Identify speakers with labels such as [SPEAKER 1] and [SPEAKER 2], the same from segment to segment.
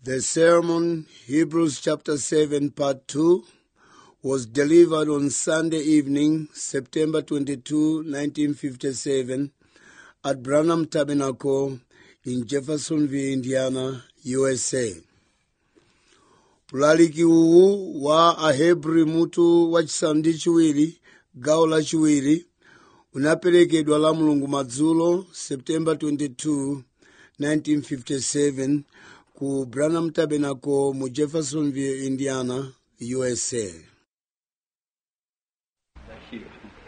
[SPEAKER 1] The sermon, Hebrews chapter 7, part 2, was delivered on Sunday evening, September 22, 1957, at Branham Tabernacle in Jeffersonville, Indiana, USA. Pulaliki uwu wa Ahebri mutu wachisanu ndi chiwiri, gawo lachiwiri, unaperekedwa la mulungu madzulo, September 22, 1957, ku Branham Tabernacle mu Jeffersonville, Indiana, USA.
[SPEAKER 2] Thank you.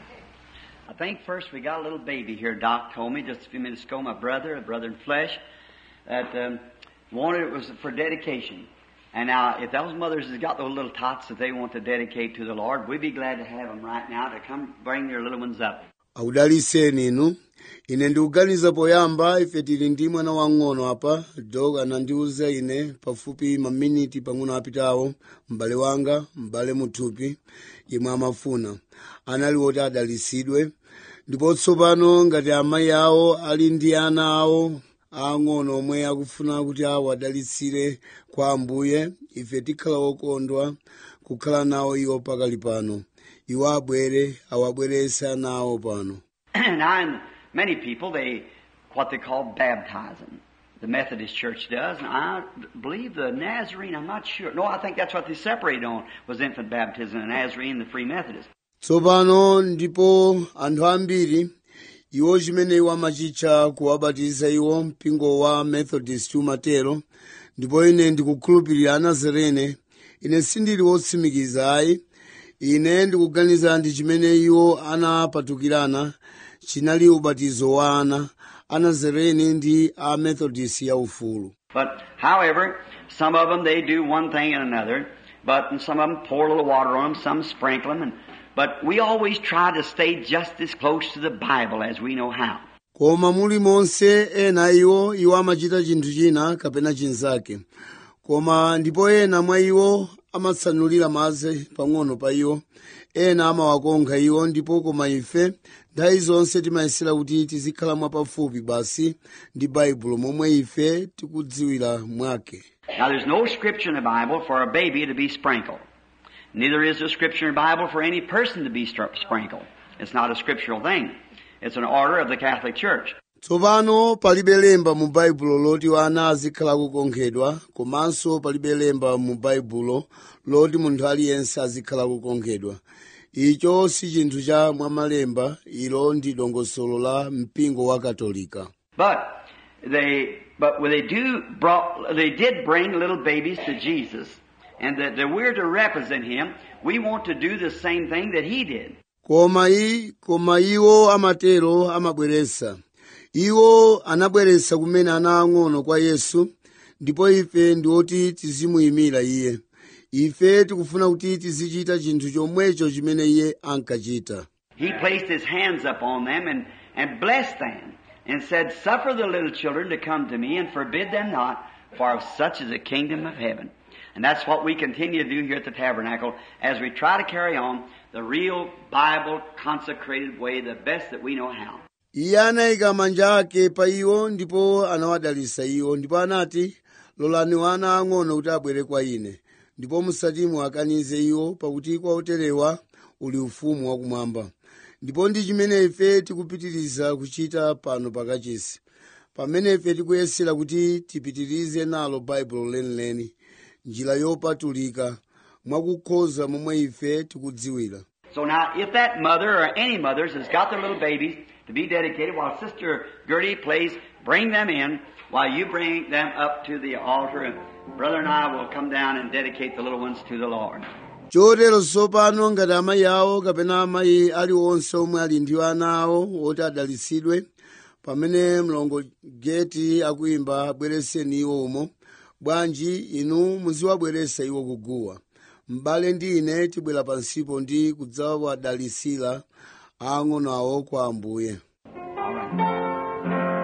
[SPEAKER 2] I think first we got a little baby here. Doc told me just a few minutes ago, my brother, a brother in flesh, that um, wanted it was for dedication. And now, if those mothers has got those little tots that they want to dedicate to the Lord, we'd be glad to have them right now to come bring their little ones up.
[SPEAKER 1] audaliseni inu ine ndikuganiza poyamba ife tili ndi mwana wang'ono apa dog anandiuza ine pafupi maminiti pang'ono apitawo m'bale wanga m'bale muthupi yemwe amafuna anali woti adalisidwe ndipo tsopano ngati amayi awo ali ndi ana awo ang'ono omwe akufuna kuti awo adalitsire kwa ambuye ife tikhala okondwa kukhala nawo iwo pakali pano iwo abwere awabwerese ana awo pano
[SPEAKER 2] now, in many people, they what they call baptizing. The Methodist Church does, and I believe the Nazarene. I'm not sure. No, I think that's what they separated on was infant baptism, the Nazarene, the Free Methodist.
[SPEAKER 1] tsopano ndipo anthu ambiri iwo chimene iwo amachitcha kuwabatiza iwo mpingo wa methodist umatero ndipo ine ndikukhulupirira anazarene ine sindili wotsimikiza ayi ine ndikuganiza ndi chimene iwo anapatukirana chinali ubatizo wa ana anazarene ndi a methodist yaufulu
[SPEAKER 2] But, however, some of them they do one thing and another. But and some of them pour a little water on them, some sprinkle them. And, but we always try to stay just as close to the Bible as we know how.
[SPEAKER 1] koma muli monse ena iwo iwo amachita chinthu china kapena chinzake koma ndipo ena mwa iwo amatsanulira madzi pang'ono pa iwo ena amawakonkha iwo ndipo koma ife nthawi zonse timayesera kuti tizikhala mwapafupi basi ndi baibulo momwe ife tikudziwira mwake
[SPEAKER 2] Now, there's no scripture in the Bible for a baby to be sprinkled. Neither is there scripture in the Bible for any person to be str- sprinkled. It's not a scriptural thing. It's an order of the Catholic Church.
[SPEAKER 1] tsopano palibe lemba mu baibulo loti ana azikhala kukonkhedwa komanso palibe lemba mu baibulo loti munthu aliyense azikhala kukonkhedwa icho si chinthu cha mwamalemba ilo ndi dongosolo la mpingo wa katolika
[SPEAKER 2] But they, but when they do brought, they did bring little babies to Jesus, and that, that we're to represent Him. We want to do the same thing that He did.
[SPEAKER 1] koma i koma iwo amatero amabweresa iwo anabweresa kumene ana ang'ono kwa yesu ndipo ife ndi oti tizimuyimira iye ife tikufuna kuti tizichita chinthu chomwecho chimene iye ankachita
[SPEAKER 2] He placed His hands upon them and, and blessed them, and said, Suffer the little children to come to me, and forbid them not, for of such is the kingdom of heaven. And that's what we continue to do here at the tabernacle as we try to carry on the real Bible consecrated way, the best that we know how.
[SPEAKER 1] iye anayika manja ake pa iwo ndipo anawadalitsa iwo ndipo anati lolani wana ang'ono kuti abwere kwa ine ndipo musati muwakanize iwo pakuti kwa oterewa uli ufumu wakumwamba ndipo ndi chimene ife tikupitiriza kuchita pano pakachisi pamene ife tikuyesera kuti tipitirize nalo baibulo lenileni njira yopatulika mwakukhoza momwe ife tikudziwira
[SPEAKER 2] So now, if that mother or any mothers has got their little babies to be dedicated, while Sister Gertie plays, bring them in while you bring them up to the altar, and Brother and I will come down and dedicate the little ones to the Lord.
[SPEAKER 1] chotero tsopano ngati amayi awo kapena amayi aliwonse omwe ali ndi ana awo oti adalitsidwe pamene mlongo geti akuyimba bwereseni iwo umo bwanji inu muziwabweresa iwo kuguwa m'bale ndi ine tibwera pansipo ndi kudzawadalitsira ang'ono awo kwa ambuye
[SPEAKER 2] All right.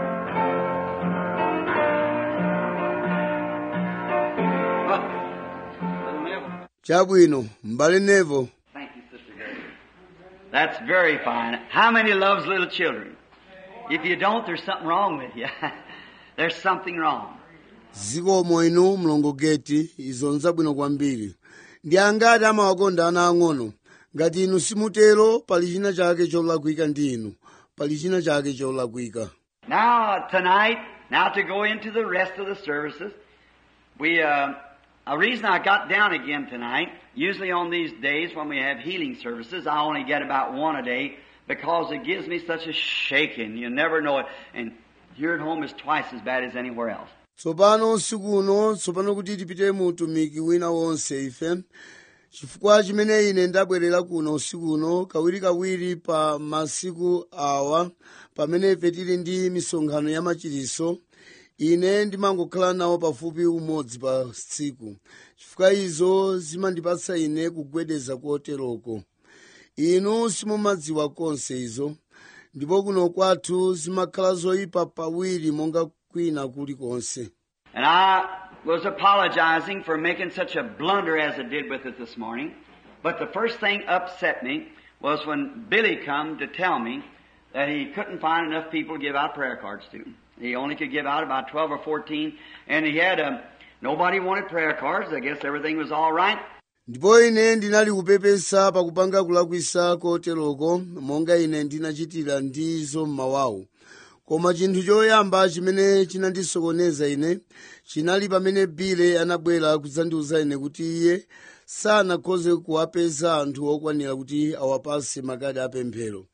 [SPEAKER 2] Brother Neville.
[SPEAKER 1] chabwino m'bale nevo
[SPEAKER 2] Thank you, Sister Gertie. That's very fine. How many loves little children? If you don't, there's something wrong with you. there's something wrong.
[SPEAKER 1] zikomo inu mlongogeti izo nzabwino kwambiri ndi angati amawakonda ana ang'ono ngati inu simutero pali china chake cholakwika ndi inu pali china chake cholakwika
[SPEAKER 2] Now, tonight, now to go into the rest of the services, we, uh, a reason I got down again tonight, usually on these days when we have healing services, I only get about one a day because it gives me such a shaking. You never know it. And here at home is twice as bad as anywhere else.
[SPEAKER 1] tsopano usiku uno tsopano kuti tipite mu utumiki wina wonse ife chifukwa chimene ine ndabwerera kuno usiku uno kawirikawiri pa masiku awa pamene ife tili ndi misonkhano ya machiriso ine ndimangokhala nawo pafupi umodzi pa tsiku chifukwa izo zimandipatsa ine kugwedeza koteroko inu simumadziwa konse izo ndipo kuno kwathu zimakhala zoyipa pawiri monga kwina kulikonse
[SPEAKER 2] And I was apologizing for making such a blunder as I did with it this morning. But the first thing upset me was when Billy come to tell me that he couldn't find enough people to give out prayer cards to. He only could give out about 12 or 14, and he had um, nobody wanted prayer cards. I guess everything was all right.
[SPEAKER 1] ndipo ine ndinali kupepesa pakupanga kulakwisa koteroko monga ine ndinachitira ndizo mmawawo koma chinthu choyamba chimene chinandisokoneza ine chinali pamene bile anabwera kudzandiuza ine kuti iye sanakhoze kuwapeza anthu okwanira kuti awapase makadi apemphero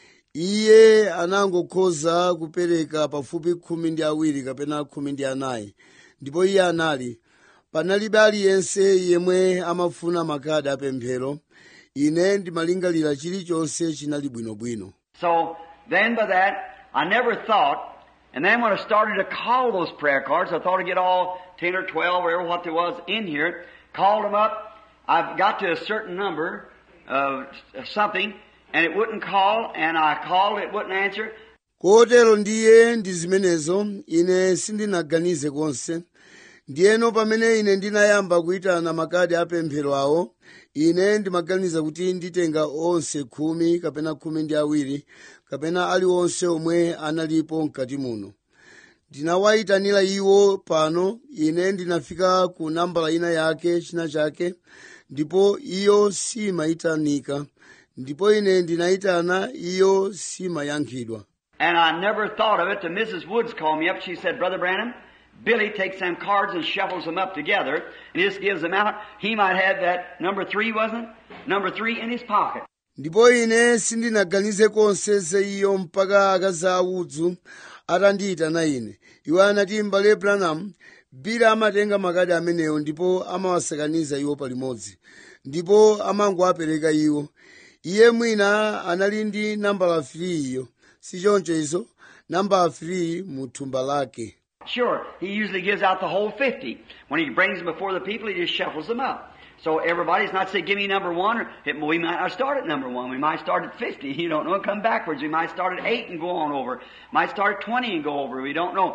[SPEAKER 1] iye anangokhoza kupereka pafupi khumi ndi awiri kapena khumi ndi anayi ndipo iye anali panalibe aliyense yemwe amafuna makadi apemphero ine ndimalingalira chilichonse chinali bwinobwino
[SPEAKER 2] So then by that, I never thought, and then when I started to call those prayer cards, I thought I'd get all 10 or 12 or what there was in here, called them up. I've got to a certain number of of something, and it wouldn't call, and I called, it wouldn't answer.
[SPEAKER 1] kotero ndiye ndi zimenezo ine sindinaganize konse ndiyeno pamene ine ndinayamba kuyitana makadi apemphero awo ine ndimaganiza kuti nditenga onse khumi kapena khumi ndi awiri kapena aliwonse omwe analipo mkati muno ndinawayitanira iwo pano ine ndinafika ku nambala ina yake china chake ndipo iyo simayitanika ndipo ine ndinayitana iyo simayankhidwa
[SPEAKER 2] And I never thought of it till Mrs. Woods called me up. She said, Brother Branham, Billy takes them cards and shuffles them up together and just gives them out. He might have that number three, wasn't it? Number three in his pocket.
[SPEAKER 1] ndipo ine sindinaganize konse za iyo mpaka akazi audzu atandiyitana ine iwo anati m'bale branham bili amatenga makadi amenewo ndipo amawasakaniza iwo palimodzi ndipo amangowapereka iwo iye mwina anali ndi nambala 3 iyo si choncho izo nambala 3 mu thumba lake
[SPEAKER 2] Sure, he usually gives out the whole 50. When he brings them before the people, he just shuffles them up. So everybody's not saying, give me number one, or it, we might not start at number one. We might start at 50. You don't know, and come backwards. We might start at 8 and go on over. Might start at 20 and go over. We don't know.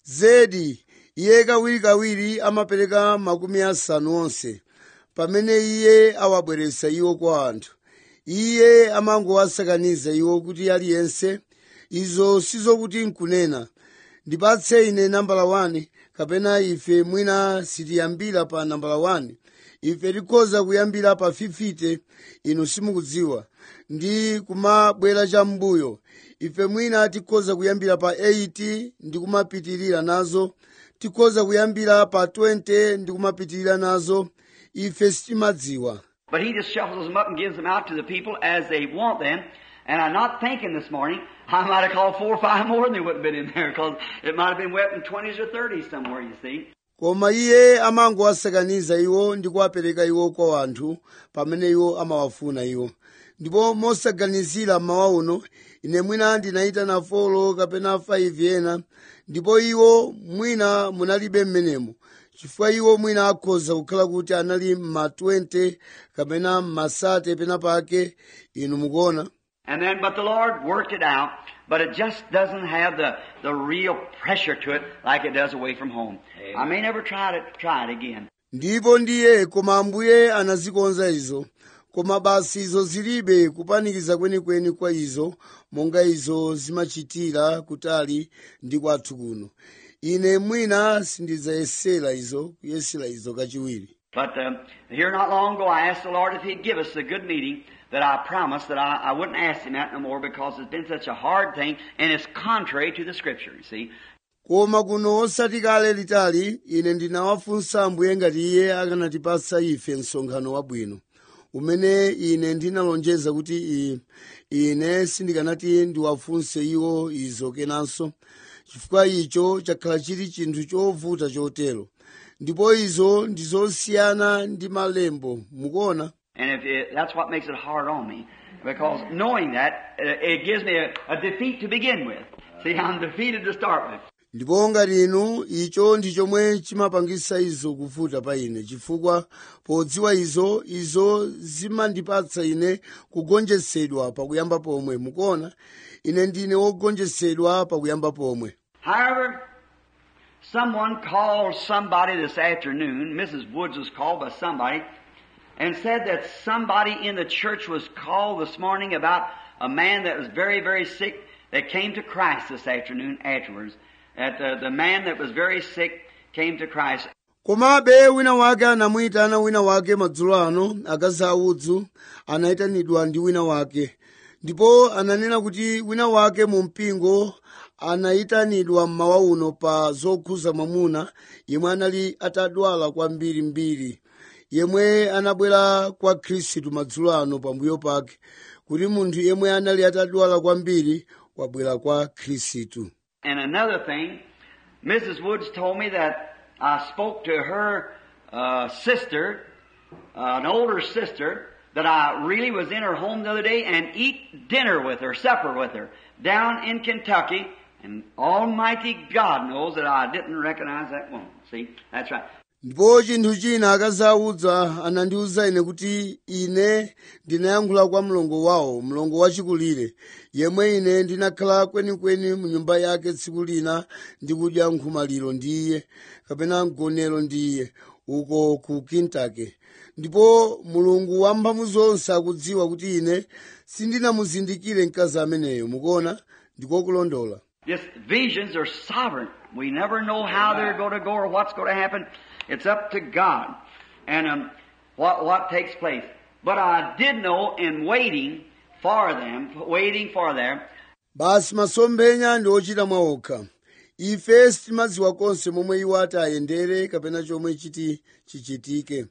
[SPEAKER 1] zedi iye kawirikawiri amapereka makumi asanu onse pamene iye awabweretsa iwo kwa anthu iye amangowasakaniza iwo kuti aliyense izo sizokuti nkunena ndipatse ine nambala 1 kapena ife mwina sitiyambira pa nambala 1 ife tikhoza kuyambira pa 50 inu simukudziwa ndi kumabwera cham'mbuyo ife mwina tikhoza kuyambira pa 80 ndi kumapitirira nazo tikhoza kuyambira pa 20 ndi kumapitirira nazo ife sitimadziwa
[SPEAKER 2] But he just shuffles them up and gives them out to the people as they want them. And I'm not thinking this morning, I might have called four or five more and they wouldn't have been in there because it might have been wet in 20s or 30s somewhere, you see.
[SPEAKER 1] koma iye amangowasakaniza iwo ndi kuwapereka iwo kwa anthu pamene iwo amawafuna iwo ndipo mosaganizira mmawa uno ine mwina ndinayitana folo kapena 5 ena ndipo iwo mwina munalibe mmenemo chifukwa iwo mwina akhoza kukhala kuti anali mma 20 kapena mmasate pena pake inu mukuona
[SPEAKER 2] And then, but the Lord worked it out, but it just doesn't have the, the real pressure to it like it does away from home. I may never try to try it again.
[SPEAKER 1] ndipo ndiye koma ambuye anazikonza izo koma basi izo zilibe kupanikiza kwenikweni kwa izo monga izo zimachitira kutali ndi kwathu kuno ine mwina sindidzayesera izo kuyesera izo kachiwiri
[SPEAKER 2] But um, here not long ago, I asked the Lord if He'd give us a good meeting that I promised that I, I wouldn't ask Him that no more because it's been such a hard thing and it's contrary to the Scripture, you see.
[SPEAKER 1] koma kuno osati kale litali ine ndinawafunsa ambuye ngati iye akanatipatsa ife msonkhano wabwino umene ine ndinalonjeza kuti i- ine sindikanati ndiwafunse iwo izo kenanso chifukwa icho chakhala chili chinthu chovuta chotero ndipo izo ndizosiyana ndi malembo mukuona
[SPEAKER 2] And if it, that's what makes it hard on me. Because knowing that, uh, it gives me a, a defeat to begin with. See, I'm defeated to start with.
[SPEAKER 1] ndipo ngati inu icho ndi chomwe chimapangisa izo kuvuta pa ine chifukwa podziwa izo izo zimandipatsa ine kugonjetsedwa pakuyamba pomwe mukuona ine ndine wogonjetsedwa pakuyamba pomwe
[SPEAKER 2] However, someone called somebody this afternoon, Mrs. Woods was called by somebody, and said that somebody in the church was called this morning about a man that was very, very sick that came to Christ this afternoon afterwards. That the, the man that was very sick came to Christ.
[SPEAKER 1] komabe wina wake anamuyitana wina wake madzulo ano akazi audzu anayitanidwa ndi wina wake ndipo ananena kuti wina wake mu mpingo anayitanidwa mmawa uno pa zokhuza mwamuna yemwe anali atadwala kwambirimbiri yemwe anabwera kwa khristu madzulo ano pambuyo pake kuti munthu yemwe anali atadwala kwambiri wabwera kwa khristu
[SPEAKER 2] And another thing, Mrs. Woods told me that I spoke to her uh, sister, uh, an older sister, that I really was in her home the other day and eat dinner with her, supper with her, down in Kentucky. And Almighty God knows that I didn't recognize that woman. See, that's right.
[SPEAKER 1] ndipo chinthu china akazi audza anandiwuza ine kuti ine ndinayankhula kwa mlongo wawo mlongo wachikulire yemwe ine ndinakhala kwenikweni mu nyumba yake tsiku lina ndikudya nkhomaliro ndi iye kapena mgonero ndi iye uko ku kentucky ndipo mulungu wamphamvu zonse akudziwa kuti ine sindinamuzindikire mkazi ameneyo mukuona ndikokulondola
[SPEAKER 2] Just visions are sovereign. We never know how they're going to go or what's going to happen. It's up to God and um, what what takes place. But I did know in waiting for them, waiting for them,
[SPEAKER 1] basi masomphenya ndi ochita mwaokha ife sitimadziwa konse momwe iwo ati ayendere kapena chomwe chiti chichitike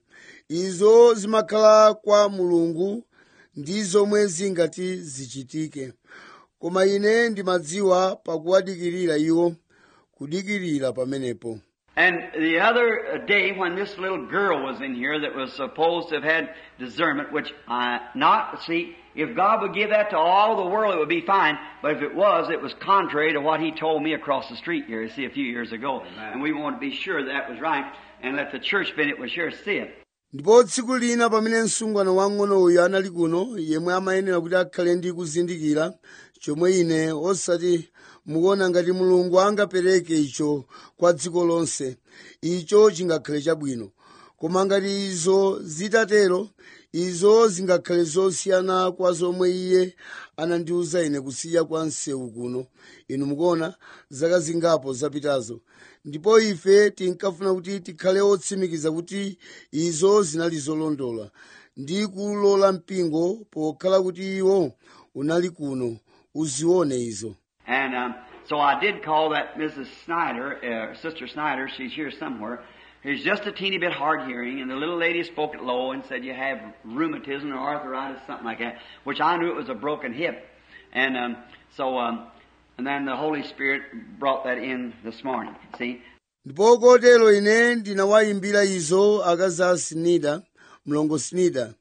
[SPEAKER 1] izo zimakhala kwa mulungu ndi zomwe zingati zichitike koma ine ndimadziwa pakuwadikirira iwo kudikirira pamenepo
[SPEAKER 2] And the other day when this little girl was in here that was supposed to have had discernment, which I not, see, if God would give that to all the world, it would be fine. But if it was, it was contrary to what He told me across the street here, you see, a few years ago. And we want to be sure that was right and let the church Bennett was sure see it.
[SPEAKER 1] ndipo tsiku lina pamene msungwana wang'ono uyu anali kuno yemwe amayenera kuti akhale ndi kuzindikira chomwe ine osati mukuona ngati mulungu angapereke icho kwa dziko lonse icho chingakhale chabwino koma ngati izo zitatero izo zingakhale zosiyana kwa zomwe iye anandiwuza ine kusiya kwa msewu kuno inu mukuona zaka zingapo zapitazo ndipo ife tinkafuna kuti tikhale otsimikiza kuti izo zinali zolondola ndi kulola mpingo pokhala kuti iwo unali kuno uzione izo
[SPEAKER 2] And um, so I did call that Mrs. Snyder, uh, Sister Snyder, she's here somewhere. She's just a teeny bit hard hearing, and the little lady spoke it low and said you have rheumatism or arthritis, something like that, which I knew it was a broken hip. And um, so, um, and then the Holy Spirit brought that in this morning. See,
[SPEAKER 1] ndipo kotero ine ndinawayimbira izo akazi a sinida mlongo sinida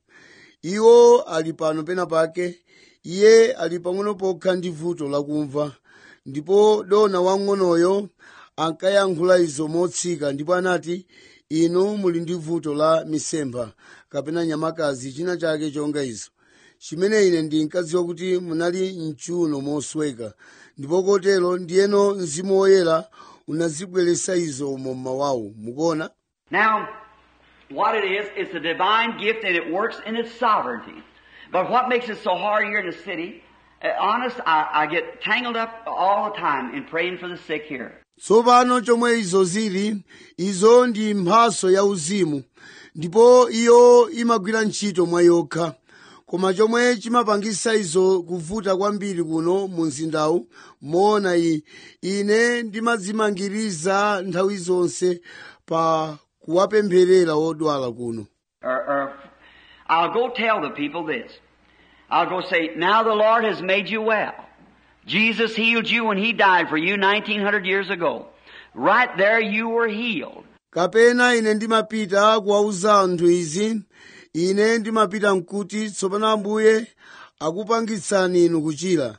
[SPEAKER 1] iwo ali pano pena pake iye ali pang'ono pokha ndi vuto lakumva ndipo dona wang'onoyo ankayankhula izo motsika ndipo anati inu muli ndi vuto la misempha kapena nyamakazi china chake chonga izo chimene ine ndinkadziwa kuti munali mchuno mosweka ndipo kotero ndiyeno mzimu woyera unazibweretsa izo mu mmawawu mukuona
[SPEAKER 2] Now, what it is, it's a divine gift and it works in its sovereignty. But what makes it so hard here in the city, uh, honest, I, I get tangled up all the time in praying for the sick here.
[SPEAKER 1] tsopano chomwe izo zili izo ndi mphaso ya uzimu ndipo iyo imagwira ntchito mwa yokha koma chomwe chimapangisa izo kuvuta kwambiri kuno mu mzindawu moona iyi ine ndimadzimangiriza nthawi zonse pa kuwapempherera odwala kuno
[SPEAKER 2] Or, or I'll go tell the people this. I'll go say, now the Lord has made you well. Jesus healed you when He died for you 1900 years ago. Right there you were healed.
[SPEAKER 1] kapena ine ndimapita kuwauza anthu izi ine ndimapita mkuti tsopano ambuye akupangitsani inu kuchira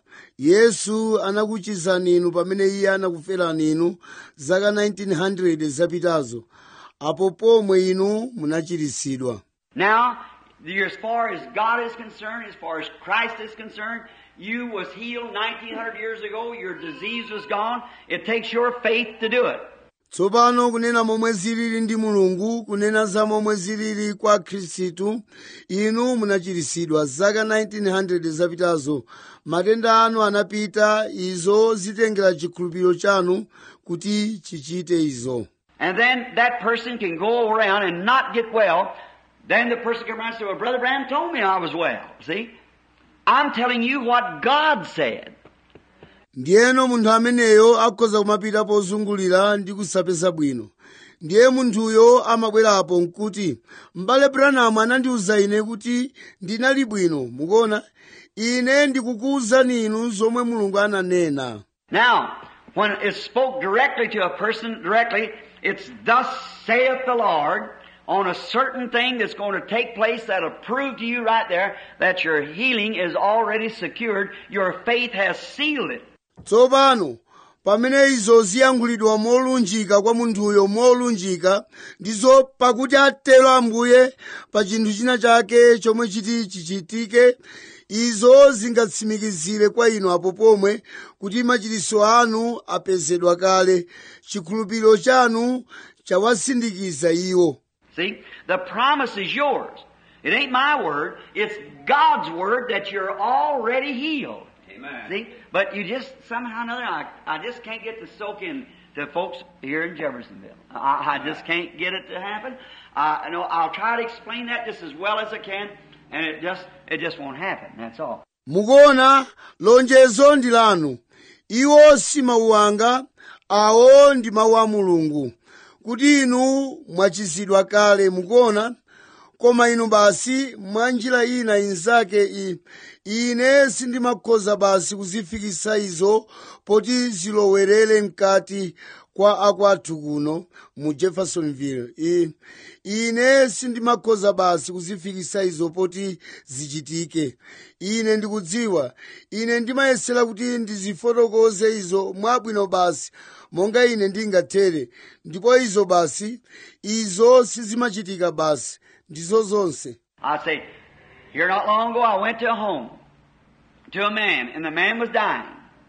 [SPEAKER 1] yesu anakuchizani inu pamene iye anakuferani inu zaka 1900 zapitazo apo pomwe inu munachiritsidwa
[SPEAKER 2] Now, you- as far as God is concerned, as far as Christ is concerned, you was healed 1900 years ago. Your disease was gone. It takes your faith to do it.
[SPEAKER 1] tsopano kunena momwe zilili ndi mulungu kunena za momwe zilili kwa khristu inu munachiritsidwa zaka 1900 zapitazo matenda anu anapita izo zitengera chikhulupiriro chanu kuti chichite izo
[SPEAKER 2] And then that person can go around and not get well. Then the person can around and say, well, Brother Branham told me I was well. See? I'm telling you what God said.
[SPEAKER 1] ndiyeno munthu ameneyo akhoza kumapita pozungulira ndi kusapeza bwino ndiye munthuyo amabwerapo nkuti m'bale branamu anandiwuza ine kuti ndinali bwino mukuona ine ndikukuwuzani inu zomwe mulungu ananena
[SPEAKER 2] Now, when it's spoke directly to a person directly, it's thus saith the Lord on a certain thing that's going to take place that'll prove to you right there that your healing is already secured. Your faith has sealed it.
[SPEAKER 1] tsopano pamene izo ziyankhulidwa molunjika kwa munthuyo molunjika ndizo pakuti atero ambuye pa chinthu china chake chomwe chiti chichitike izo zingatsimikizire kwa inu apo pomwe kuti machiritso anu apezedwa kale chikhulupiriro chanu chawasindikiza iwo
[SPEAKER 2] See? The promise is yours. It ain't my word. It's God's word that you're already healed.
[SPEAKER 3] Amen.
[SPEAKER 2] See? But you just, somehow or another, I, I just can't get to soak in to folks here in Jeffersonville. I, I just can't get it to happen. I know I'll try to explain that just as well as I can, and it just, it just won't happen. That's all.
[SPEAKER 1] mukuona lonjezo ndi lanu iwo si mawu anga awo ndi mawu a mulungu kuti inu mwachizidwa kale mukuona koma inu basi mwa njira ina inzake i ine sindimakhoza basi kuzifikisa izo poti zilowerere mkati kwa akwathu kuno mu jeffersonville I, ine sindimakhoza basi kuzifikisa izo poti zichitike ine ndikudziwa ine ndimayesera kuti ndizifotokoze izo mwabwino basi monga ine ndingathere ndipo izo basi izo sizimachitika basi ndizo zonse
[SPEAKER 2] I say, here not long ago I went to a home, to a man, and the man was dying.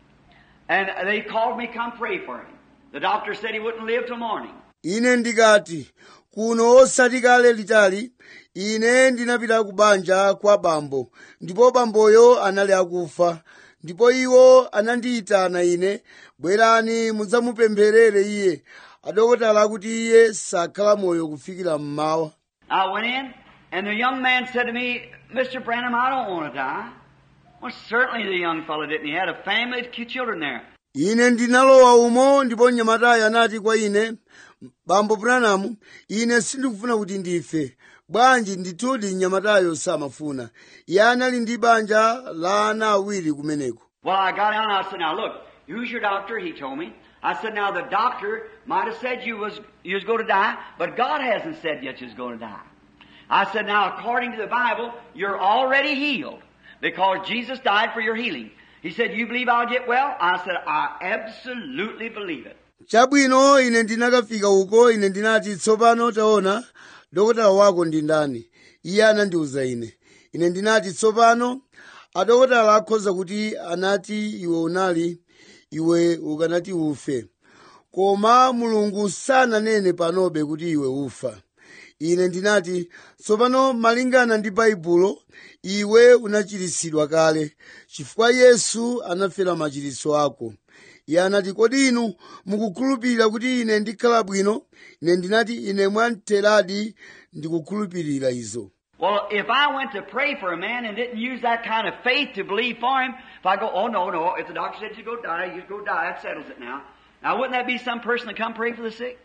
[SPEAKER 2] And they called me come pray for him. The doctor said he wouldn't live till morning.
[SPEAKER 1] ine ndikati kuno osati kale litali ine ndinapita ku banja kwa bambo ndipo bamboyo anali akufa ndipo iwo anandiyitana ine bwerani mudzamupempherere iye adokotala akuti iye sakhala moyo kufikira mmawa
[SPEAKER 2] I went in, and the young man said to me, Mr. Branham, I don't want to die. Well, certainly the young fellow didn't. He had a family of two children there.
[SPEAKER 1] ine ndinalowa umo ndipo mnyamatayo anati kwa ine bambo branamu ine sindikufuna kuti ndife bwanji ndithudi mnyamatayo samafuna iye anali ndi banja la ana awiri kumeneko
[SPEAKER 2] Well, I got out and I said, now look, who's your doctor? He told me. I said, now the doctor might have said you was, you was going to die, but God hasn't said yet you was going to die. I said, now according to the Bible, you're already healed because Jesus died for your healing. He said, you believe I'll get well? I said, I absolutely believe it.
[SPEAKER 1] chabwino ine ndinakafika uko ine ndinati tsopano taona dokotala wako ndi ndani iye anandiwuza ine ine ndinati tsopano adokotala akhoza kuti anati iwe unali iwe ukanati ufe koma mulungu sananene panobe kuti iwe ufa ine ndinati tsopano malingana ndi baibulo iwe unachiritsidwa kale chifukwa yesu anafera machiritso ako iye anati kodi inu mukukhulupirira kuti ine ndikhala bwino ine ndinati ine mwamteradi ndikukhulupirira izo
[SPEAKER 2] Well, if I went to pray for a man and didn't use that kind of faith to believe for him, if I go, oh no, no, if the doctor said you go die, you go die, that settles it now. Now wouldn't that be some person to come pray for the sick?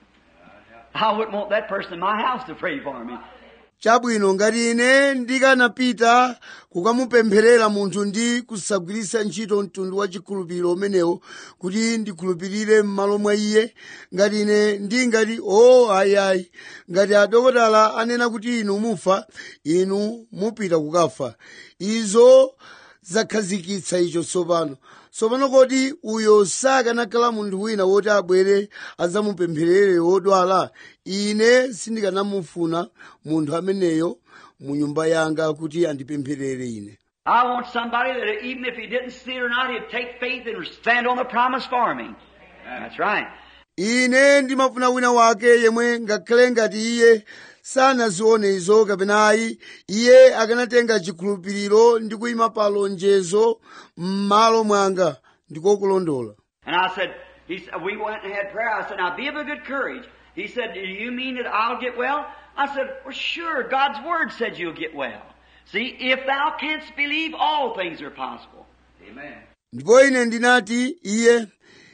[SPEAKER 2] I wouldn't want that person in my house to pray for me.
[SPEAKER 1] chabwino ngati ine ndikanapita kukamupempherera munthu ndi kusagwiritsa ntchito mtundu wa chikhulupiriro umenewo kuti ndikhulupirire m'malo mwa iye ngati ine ndingati o oh, ayiayi ngati adokotala anena kuti inu mufa inu mupita kukafa izo zakhazikitsa icho tsopano tsopano kodi uyo sakanakhala munthu wina woti abwere adzamupempherere wodwala ine sindikanamufuna munthu ameneyo mu nyumba yanga kuti andipempherere ine
[SPEAKER 2] I want somebody that even if he didn't see it or not, he'd take faith and stand on the promise for me. That's right.
[SPEAKER 1] ine ndimafuna wina wake yemwe ngakhale ngati iye sanazione izo kapena ayi iye akanatenga chikhulupiriro ndi kuyima pa lonjezo m'malo mwanga ndikokulondola
[SPEAKER 2] And I said, he said, we went and had prayer. I said, now be of a good courage. He said, do you mean that I'll get well? I said, well, sure. God's word said you'll get well. See, if thou canst believe, all things are possible. Amen.
[SPEAKER 1] ndipo ine ndinati iye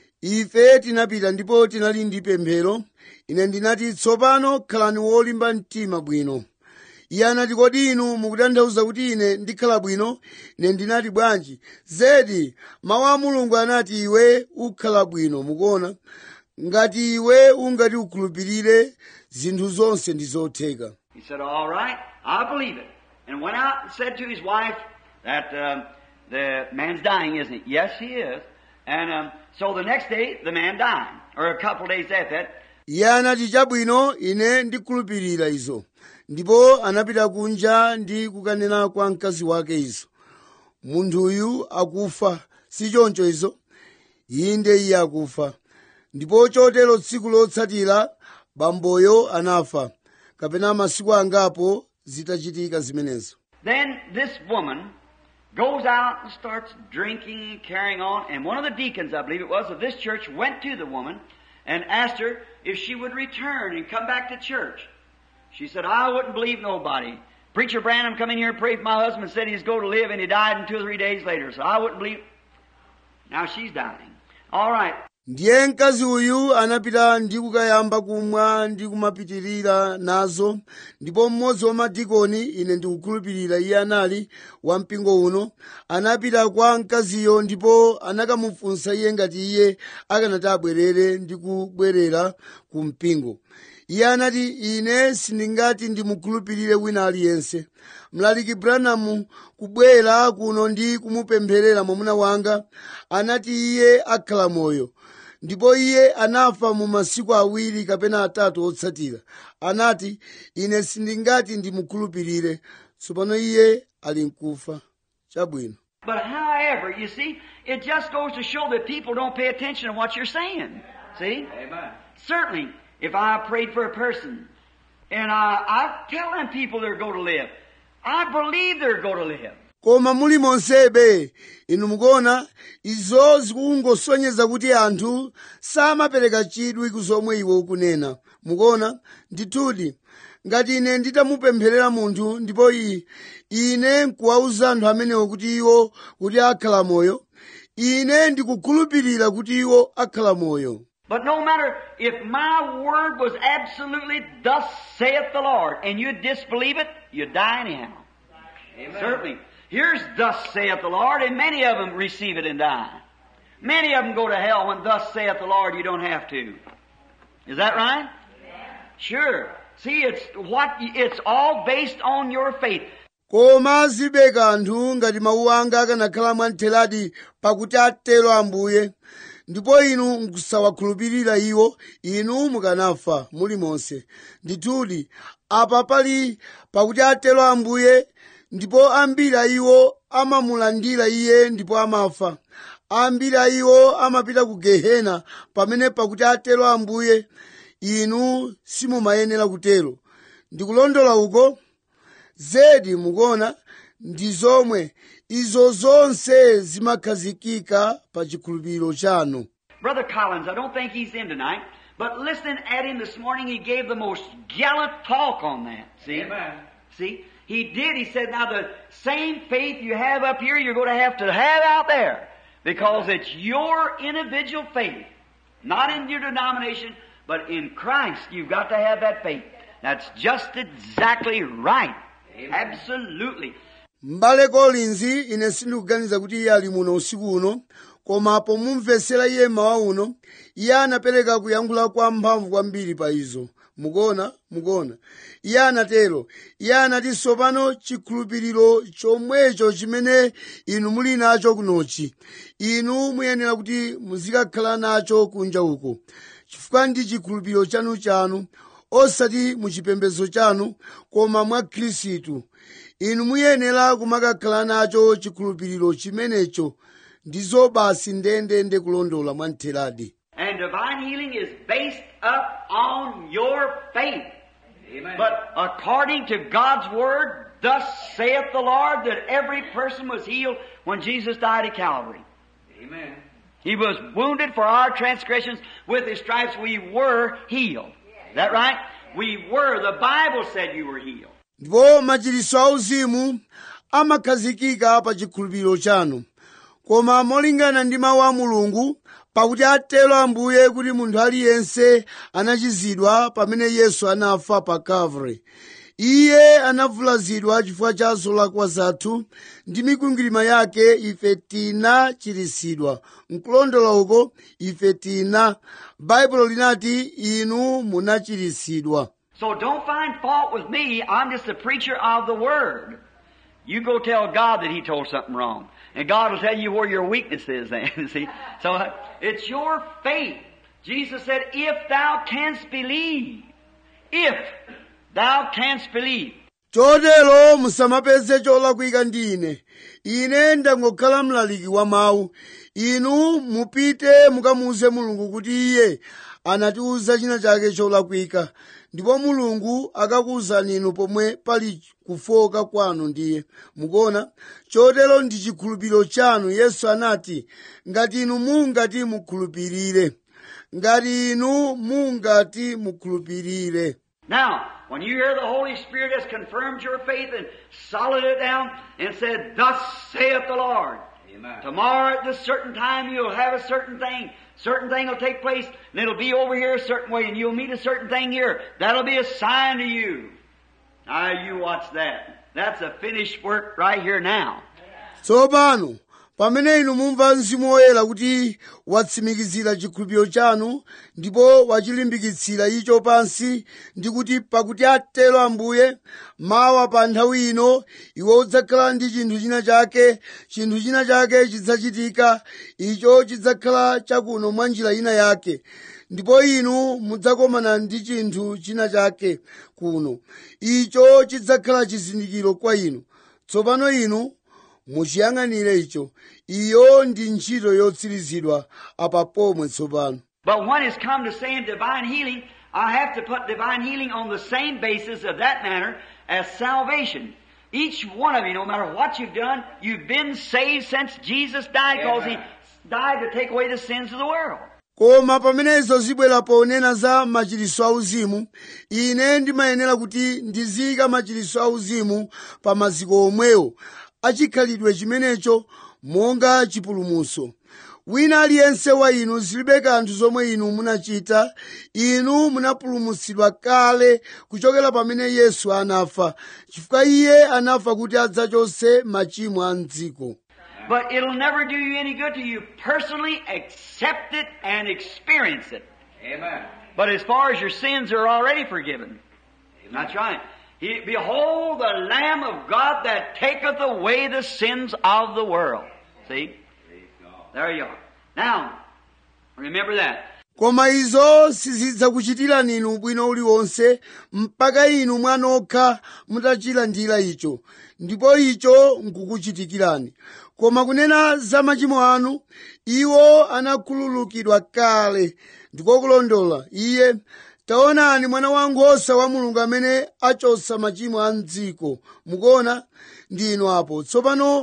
[SPEAKER 1] ife tinapita ndipo tinali ndi pemphero ine ndinati tsopano khalani wolimba mtima bwino iye anati kodi inu mukutanthauza kuti ine ndikhala bwino ine ndinati bwanji zedi mawu a mulungu anati iwe ukhala bwino mukuona ngati iwe ungati ukhulupirire zinthu zonse ndi zotheka
[SPEAKER 2] He said, all right, I believe it. And went out and said to his wife that um, the man's dying, isn't he? Yes, he is. And um, so the next day, the man died. Or a couple of days after that,
[SPEAKER 1] iye anati chabwino ine ndikhulupirira izo ndipo anapita kunja ndi kukanena kwa mkazi wake izo munthuyu akufa si choncho izo inde iye akufa ndipo chotero tsiku lotsatira bamboyo anafa kapena masiku angapo zitachitika zimenezo
[SPEAKER 2] Then this woman goes out and starts drinking and carrying on. And one of the deacons, I believe it was, of this church went to the woman and asked her if she would return and come back to church. She said, I wouldn't believe nobody. Preacher Branham come in here and prayed for my husband, said he's going to live, and he died in two or three days later. So I wouldn't believe. Now she's dying. All right.
[SPEAKER 1] ndiye mkazi uyu anapita ndi kukayamba kumwa ndi kumapitirira nazo ndipo mmodzi wa madikoni ine ndikukhulupirira iye anali wa mpingo uno anapita kwa mkaziyo ndipo anakamufunsa iye ngati iye akanati abwerere ndi kubwerera ku mpingo iye anati ine sindingati ndimukhulupirire wina aliyense mlaliki branamu kubwera kuno ndi kumupempherera mwamuna wanga anati iye akhala moyo ndipo iye anafa mu masiku awiri kapena atatu otsatira anati ine sindingati ndimukhulupirire tsopano iye ali mkufa chabwino
[SPEAKER 2] But however, you see, it just goes to show that people don't pay attention to what you're saying. See? Amen. Certainly, if I prayed for a person and I, I tell them people they're going to live, I believe they're going to live.
[SPEAKER 1] koma muli monsebe inu mukuona izo zikungosonyeza kuti anthu samapereka chidwi ku zomwe iwe ukunena mukuona ndithudi ngati ine nditamupempherera munthu ndipo iyi ine nkuwawuza anthu amenewo kuti iwo kuti akhala moyo ine ndikukhulupirira kuti iwo akhala moyo
[SPEAKER 2] But no matter if my word was absolutely, thus saith the Lord, and you disbelieve it, you die anyhow. Certainly. Here's thus saith the Lord, and many of them receive it and die. Many of them go to hell when thus saith the Lord, you don't have to. Is that right? Sure. See, it's what, it's all based on your faith.
[SPEAKER 1] koma zibe kanthu ngati mawu anga akanakhala mwamtheradi pakuti atero ambuye ndipo inu nkusawakhulupirira iwo inu mukanafa mulimonse ndithudi apa pali pakuti atero ambuye ndipo ambiri a iwo amamulandira iye ndipo amafa ambiri a iwo amapita ku gehena pamene pakuti atero ambuye inu simumayenera kutero ndikulondola uko zedi mukuona ndi zomwe izo zonse zimakhazikika pa chikhulupiriro chanu
[SPEAKER 2] Brother Collins, I don't think he's in tonight, but listening at him this morning, he gave the most gallant talk on that. See?
[SPEAKER 3] Amen.
[SPEAKER 2] See? He did. He said, now the same faith you have up here, you're going to have to have out there. Because it's your individual faith. Not in your denomination, but in Christ. You've got to have that faith. That's just exactly right. Absolutely.
[SPEAKER 1] m'bale collins ine sindikuganiza kuti iye ali muno usiku uno koma pomumvetsera iye mawa uno iye anapereka kuyankhula kwa mphamvu kwambiri pa izo mukuona mukuona iye anatero iye anati tsopano chikhulupiriro chomwecho chimene inu muli nacho kunochi inu muyenera kuti muzikakhala nacho kunja uko chifukwa ndi chikhulupiriro chanu chanu osati muchipembedzo chanu koma mwa khristu inu muyenera kumakakhala nacho chikhulupiriro chimenecho ndizo basi ndendende kulondola mwamtheradi
[SPEAKER 2] And divine healing is based up on your faith.
[SPEAKER 3] Amen.
[SPEAKER 2] But according to God's word, thus saith the Lord that every person was healed when Jesus died at Calvary.
[SPEAKER 3] Amen.
[SPEAKER 2] He was wounded for our transgressions. With his stripes we were healed. Is that right? We were. The Bible said you were healed.
[SPEAKER 1] ndipo machiritso auzimu amakhazikika pa chikhulupiriro chanu koma molingana ndi mawu a mulungu pakuti atero ambuye kuti munthu aliyense anachizidwa pamene yesu anafa pa calvary iye anavulazidwa chifukwa cha zolakwa zathu ndi mikwingwirima yake ife tinachiritsidwa nkulondola uko ife tina baibulo linati inu munachiritsidwa
[SPEAKER 2] So don't find fault with me. I'm just a preacher of the Word. You go tell God that He told something wrong. And God will tell you where your weakness is then. See? So uh, it's your faith. Jesus said, if thou canst believe. If thou canst believe.
[SPEAKER 1] chotero musamapeze cholakwika ndi ine ine ndangokhala mlaliki wa mawu inu mupite mukamuuze mulungu kuti iye anatiuza china chake cholakwika ndipo mulungu akakuwuzani inu pomwe pali kufoka kwanu ndiye mukuona chotero ndi chikhulupiriro chanu yesu anati ngati inu mungati mukhulupirire ngati inu mungati mukhulupirire
[SPEAKER 2] Now, when you hear the Holy Spirit has confirmed your faith and solid it down and said, Thus saith the Lord.
[SPEAKER 3] Amen.
[SPEAKER 2] Tomorrow at this certain time you'll have a certain thing. Certain thing will take place and it'll be over here a certain way and you'll meet a certain thing here. That'll be a sign to you. Now you watch that. That's a finished work right here now.
[SPEAKER 1] tsopano pamene inu mumva mzimu woyera kuti watsimikizira chikhulupiriro chanu ndipo wachilimbikitsira icho pansi ndi kuti pakuti atero ambuye mawa pa nthawi ino iwe udzakhala ndi chinthu china chake chinthu china chake chidzachitika icho chidzakhala chakuno mwa njira ina yake ndipo inu mudzakomana ndi chinthu china chake kuno icho chidzakhala chizindikiro kwa inu tsopano inu muchiyang'anire icho iyo ndi ntchito yotsirizidwa apa pomwe tsopano
[SPEAKER 2] But when it's come to saying divine healing, I have to put divine healing on the same basis of that manner as salvation. Each one of you, no matter what you've done, you've been saved since Jesus died because He
[SPEAKER 3] Amen.
[SPEAKER 2] died to take away the sins of the world.
[SPEAKER 1] koma pamenezo zibwera ponena za machiritso auzimu ine ndimayenera kuti ndiziyika machiritso auzimu pa maziko omwewo achikhalidwe chimenecho monga chipulumutso wina aliyense wa inu zilibe kanthu zomwe inu munachita inu munapulumutsidwa kale kuchokera pamene yesu anafa chifukwa iye anafa kuti adzachotse machimo a mdziko
[SPEAKER 2] But it'll never do you any good till you personally accept it and experience it.
[SPEAKER 3] Amen.
[SPEAKER 2] But as far as your sins are already forgiven. That's right. He, Behold the Lamb of God that taketh away the sins of the world. See?
[SPEAKER 3] Praise God.
[SPEAKER 2] There you are. Now, remember that.
[SPEAKER 1] koma izo sizidzakuchitirani inu ubwino uliwonse mpaka inu mwanokha mutachilandira icho ndipo icho nkukuchitikirani koma kunena za machimo anu iwo anakhululukidwa kale ndiko kulondola iye taonani mwana wankhosa wa mulungu amene achotsa machimo a mdziko mukuona ndi inu apo tsopano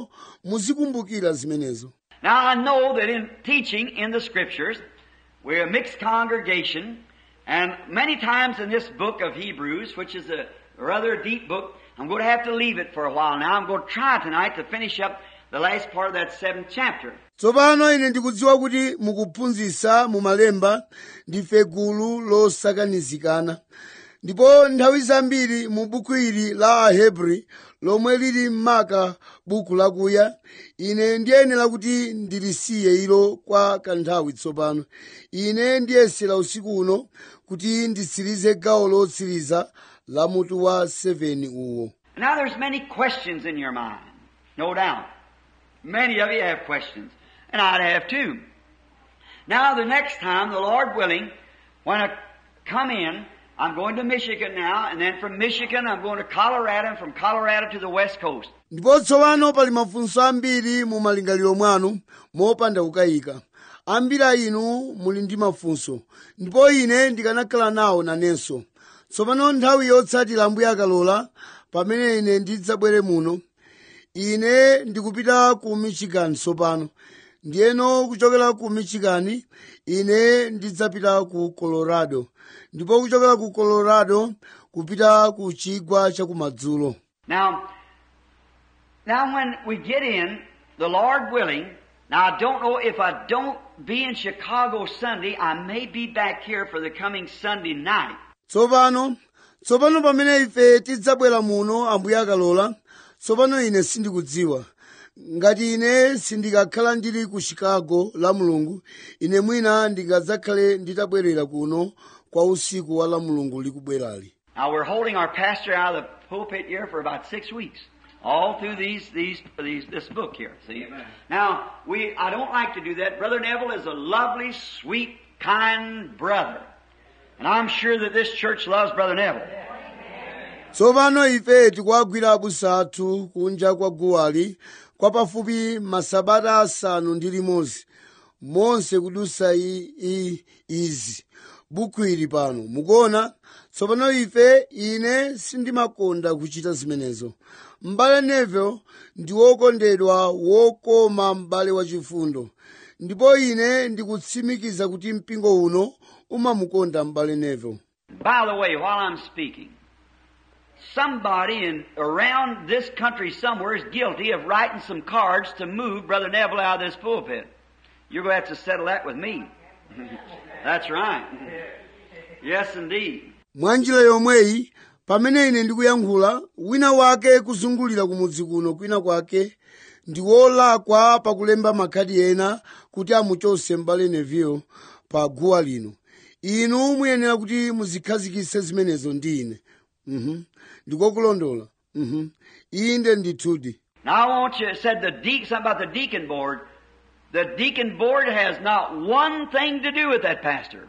[SPEAKER 1] muzikumbukira zimenezo
[SPEAKER 2] Now I know that in teaching in the scriptures, we're a mixed congregation, and many times in this book of Hebrews, which is a rather deep book, I'm going to have to leave it for a while now. I'm going to try tonight to finish up the last part of that seventh chapter.
[SPEAKER 1] tsopano ine ndikudziwa kuti mukuphunzitsa mumalemba ndife gulu losakanizikana ndipo nthawi zambiri mu buku ili la ahebri lomwe lili m'maka buku lakuya ine ndiyenera kuti ndilisiye ilo kwa kanthawi tsopano ine ndiyesera usiku uno kuti nditsirize gawo lotsiriza la mutu wa 7 uwo
[SPEAKER 2] Now there's many questions in your mind, no doubt. Many of you have questions, and I'd have too. Now the next time, the Lord willing, when I come in, I'm going to Michigan now, and then from Michigan I'm going to Colorado, and from Colorado to the West Coast.
[SPEAKER 1] ndipo tsopano pali mafunso ambiri mu malingaliro mwanu mopanda kukayika ambiri a inu muli ndi mafunso ndipo ine ndikanakhala nawo nanenso tsopano nthawi yotsatira ambuye akalola pamene ine ndidzabwere muno ine ndikupita ku michigan tsopano ndiyeno kuchokera ku michigan ine ndidzapita ku colorado ndipo kuchokera ku colorado kupita ku chigwa chakumadzulo
[SPEAKER 2] Now, now when we get in, the Lord willing, now I don't know if I don't be in Chicago Sunday, I may be back here for the coming Sunday night.
[SPEAKER 1] tsopano tsopano pamene ife tidzabwera muno ambuye akalola tsopano ine sindikudziwa ngati ine sindikakhala ndili ku chicago la mulungu ine mwina ndingadzakhale nditabwerera kuno kwa usiku wa la mulungu likubwerali
[SPEAKER 2] Now we're holding our pastor out of the pulpit here for about six weeks. All through these, these, these, this book here, see? Now, we, I don't like to do that. Brother Neville is a lovely, sweet, kind brother. And I'm sure that this church loves Brother Neville.
[SPEAKER 1] tsopano ife tikuwagwira abusa athu kunja kwa guwali kwa pafupi masabata asanu ndi limodzi monse kudusa i, i, izi buku ili pano mukuona tsopano ife ine sindimakonda kuchita zimenezo m'bale Neville ndi wokondedwa wokoma m'bale wachifundo ndipo ine ndikutsimikiza kuti mpingo uno umamukonda m'bale Neville
[SPEAKER 2] By the way, while I'm speaking, somebody in around this country somewhere is guilty of writing some cards to move Brother Neville out of this pulpit. You're going to have to settle that with me. That's right. Yes, indeed.
[SPEAKER 1] mwanjira yomweyi pamene ine ndikuyankhula wina wake kuzungulira kumudzi kuno kwina kwake ndi wolakwa pakulemba makhadi ena kuti amuchose m'bale Neville pa guwa lino inu muyenera kuti muzikhazikitse zimenezo ndi ine mhm ndikokulondola mhm inde ndithudi
[SPEAKER 2] Now I want you, it said the de- something about the deacon board. The deacon board has not one thing to do with that pastor.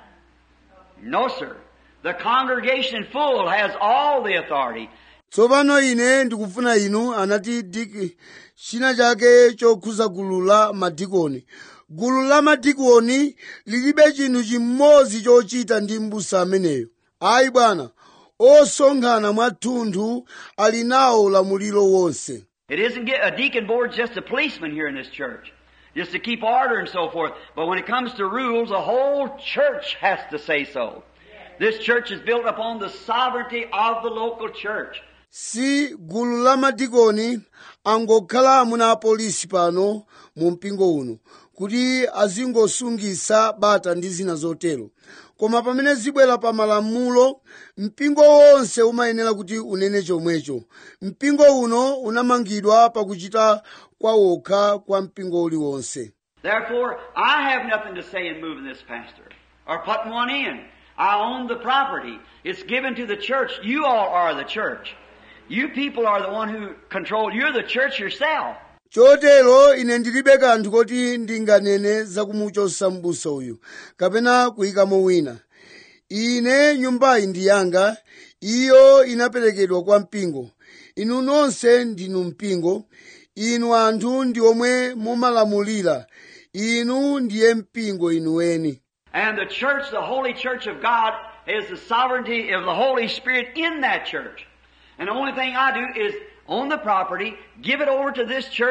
[SPEAKER 2] No, sir. The congregation full has all the authority.
[SPEAKER 1] tsopano ine ndikufuna inu anati diki china chake chokhuza gulu la madikoni gulu la madikoni lilibe chinthu chimodzi chochita ndi mbusa ameneyo ayi bwana osonkhana mwathunthu ali nawo ulamuliro wonse
[SPEAKER 2] It isn't get, a deacon board's just a policeman here in this church. Just to keep order and so forth. But when it comes to rules, the whole church has to say so. This church is built upon the sovereignty of the local church.
[SPEAKER 1] si gulu la madikoni angokhala amuna apolisi pano mu mpingo uno kuti azingosungisa bata ndi zina zotero koma pamene zibwera pa malamulo mpingo wonse umayenera kuti unene chomwecho mpingo uno unamangidwa pakuchita kwa wokha kwa mpingo uliwonse
[SPEAKER 2] Therefore, I have nothing to say in moving this pastor or putting one in. I own the property. It's given to the church. You all are the church. You people are the one who control. You're the church yourself.
[SPEAKER 1] chotero ine ndilibe kanthu koti ndinganene zakumuchosa m'busa uyu kapena kuyikamo wina ine nyumbayi ndi yanga iyo inaperekedwa kwa mpingo inu nonse ndinu mpingo inu anthu ndi omwe mumalamulira inu ndiye mpingo inuweni
[SPEAKER 2] And the church, the holy church of God, is the sovereignty of the Holy Spirit in that church. And the only thing I do is own the property, give it over to this church,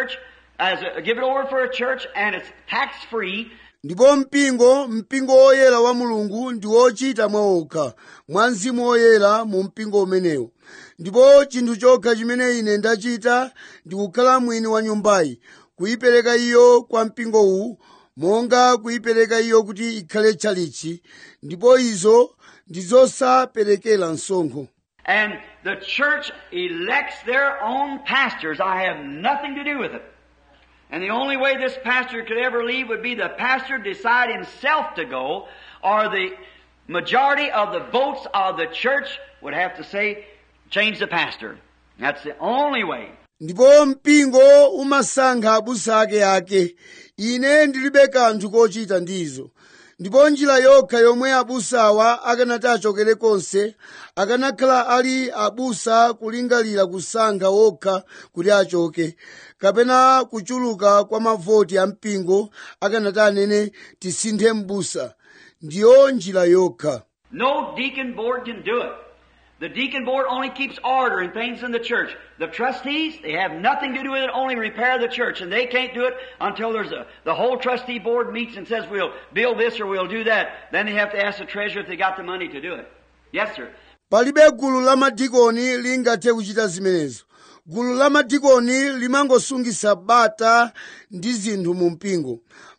[SPEAKER 2] as a, give it over for a church, and it's tax free.
[SPEAKER 1] ndipo mpingo mpingo woyera wa mulungu ndi wochita mwaokha mwa mzimu woyera mu mpingo umenewo ndipo chinthu chokha chimene ine ndachita ndi kukhala mwini wa nyumbayi kuyipereka iyo kwa mpingo uwu monga kuyipereka iyo kuti ikhale tchalichi ndipo izo ndi zosaperekera msonkho
[SPEAKER 2] And the church elects their own pastors. I have nothing to do with it. And the only way this pastor could ever leave would be the pastor decide himself to go, or the majority of the votes of the church would have to say, change the pastor. That's the only way.
[SPEAKER 1] ndipo mpingo umasankha abusa ake ake ine ndilibe kanthu kochita ndizo ndipo njira yokha yomwe abusawa akanati achokere konse akanakhala ali abusa kulingalira kusankha wokha kuti achoke kapena kuchuluka kwa mavoti a mpingo akanati anene tisinthe m'busa ndiyo njira yokha
[SPEAKER 2] No deacon board can do it. The deacon board only keeps order and things in the church. The trustees, they have nothing to do with it, only repair the church, and they can't do it until there's a, the whole trustee board meets and says we'll build this or we'll do that. Then they have to ask the treasurer if they got the money to do it. Yes, sir.
[SPEAKER 1] palibe gulu la madikoni lingathe kuchita zimenezo gulu la madikoni limangosungisa bata ndi zinthu mu mpingo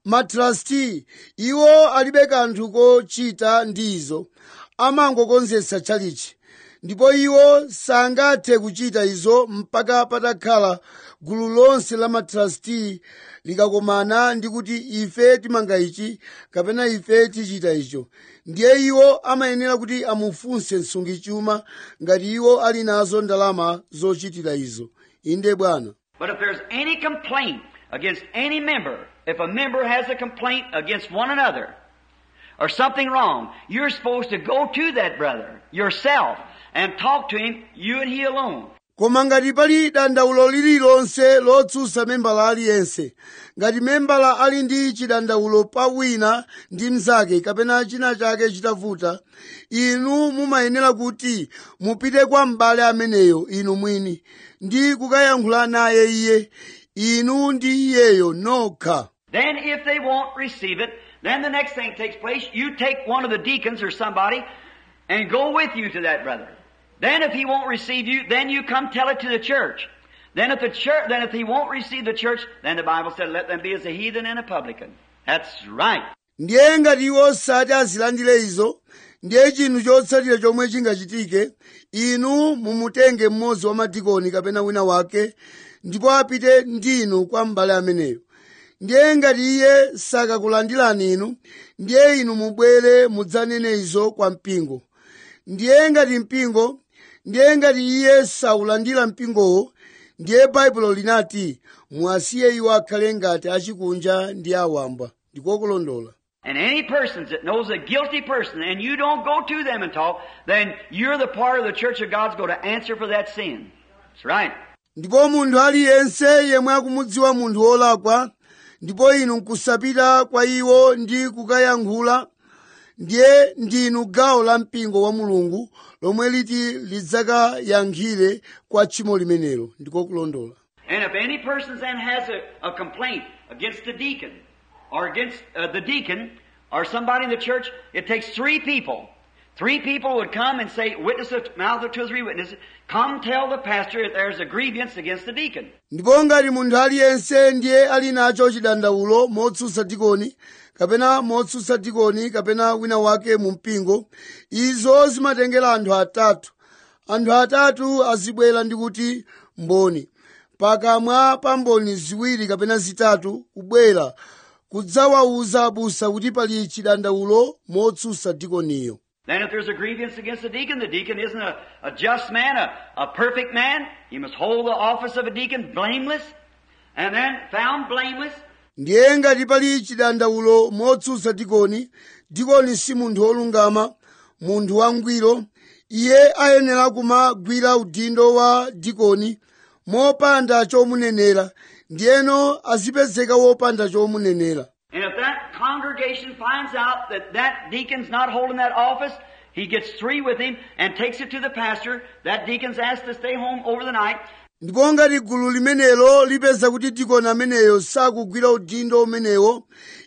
[SPEAKER 1] matrasti iwo alibe kanthu kochita ndizo amangokonzetsa tchalichi ndipo iwo sangathe kuchita izo mpaka patakhala gulu lonse la matrasti likakomana ndi kuti ife timanga ichi kapena ife tichita icho ndiye iwo amayenera kuti amufunse msungichuma ngati iwo ali nazo ndalama zochitira izo inde bwana
[SPEAKER 2] But if there's any complaint against any member, if a member has a complaint against one another, or something wrong, you're supposed to go to that brother yourself and talk to him, you and he alone.
[SPEAKER 1] koma ngati pali dandaulo lililonse lotsutsa membala aliyense ngati membala ali ndi chidandaulo pa wina ndi mnzake kapena china chake chitavuta inu mumayenera kuti mupite kwa m'bale ameneyo inu mwini ndi kukayankhula naye iye inu ndi iyeyo nokha
[SPEAKER 2] Then if they won't receive it, then the next thing takes place, you take one of the deacons or somebody and go with you to that brother. Then if he won't receive you, then you come tell it to the church. Then if the church, then if he won't receive the church, then the Bible said, let them be as a heathen and a publican. That's right.
[SPEAKER 1] ndiye ngati iwo sati azilandire izo ndiye chinthu chotsatira chomwe chingachitike inu mumutenge mmodzi wa madikoni kapena wina wake ndipo apite ndinu kwa m'bale ameneyo ndiye ngati iye sakakulandirani inu ndiye inu mubwere mudzanene izo kwa mpingo ndiye ngati mpingo ndiye ngati iye saulandira mpingowo ndiye baibulo linati muwasiye iwo akhale ngati achikunja ndi awamba ndikokulondola
[SPEAKER 2] And any persons that knows a guilty person and you don't go to them and talk, then you're the part of the church of God's going to answer for that sin. That's right.
[SPEAKER 1] ndipo munthu aliyense yemwe akumudziwa munthu wolakwa ndipo inu nkusapita kwa iwo ndi kukayankhula ndiye ndinu gawo la mpingo wa mulungu lomwe liti lidzakayankhire kwa tchimo limenelo ndikokulondola
[SPEAKER 2] And if any person then has a, a complaint against the deacon or against uh, the deacon or somebody in the church, it takes three people. Three people would come and say, witness the mouth of two or three witnesses, come tell the pastor if there's a grievance against the deacon.
[SPEAKER 1] ndipo ngati munthu aliyense ndiye ali nacho chidandaulo motsutsa dikoni kapena motsutsa dikoni kapena wina wake mu mpingo izo zimatengera anthu atatu anthu atatu azibwera ndi kuti mboni pakamwa pa mboni ziwiri kapena zitatu kubwera kudzawawuza abusa kuti pali chidandaulo motsutsa dikoniyo
[SPEAKER 2] Then if there's a grievance against the deacon, the deacon isn't a, a just man, a, a perfect man. He must hold the office of a deacon blameless. And then found blameless,
[SPEAKER 1] ndiye ngati pali chidandaulo motsutsa dikoni dikoni si munthu wolungama munthu wangwiro iye ayenera kumagwira udindo wa dikoni mopanda chomunenera ndiyeno azipezeka wopanda chomunenera
[SPEAKER 2] And if that congregation finds out that that deacon's not holding that office, he gets three with him and takes it to the pastor. That deacon's asked to stay home over the night.
[SPEAKER 1] ndipo ngati gulu limenelo lipeza kuti dikoni ameneyo sakugwira udindo umenewo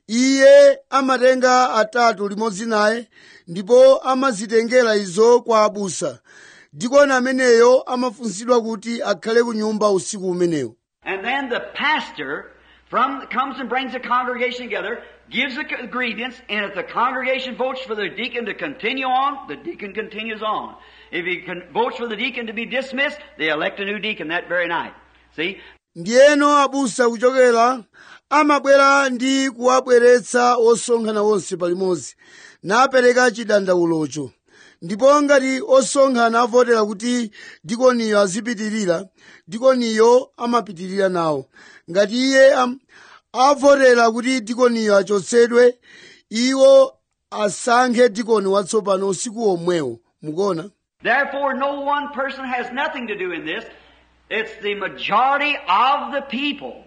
[SPEAKER 1] iye amatenga atatu limodzi naye ndipo amazitengera izo kwa abusa dikoni ameneyo amafunsidwa kuti akhale ku nyumba usiku umenewo
[SPEAKER 2] And then the pastor from comes and brings the congregation together, gives the ingredients, and if the congregation votes for the deacon to continue on, the deacon continues on. If he con- votes for the deacon to be dismissed, they elect a new deacon that very night. See?
[SPEAKER 1] ndiyeno abusa kuchokera amabwera ndi kuwabweretsa osonkhana onse palimodzi napereka chidandaulocho ndipo ngati osonkhana avotera kuti dikoniyo azipitirira dikoniyo amapitirira nawo ngati iye am- avotera kuti dikoniyo achotsedwe iwo asankhe dikoni watsopano usiku omwewo mukuona
[SPEAKER 2] Therefore, no one person has nothing to do in this. It's the majority of the people.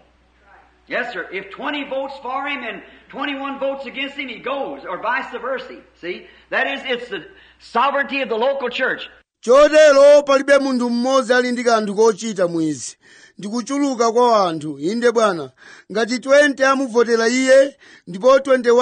[SPEAKER 2] Yes, sir. If 20 votes for him and 21 votes against him, he goes, or vice versa. See? That is, it's the sovereignty of the local church.
[SPEAKER 1] chotero palibe munthu mmodzi ali ndi kanthu kochita mwizi ndikuchuluka kwa anthu inde bwana ngati 20 amuvotera iye ndipo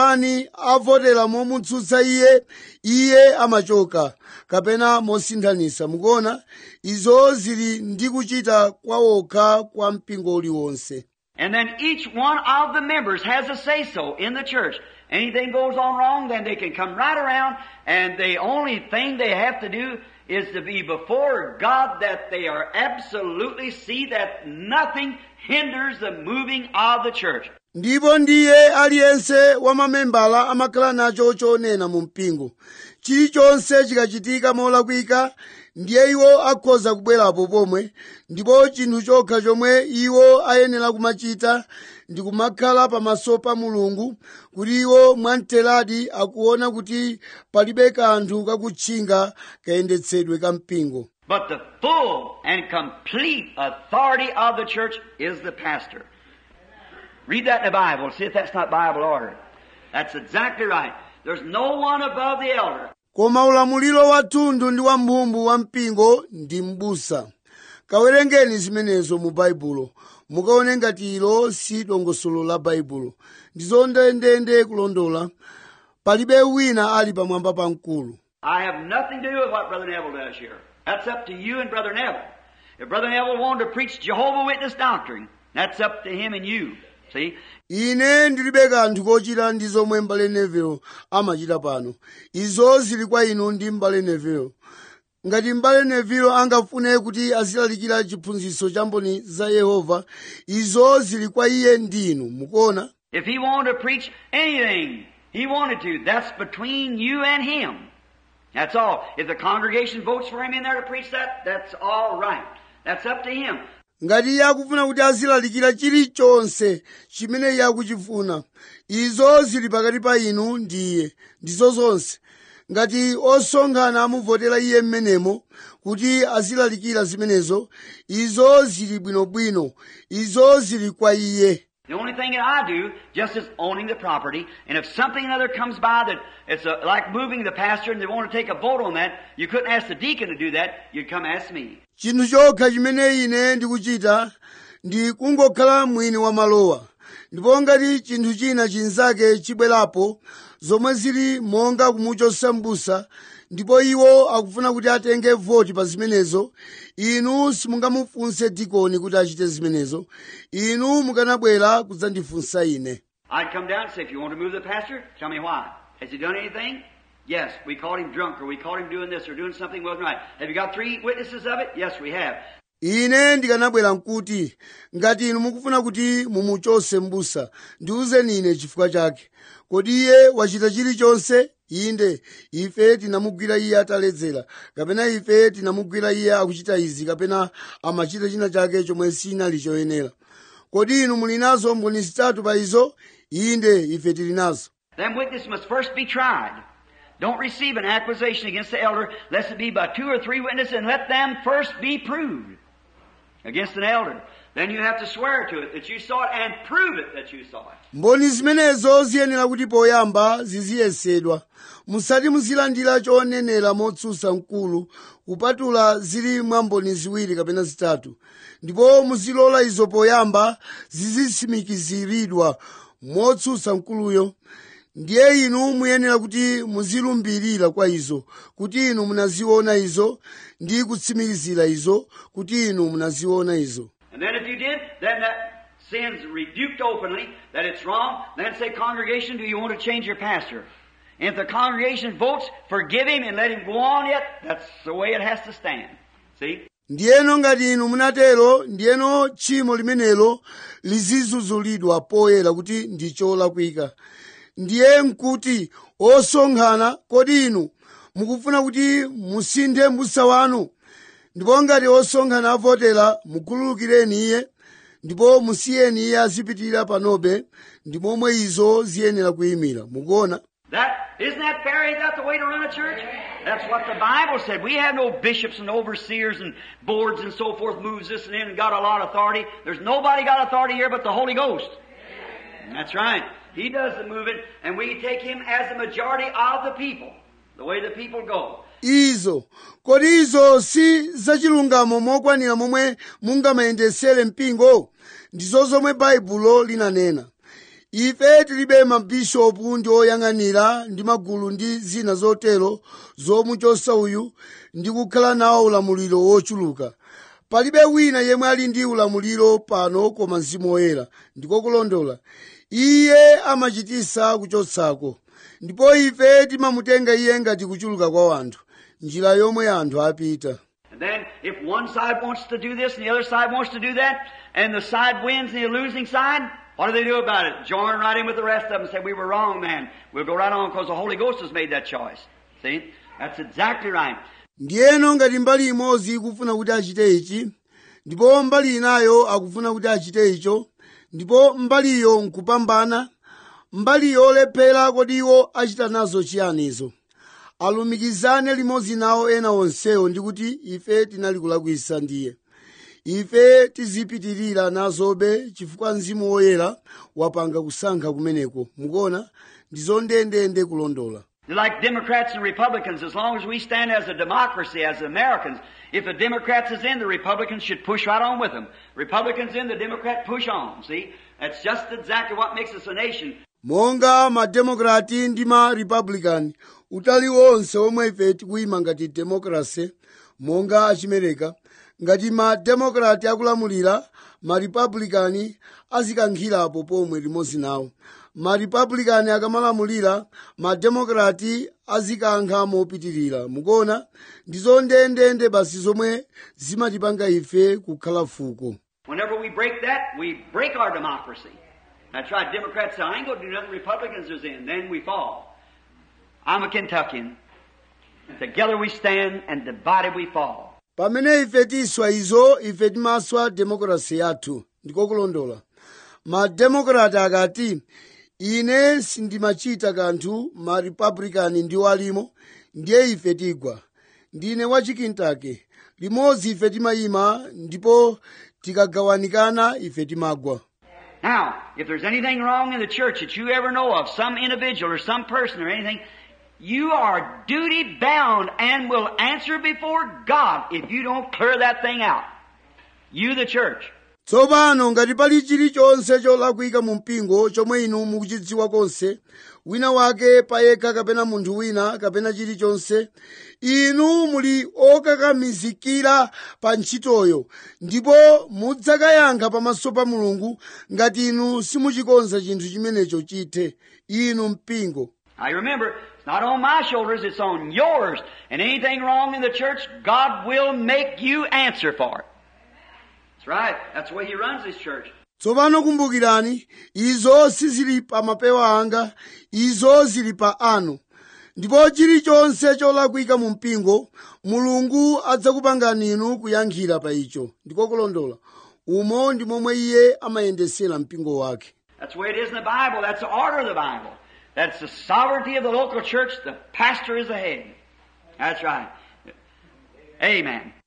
[SPEAKER 1] 21 avotera momutsutsa iye iye amachoka kapena mosinthanisa mukuona izo zili ndi kuchita kwawokha kwa mpingo uliwonse
[SPEAKER 2] And then each one of the members has a say so in the church. Anything goes on wrong, then they can come right around, and the only thing they have to do is to be before God that they are absolutely see that nothing hinders the moving of the church.
[SPEAKER 1] ndipo ndiye aliyense wa mamembala amakhala nacho chonena mu mpingo chilichonse chikachitika molakwika ndiye iwo akhoza kubwerapo pomwe ndipo chinthu chokha chomwe iwo ayenera kumachita ndi kumakhala pamaso pa mulungu kuti iwo mwamteradi akuona kuti palibe kanthu kakutchinga kayendetsedwe ka mpingo
[SPEAKER 2] But the full and complete authority of the church is the pastor. Read that in the Bible. See if that's not Bible order. That's exactly right. There's no one above the elder.
[SPEAKER 1] koma ulamuliro wathunthu ndi wamphumbu wa mpingo ndi m'busa kawerengeni zimenezo mu baibulo mukaone ngati ilo si dongosolo la baibulo ndizo ndendende kulondola palibe wina ali pamwamba pa mkulu
[SPEAKER 2] I have nothing to do with what Brother Neville does here. That's up to you and Brother Neville. If Brother Neville wanted to preach Jehovah Witness doctrine, that's up to him and you. See?
[SPEAKER 1] ine ndilibe kanthu kochita ndi zomwe mbale neville amachita pano izo zili kwa inu ndi mbale neville ngati mbale neville angafune kuti azilalikira chiphunzitso cha mboni za yehova izo zili kwa iye ndi inu mukuona
[SPEAKER 2] If he wanted to preach anything he wanted to, that's between you and him. That's all. If the congregation votes for him in there to preach that, that's all right. That's up to him.
[SPEAKER 1] ngati iye akufuna kuti azilalikira chilichonse chimene iye akuchifuna izo zili pakati pa inu ndi iye ndizo zonse ngati osonkhana amuvotera iye mmenemo kuti azilalikira zimenezo izo zili bwinobwino izo zili kwa iye
[SPEAKER 2] The only thing that I do just is owning the property, and if something other comes by that it's a, like moving the pastor and they want to take a vote on that, you couldn't ask the deacon to do that, you'd come ask me.
[SPEAKER 1] chinthu chokha chimene ine ndikuchita ndi kungokhala mwini wa malowa ndipo ngati chinthu china chinzake chibwerapo zomwe zili monga kumuchotsa m'busa ndipo iwo akufuna kuti atenge voti pa zimenezo inu simungamufunse dikoni kuti achite zimenezo inu mukanabwera kudzandifunsa ine
[SPEAKER 2] I'd come down and say, if you want to move the pastor, tell me why. Has he done anything? Yes. We caught him drunk, or we caught him doing this, or doing something wasn't right. Have you got three witnesses of it? Yes, we have.
[SPEAKER 1] ine ndikanabwera nkuti ngati inu mukufuna kuti mumuchose m'busa ndiwuzeni ine chifukwa chake kodi iye wachita chilichonse inde ife tinamugwira iye ataledzera kapena ife tinamugwira iye akuchita izi kapena amachita china chake chomwe sinali choyenera kodi inu muli nazo mboni zitatu pa izo inde ife tili nazo
[SPEAKER 2] Them witnesses must first be tried. Don't receive an accusation against the elder, lest it be by two or three witnesses, and let them first be proved against an elder. then you have to swear to it that you saw it and prove it that you saw it.
[SPEAKER 1] mboni zimenezo ziyenera kuti poyamba ziziyesedwa musati muzilandira chonenera motsutsa mkulu kupatula zili mwa mboni ziwiri kapena zitatu ndipo muzilola izo poyamba zizitsimikiziridwa motsutsa mkuluyo ndiye inu muyenera kuti muzilumbirira kwa izo kuti inu munaziona izo ndi kutsimikizira izo kuti inu munaziona izo
[SPEAKER 2] And then if you did, then that sin's rebuked openly that it's wrong. Then say, congregation, do you want to change your pastor? And if the congregation votes, forgive him and let him go on yet, that's the way it has to stand. See?
[SPEAKER 1] ndiyeno ngati inu munatero ndiyeno tchimo limenelo lizizuzulidwa poyera kuti ndi cholakwika ndiye nkuti osonkhana kodi inu mukufuna kuti musinthe m'busa wanu ndipo ngati osonkhana avotera mukhululukireni iye ndipo musiyeni iye azipitirira panobe ndi momwe izo ziyenera kuyimira mukuona
[SPEAKER 2] That isn't that fair? Ain't that the way to run a church? That's what the Bible said. We have no bishops and overseers and boards and so forth moves this and in and got a lot of authority. There's nobody got authority here but the Holy Ghost. That's right. He does the moving, and we take him as the majority of the people, the way the people go.
[SPEAKER 1] izo kodi izo si zachilungamo mokwanira momwe mungamayendesere mpingo ndizo zomwe baibulo linanena ife tilibe mabishopu ndi oyang'anira ndi magulu ndi zina zotero zomuchosa uyu ndi kukhala nawo ulamuliro wochuluka palibe wina yemwe ali ndi ulamuliro pano koma mzimu woyera ndiko kulondola iye amachitisa kuchotsako ndipo ife timamutenga iye ngati kuchuluka kwa wanthu njira yomwe anthu apita
[SPEAKER 2] And then, if one side wants to do this and the other side wants to do that, and the side wins the losing side, what do they do about it? Join right in with the rest of them and say, we were wrong, man. We'll go right on because the Holy Ghost has made that choice. See? That's exactly right.
[SPEAKER 1] ndiyeno ngati mbali imodzi ikufuna kuti achite ichi ndipo mbali inayo akufuna kuti achite icho ndipo mbaliyo nkupambana mbali yolephera kodi iwo achita nazo chiyanizo alumikizane limodzi nawo ena onsewo ndi kuti ife tinali kulakwisa ndiye ife tizipitirira nazobe chifukwa mzimu woyera wapanga kusankha kumeneko mukuona ndizo ndendende kulondola
[SPEAKER 2] Like Democrats and Republicans, as long as we stand as a democracy, as Americans, if the Democrats is in, the Republicans should push right on with them. Republicans in, the Democrat push on. See? That's just exactly what makes us a nation.
[SPEAKER 1] monga mademokrati ndi ma republican utali wonse omwe ife tikuyima ngati democracy monga achimereka ngati ma democrat akulamulira ma republican azikankhirapo pomwe limodzi nawo ma republican akamalamulira ma democrat azikankha mopitirira mukuona ndizo ndendende basi zomwe zimatipanga ife kukhala fuko
[SPEAKER 2] Whenever we break that, we break our democracy. That's right. Democrats say, I ain't going to do nothing. Republicans is in. Then we fall. I'm a Kentuckian. Together we stand and divided we fall.
[SPEAKER 1] pamene ife tiswa izo ife timaswa demokrasi yathu ndiko kulondola mademokrati akati ine sindimachita kanthu ma republican ndiwo alimo ndiye ife tigwa ndine wa chikintake limodzi ife timayima ndipo tikagawanikana ife timagwa
[SPEAKER 2] Now, if there's anything wrong in the church that you ever know of, some individual or some person or anything, you are duty bound and will answer before God if you don't clear that thing out. You, the church.
[SPEAKER 1] tsopano ngati pali chilichonse cholakwika mu mpingo chomwe inu mukuchidziwa konse wina wake payekha kapena munthu wina kapena chilichonse inu muli okakamizikira pa ntchitoyo ndipo mudzakayankha pamaso pa mulungu ngati inu simuchikonza chinthu chimenecho chithe inu mpingo
[SPEAKER 2] Now you remember, it's not on my shoulders, it's on yours. And anything wrong in the church, God will make you answer for it. That's right. That's the way He runs His church.
[SPEAKER 1] tsopano kumbukirani izo sizili pa mapewa anga izo zili pa anu ndipo chilichonse cholakwika mu mpingo mulungu adzakupangani inu kuyankhira pa icho ndiko kulondola umo ndi momwe iye amayendesera mpingo wake
[SPEAKER 2] That's the way it is in the Bible. That's the order of the Bible. That's the sovereignty of the local church. The pastor is the head. That's right. Amen.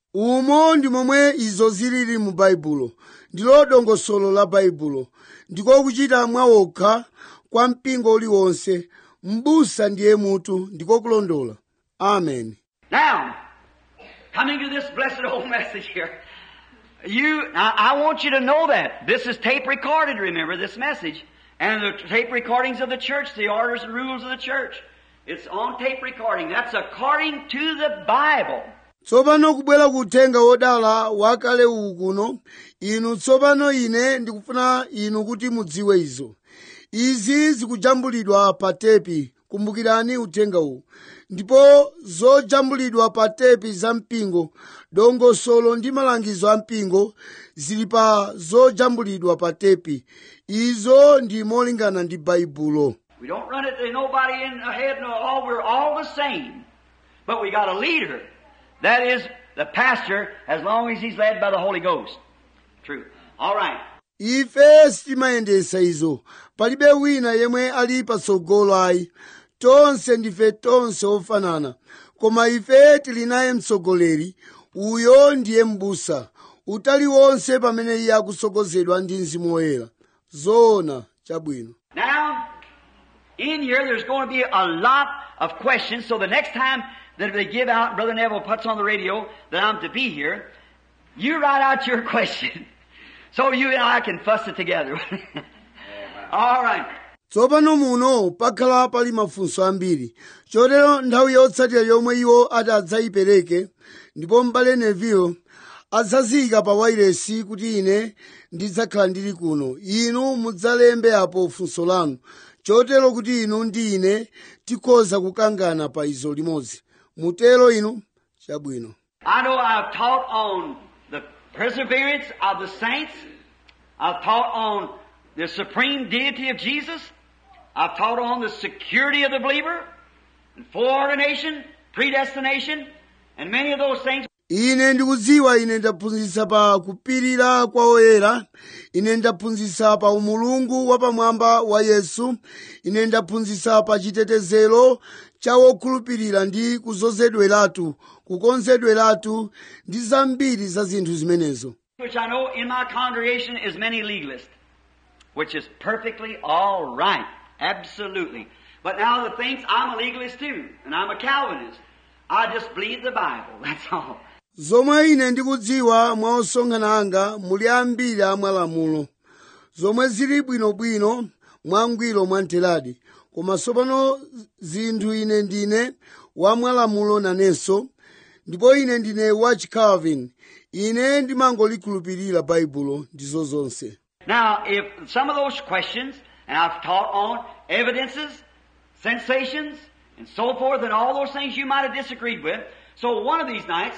[SPEAKER 1] umo ndi momwe izo zilili mu baibulo ndilo dongosolo la baibulo ndiko kuchita mwawokha kwa mpingo uliwonse m'busa ndiye mutu ndiko kulondola amen
[SPEAKER 2] Now, coming to this blessed old message here, you, I, I want you to know that. This is tape recorded, remember, this message. And the tape recordings of the church, the orders and rules of the church. It's on tape recording. That's according to the Bible.
[SPEAKER 1] tsopano kubwera ku uthenga wodala wakale uwu kuno inu tsopano ine ndikufuna inu kuti mudziwe izo izi zikujambulidwa pa tepi kumbukirani uthenga uwu ndipo zojambulidwa pa tepi za mpingo dongosolo ndi malangizo a mpingo zili pa zojambulidwa pa tepi izo ndi molingana ndi baibulo
[SPEAKER 2] We don't run it, there's nobody in ahead, no, all, we're all the same. But we got a leader. That is the pastor, as long as he's led by the Holy Ghost. True. All right.
[SPEAKER 1] ife sitimayendesa izo palibe wina yemwe ali patsogolo ayi tonse ndife tonse ofanana koma ife tili naye mtsogoleri uyo ndiye m'busa utali wonse pamene iye akusogozedwa ndi mzimu woyera zoona chabwino
[SPEAKER 2] Now, in here, there's going to be a lot of questions. So the next time that they give out, Brother Neville puts on the radio that I'm to be here, you write out your question. So you and I can fuss it together. All right.
[SPEAKER 1] tsopano muno pakhala pali mafunso ambiri chotero nthawi yotsatira yomwe iwo ati adzayipereke ndipo m'bale neville adzaziyika pa wairesi kuti ine ndidzakhala ndili kuno inu mudzalembe apo funso lanu chotero kuti inu ndi ine tikhoza kukangana pa izo limodzi mutero inu chabwino
[SPEAKER 2] I know I've taught on the perseverance of the saints. I've taught on the supreme deity of Jesus. I've taught on the security of the believer, and foreordination, predestination, and many of those things.
[SPEAKER 1] ine ndikudziwa ine ndaphunzitsa pa kupirira kwa oyera ine ndaphunzitsa pa umulungu wapamwamba wa yesu ine ndaphunzitsa pa chitetezero cha wokhulupirira ndi kuzozedweratu kukonzedweratu ndi zambiri za zinthu zimenezo
[SPEAKER 2] which I know in my congregation is many legalists, which is perfectly all right, absolutely. But now the things I'm a legalist too, and I'm a Calvinist. I just believe the Bible. That's all.
[SPEAKER 1] zomwe ine ndikudziwa mwa osonkhana anga muli ambiri amwalamulo zomwe zili bwinobwino mwangwiro mwamtheradi koma tsopano zinthu ine ndine wamwalamulo nanenso ndipo ine ndine wa chicalvin ine ndimangolikhulupirira baibulo ndizo zonse
[SPEAKER 2] Now, if some of those questions, and I've taught on evidences, sensations, and so forth, and all those things you might have disagreed with. So one of these nights,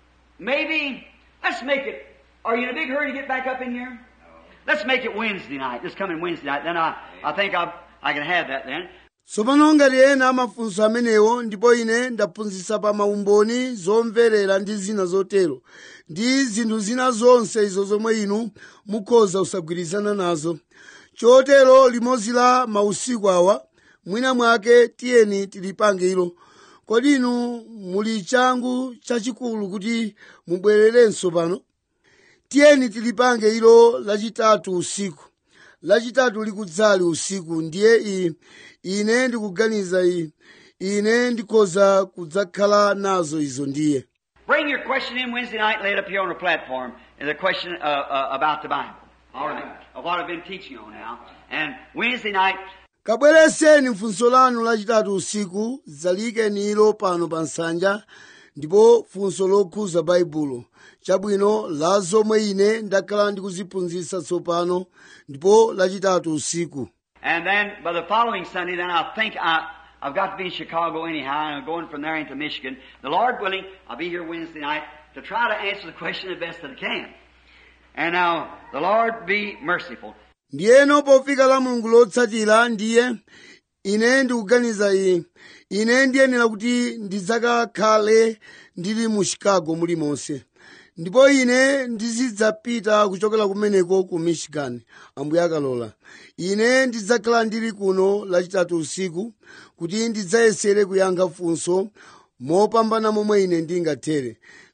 [SPEAKER 2] maybe, let's make it, are you in a big hurry to get back up in here? Let's make it Wednesday night, this coming Wednesday night. Then I, I think I, I can have that then.
[SPEAKER 1] tsopano ngati ena amafunso amenewo ndipo ine ndaphunzitsa pa maumboni zomverera ndi zina zotero ndi zinthu zina zonse izo zomwe inu mukhoza kusagwirizana nazo chotero limodzi la mausiku awa mwina mwake tiyeni tilipange ilo kodi inu muli changu chachikulu kuti mubwererenso pano tiyeni tilipange ilo lachitatu usiku lachitatu likudzali usiku ndiye i ine ndikuganiza i ine ndikhoza kudzakhala nazo izo ndiye
[SPEAKER 2] Bring your question in Wednesday night and lay it up here on the platform. And the question uh, uh, about the Bible. All right. Of what I've been teaching on now. And Wednesday night,
[SPEAKER 1] kabwereseni funso lanu lachitatu usiku dzalikeni ilo pano pa nsanja ndipo funso lokhuza baibulo chabwino la zomwe ine ndakhala ndikuziphunzitsa tsopano ndipo lachitatu usiku
[SPEAKER 2] And then by the following Sunday, then I think I, I've got to be in Chicago anyhow, and I'm going from there into Michigan. The Lord willing, I'll be here Wednesday night to try to answer the question the best that I can. And now, the Lord be merciful.
[SPEAKER 1] ndiyeno pofika la mulungu lotsatira ndiye ine ndikuganiza iyi ine ndiyenera kuti ndidzakakhale ndili mu chicago mulimonse ndipo ine ndizidzapita kuchokera kumeneko ku michigan ambuye akalola ine ndidzakhala ndili kuno lachitatu usiku kuti ndidzayesere kuyankha funso mopambana momwe ine ndingathere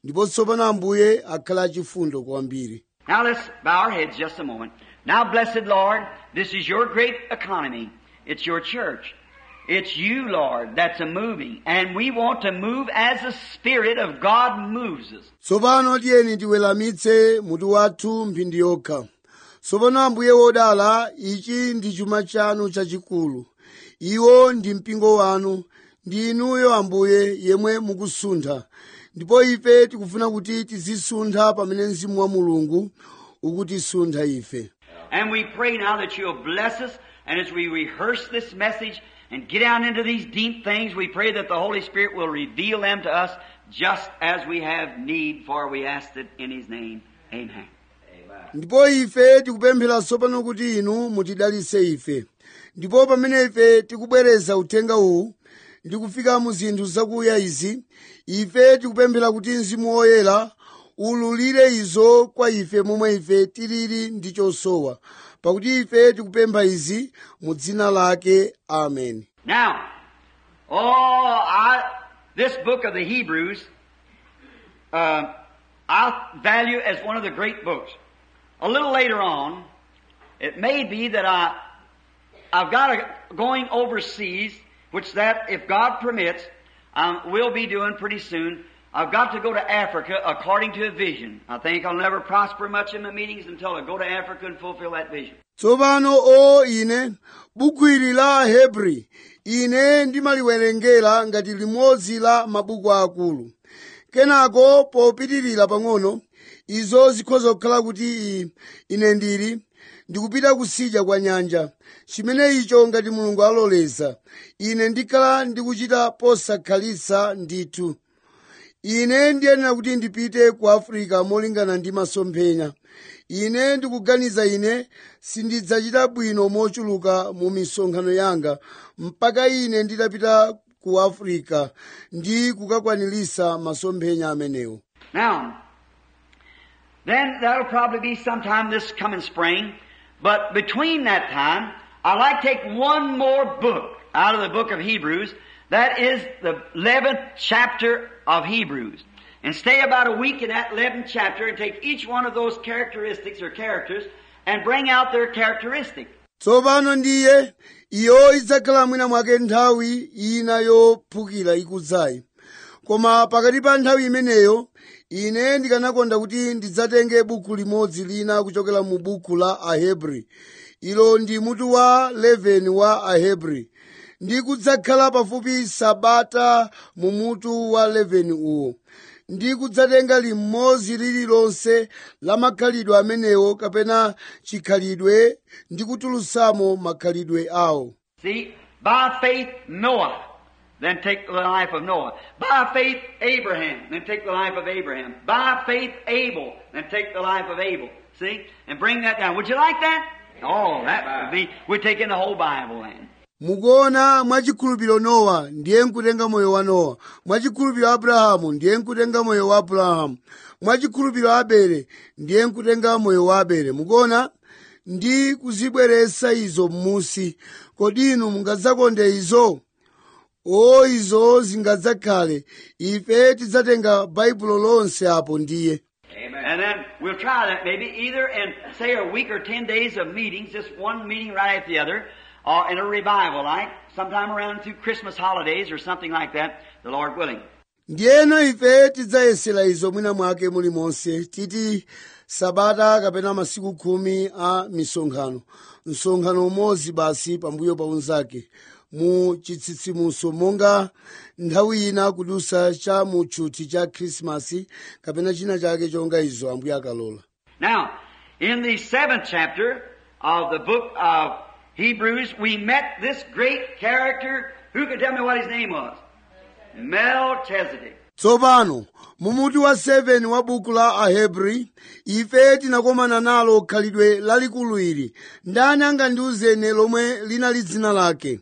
[SPEAKER 1] ndipo tsopano ambuye akhala achifundo kwambiri
[SPEAKER 2] Now let's bow our heads just a moment. Now, blessed Lord, this is your great economy. It's your church. It's you, Lord, that's a moving. And we want to move as the Spirit of God moves us.
[SPEAKER 1] tsopano tiyeni tiweramitse mutu wathu mphindi yokha tsopano ambuye wodala ichi ndi chuma chanu chachikulu iwo ndi mpingo wanu ndi inuyo ambuye yemwe mukusuntha ndipo ife tikufuna kuti tizisuntha pamene mzimu wa mulungu ukutisuntha ife
[SPEAKER 2] And we pray now that you'll bless us. And as we rehearse this message and get down into these deep things, we pray that the Holy Spirit will reveal them to us just as we have need, for we ask it in His name. Amen.
[SPEAKER 1] ndipo ife tikupemphera tsopano kuti inu mutidalitse ife ndipo pamene ife tikubwereza uthenga uwu ndi kufika mu zinthu zakuya izi ife tikupemphera kuti mzimu woyera ululire izo kwa ife momwe ife tilili ndi chosowa pakuti ife tikupempha izi mu dzina lake amen
[SPEAKER 2] Now, oh, I, this book of the Hebrews, uh, I value as one of the great books. A little later on, it may be that I, I've got a going overseas, which that, if God permits, um, we'll be doing pretty soon. I've got to go to Africa according to a vision. I think I'll never prosper much in my meetings until I go to Africa and fulfill that vision.
[SPEAKER 1] tsopano o ine buku ili la hebri ine ndimaliwerengera ngati limodzi la mabuku akulu kenako popitirira pang'ono izo zikhoza kukhala kuti i- ine ndili ndikupita kusidya kwa nyanja chimene icho ngati mulungu aloleza ine ndikhala ndikuchita posakhalitsa ndithu ine ndiyenera kuti ndipite ku afirika molingana ndi masomphenya ine ndikuganiza ine sindidzachita bwino mochuluka mu misonkhano yanga mpaka ine nditapita ku afirika ndi kukakwanilisa masomphenya amenewo
[SPEAKER 2] Now, then that'll probably be sometime this coming spring. But between that time, I'd like to take one more book out of the book of Hebrews. That is the 11th chapter of Hebrews. And stay about a week in that 11th chapter and take each one of those characteristics or characters and bring out their characteristic.
[SPEAKER 1] tsopano ndiye iyo idzakhala mwina mwake nthawi ina yophukira ikudzayi koma pakati pa nthawi imeneyo ine ndikanakonda kuti ndidzatenge buku limodzi lina kuchokera mu buku la ahebri ilo ndi mutu wa 11 wa ahebri ndi kudzakhala pafupi sabata mu mutu wa 11 uwo ndi kudzatenga limodzi lililonse la makhalidwe amenewo kapena chikhalidwe ndi kutulutsamo makhalidwe awo
[SPEAKER 2] See, by faith Noah, then take the life of Noah. By faith Abraham, then take the life of Abraham. By faith Abel, then take the life of Abel. See? And bring that down. Would you like that? Oh, that would be, we're taking the whole Bible then.
[SPEAKER 1] mukuona mwachikhulupiriro nowa ndiye nkutenga moyo wa nowa mwachikhulupiriro abrahamu ndiye nkutenga moyo wa abrahamu mwachikhulupiriro abele ndiye nkutenga moyo wa abele mukuona ndi kuzibweretsa izo m'musi kodi inu mungadzakonde izo o izo zingadzakhale ife tidzatenga baibulo lonse apo ndiye
[SPEAKER 3] Amen.
[SPEAKER 2] And then we'll try that maybe either in, say, a week or ten days of meetings, just one meeting right after the other, or in a revival like, sometime around through Christmas holidays or something like that, the Lord willing.
[SPEAKER 1] ndiyeno ife tidzayesera izo mwina mwake mulimonse titi sabata kapena masiku khumi a misonkhano msonkhano umodzi basi pambuyo pa unzake mu chitsitsimuso monga nthawi ina kudusa cha mu tchuthi cha khrisimasi kapena china chake chonga izo ambuye akalola
[SPEAKER 2] Now, in the seventh chapter of the book of Hebrews, we met this great character. Who can tell me what his name was? Melchizedek.
[SPEAKER 1] tsopano mu mutu wa 7 wa buku la ahebri ife tinakomana nalo khalidwe lalikulu ili ndani angandiuzene lomwe linali dzina lake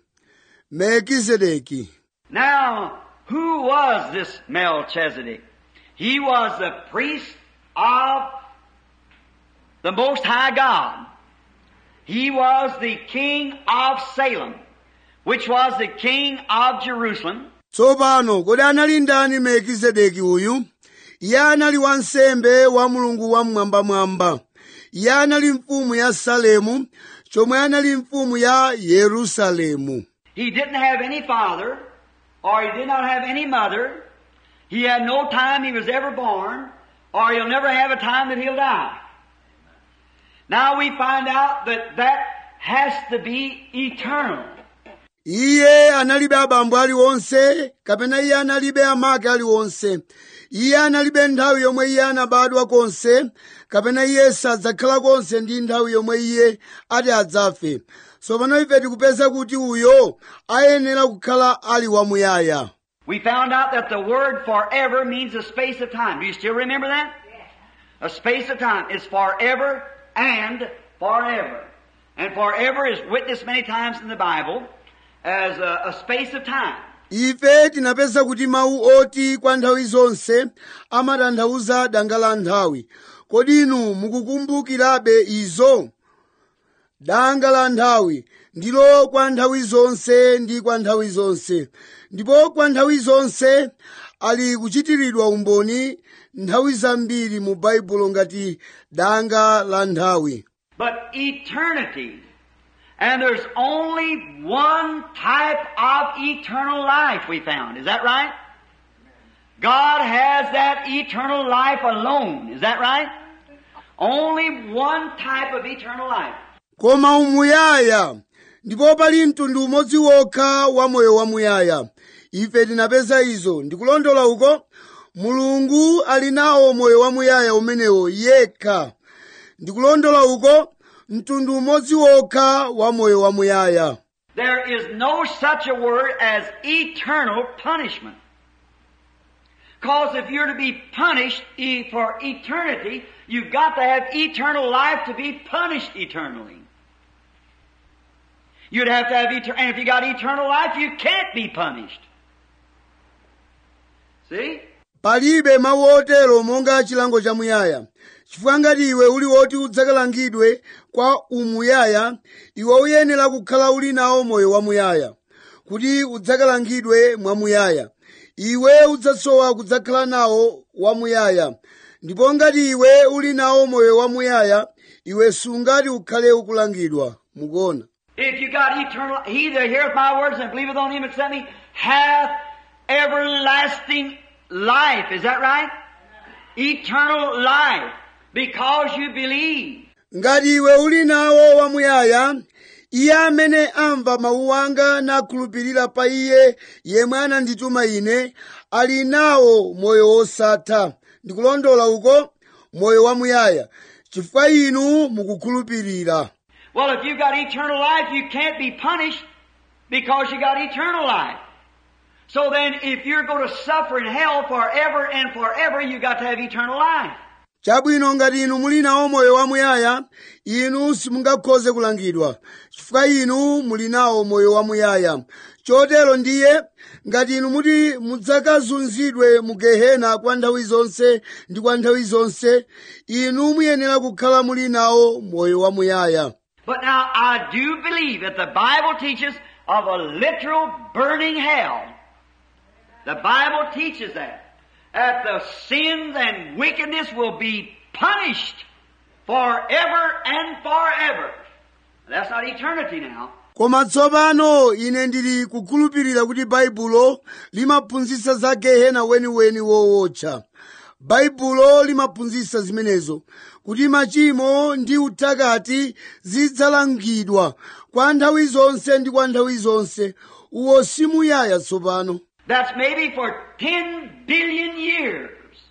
[SPEAKER 1] melkizedeki
[SPEAKER 2] Now, who was this Melchizedek? He was the priest of the Most High God. He was the king of Salem, which was the king of Jerusalem.
[SPEAKER 1] tsopano kodi anali ndani melkizedeki uyu iye anali wansembe wa mulungu wamwambamwamba iye anali mfumu ya salemu chomwe anali mfumu ya yerusalemu
[SPEAKER 2] He didn't have any father, or he did not have any mother. He had no time he was ever born, or he'll never have a time that he'll die. Now we find out that that has to be eternal.
[SPEAKER 1] iye analibe abambo aliwonse kapena iye analibe amake aliwonse iye analibe nthawi yomwe iye anabadwa konse kapena iye sadzakhala konse ndi nthawi yomwe iye ati adzafe tsopano ife tikupeza kuti uyo ayenera kukhala ali wamuyaya
[SPEAKER 2] We found out that the word forever means a space of time. Do you still remember that? A space of time is forever and forever. And forever is witnessed many times in the Bible as a, a space of time.
[SPEAKER 1] ife tinapeza kuti mawu oti kwa nthawi zonse amatanthauza danga la nthawi kodi inu mukukumbukirabe izo danga la nthawi ndilo kwa nthawi zonse ndi kwa nthawi zonse ndipo kwa nthawi zonse ali kuchitiridwa umboni nthawi zambiri mu baibulo ngati danga la nthawi
[SPEAKER 2] But eternity. And there's only one type of eternal life we found. Is that right? God has that eternal life alone. Is that right? Only one type of eternal life.
[SPEAKER 1] koma umuyaya ndipo pali mtundu umodzi wokha wa moyo wamuyaya ife tinapeza izo ndikulondola uko mulungu ali nawo moyo wamuyaya umenewo yekha ndikulondola uko mtundu umodzi wokha wa moyo wamuyaya
[SPEAKER 2] There is no such a word as eternal punishment. Because if you're to be punished e- for eternity, you've got to have eternal life to be punished eternally. You'd have to have eternal, and if you got eternal life, you can't be punished. See?
[SPEAKER 1] palibe mawu otero monga chilango cha muyaya chifukwa ngati iwe uli woti udzakalangidwe kwa umuyaya iwe uyenera kukhala uli nawo moyo wamuyaya kuti udzakalangidwe mwamuyaya iwe udzasowa kudzakhala nawo wamuyaya ndipo ngati iwe uli nawo moyo wamuyaya iwe sungati ukhale ukulangidwa mukuona
[SPEAKER 2] If you got eternal, he that heareth my words and believeth on him that sent me hath everlasting life. Is that right? Eternal life. Because you believe.
[SPEAKER 1] ngati iwe uli nawo wamuyaya iye amene amva mawu anga nakhulupirira pa iye yemwe anandituma ine ali nawo moyo wosatha ndikulondola uko moyo wamuyaya chifukwa inu mukukhulupirira
[SPEAKER 2] Well, if you got eternal life, you can't be punished because you got eternal life. So then, if you're going to suffer in hell forever and forever, you got to have eternal life.
[SPEAKER 1] chabwino ngati inu muli nawo moyo wamuyaya inu simungakhoze kulangidwa chifukwa inu muli nawo moyo wamuyaya chotero ndiye ngati inu muti mudzakazunzidwe mu gehena kwa nthawi zonse ndi kwa nthawi zonse inu muyenera kukhala muli nawo moyo wamuyaya
[SPEAKER 2] But now, I do believe that the Bible teaches of a literal burning hell. The Bible teaches that. That the sins and wickedness will be punished forever and forever. That's not eternity now.
[SPEAKER 1] koma tsopano ine ndili kukhulupirira kuti baibulo limaphunzitsa za gehena weniweni wowotcha baibulo limaphunzitsa zimenezo kuti machimo ndi uthakati zidzalangidwa kwa nthawi zonse ndi kwa nthawi zonse uwo simuyaya tsopano
[SPEAKER 2] That's maybe for 10 billion years.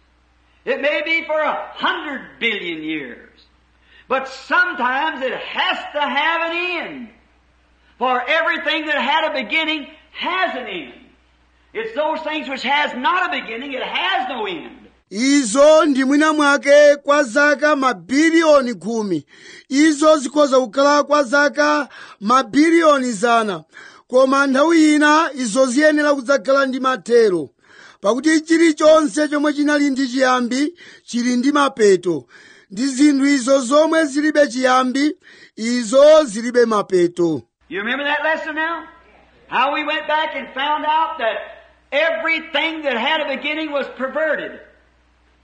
[SPEAKER 2] It may be for a hundred billion years. But sometimes it has to have an end. For everything that had a beginning has an end. It's those things which has not a beginning, it has no end.
[SPEAKER 1] izo ndi mwina mwake kwa zaka mabiliyoni khumi izo zikhoza kukhala kwa zaka mabiliyoni zana koma nthawi ina izo ziyenera kudzakhala ndi mathero pakuti chilichonse chomwe chinali ndi chiyambi chili ndi mapeto ndi zinthu izo zomwe zilibe chiyambi izo zilibe mapeto
[SPEAKER 2] You remember that lesson now? How we went back and found out that everything that had a beginning was perverted.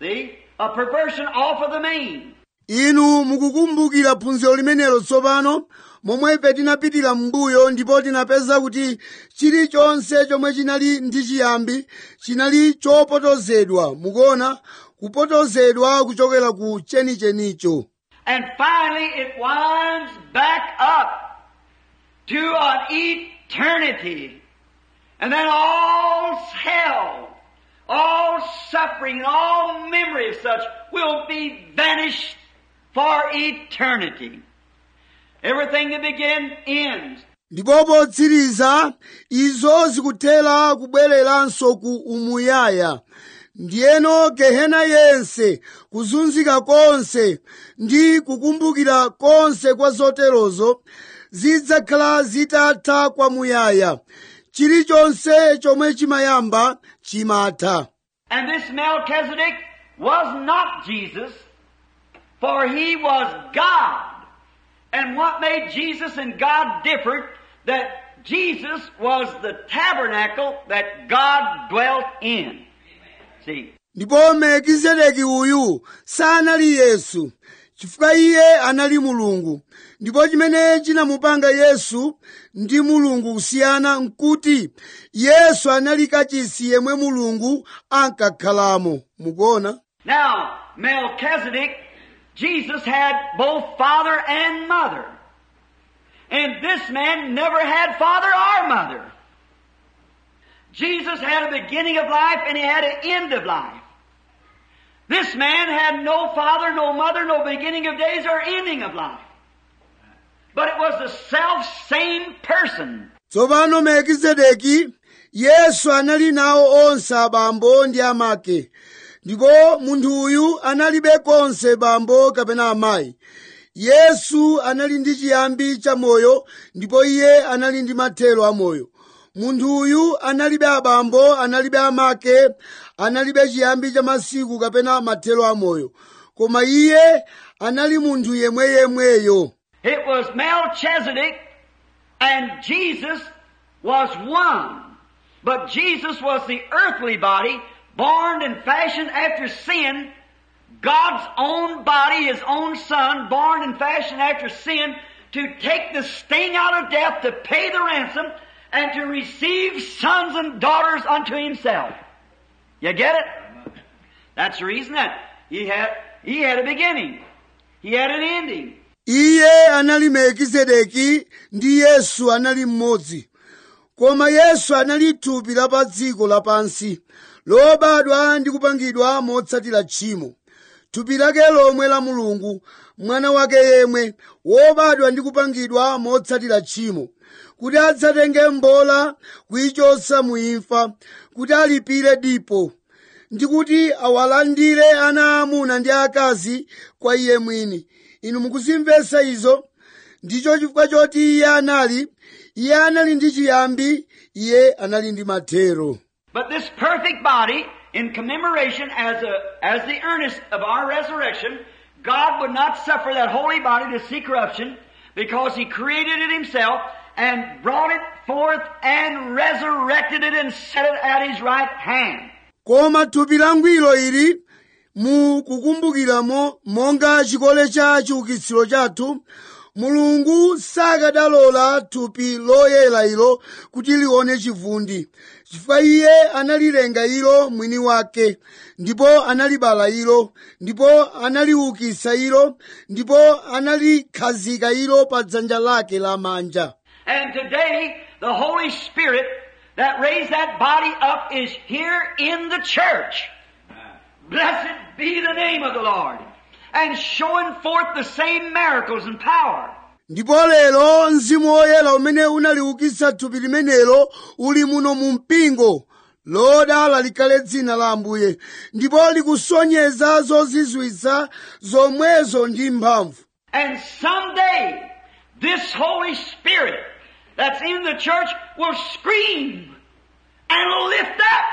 [SPEAKER 2] See? A perversion off of the mean.
[SPEAKER 1] inu mukukumbukira phunziro limenelo tsopano momwe ife tinapitira m'mbuyo ndipo tinapeza kuti chilichonse chomwe chinali ndi chiyambi chinali chopotozedwa mukuona kupotozedwa kuchokera ku chenichenicho
[SPEAKER 2] And finally it winds back up to an eternity. And then all hell, all suffering, and all memory of such will be vanished for eternity. Everything that began ends.
[SPEAKER 1] ndipo potsiriza izo zikuthera kubwereranso ku umuyaya ndiyeno gehena yense kuzunzika konse ndi kukumbukira konse kwa zoterozo zidzakhala zitatha kwamuyaya chilichonse chomwe chimayamba chimatha
[SPEAKER 2] And this Melchizedek was not Jesus, for he was God. And what made Jesus and God different? That Jesus was the tabernacle that God dwelt in. See,
[SPEAKER 1] ndipo melkizedeki uyu sanali yesu chifukwa iye anali mulungu ndipo chimene chinamupanga yesu ndi mulungu kusiyana nkuti yesu anali kachisi yemwe mulungu ankakhalamo mukuona
[SPEAKER 2] now Melchizedek, Jesus had both father and mother. And this man never had father or mother. Jesus had a beginning of life and he had an end of life. This man had no father, no mother, no beginning of days or ending of life. But it was the self same person.
[SPEAKER 1] tsopano melkizedeki yesu anali nawo onse abambo ndi amake ndipo munthu uyu analibe konse bambo kapena amayi yesu anali ndi chiyambi cha moyo ndipo iye anali ndi mathero a moyo munthu uyu analibe abambo analibe amake analibe chiyambi cha masiku kapena mathero a moyo koma iye anali munthu yemweyemweyo
[SPEAKER 2] It was Melchizedek and Jesus was one. But Jesus was the earthly body, born and fashioned after sin, God's own body, His own Son, born and fashioned after sin, to take the sting out of death, to pay the ransom, and to receive sons and daughters unto Himself. You get it? That's the reason that He had, He had a beginning. He had an ending.
[SPEAKER 1] iye anali melkizedeki ndi yesu anali mmodzi koma yesu anali thupi la pa dziko lapansi lobadwa ndi kupangidwa motsatira tchimo thupi lake lomwe la mulungu mwana wake yemwe wobadwa ndi kupangidwa motsatira tchimo kuti adzatenge mbola kuyichotsa muimfa kuti alipire dipo ndi kuti awalandire ana amuna ndi akazi kwa iye mwini inu mukuzimvetsa izo ndicho chifukwa choti iye anali iye anali ndi chiyambi iye anali ndi mathero
[SPEAKER 2] But this perfect body, in commemoration as a, as the earnest of our resurrection, God would not suffer that holy body to see corruption because He created it Himself and brought it forth and resurrected it and set it at His right hand.
[SPEAKER 1] koma thupi langwiro ili mukukumbukiramo monga chikole cha chiukitsiro chathu mulungu sakadalola thupi loyera ilo kuti lione chivundi chifukwa iye analilenga ilo mwini wake ndipo analibala ilo ndipo analiukitsa ilo ndipo analikhazika ilo pa dzanja lake lamanja
[SPEAKER 2] And today, the Holy Spirit that raised that body up is here in the church. Blessed be the name of the Lord. And showing forth the same miracles and power.
[SPEAKER 1] ndipo lero mzimu woyera umene unaliukitsa thupi limenelo uli muno mu mpingo lodala likhale dzina la ambuye ndipo likusonyeza zozizwitsa zomwezo ndi mphamvu
[SPEAKER 2] And someday, this Holy Spirit that's in the church will scream and lift up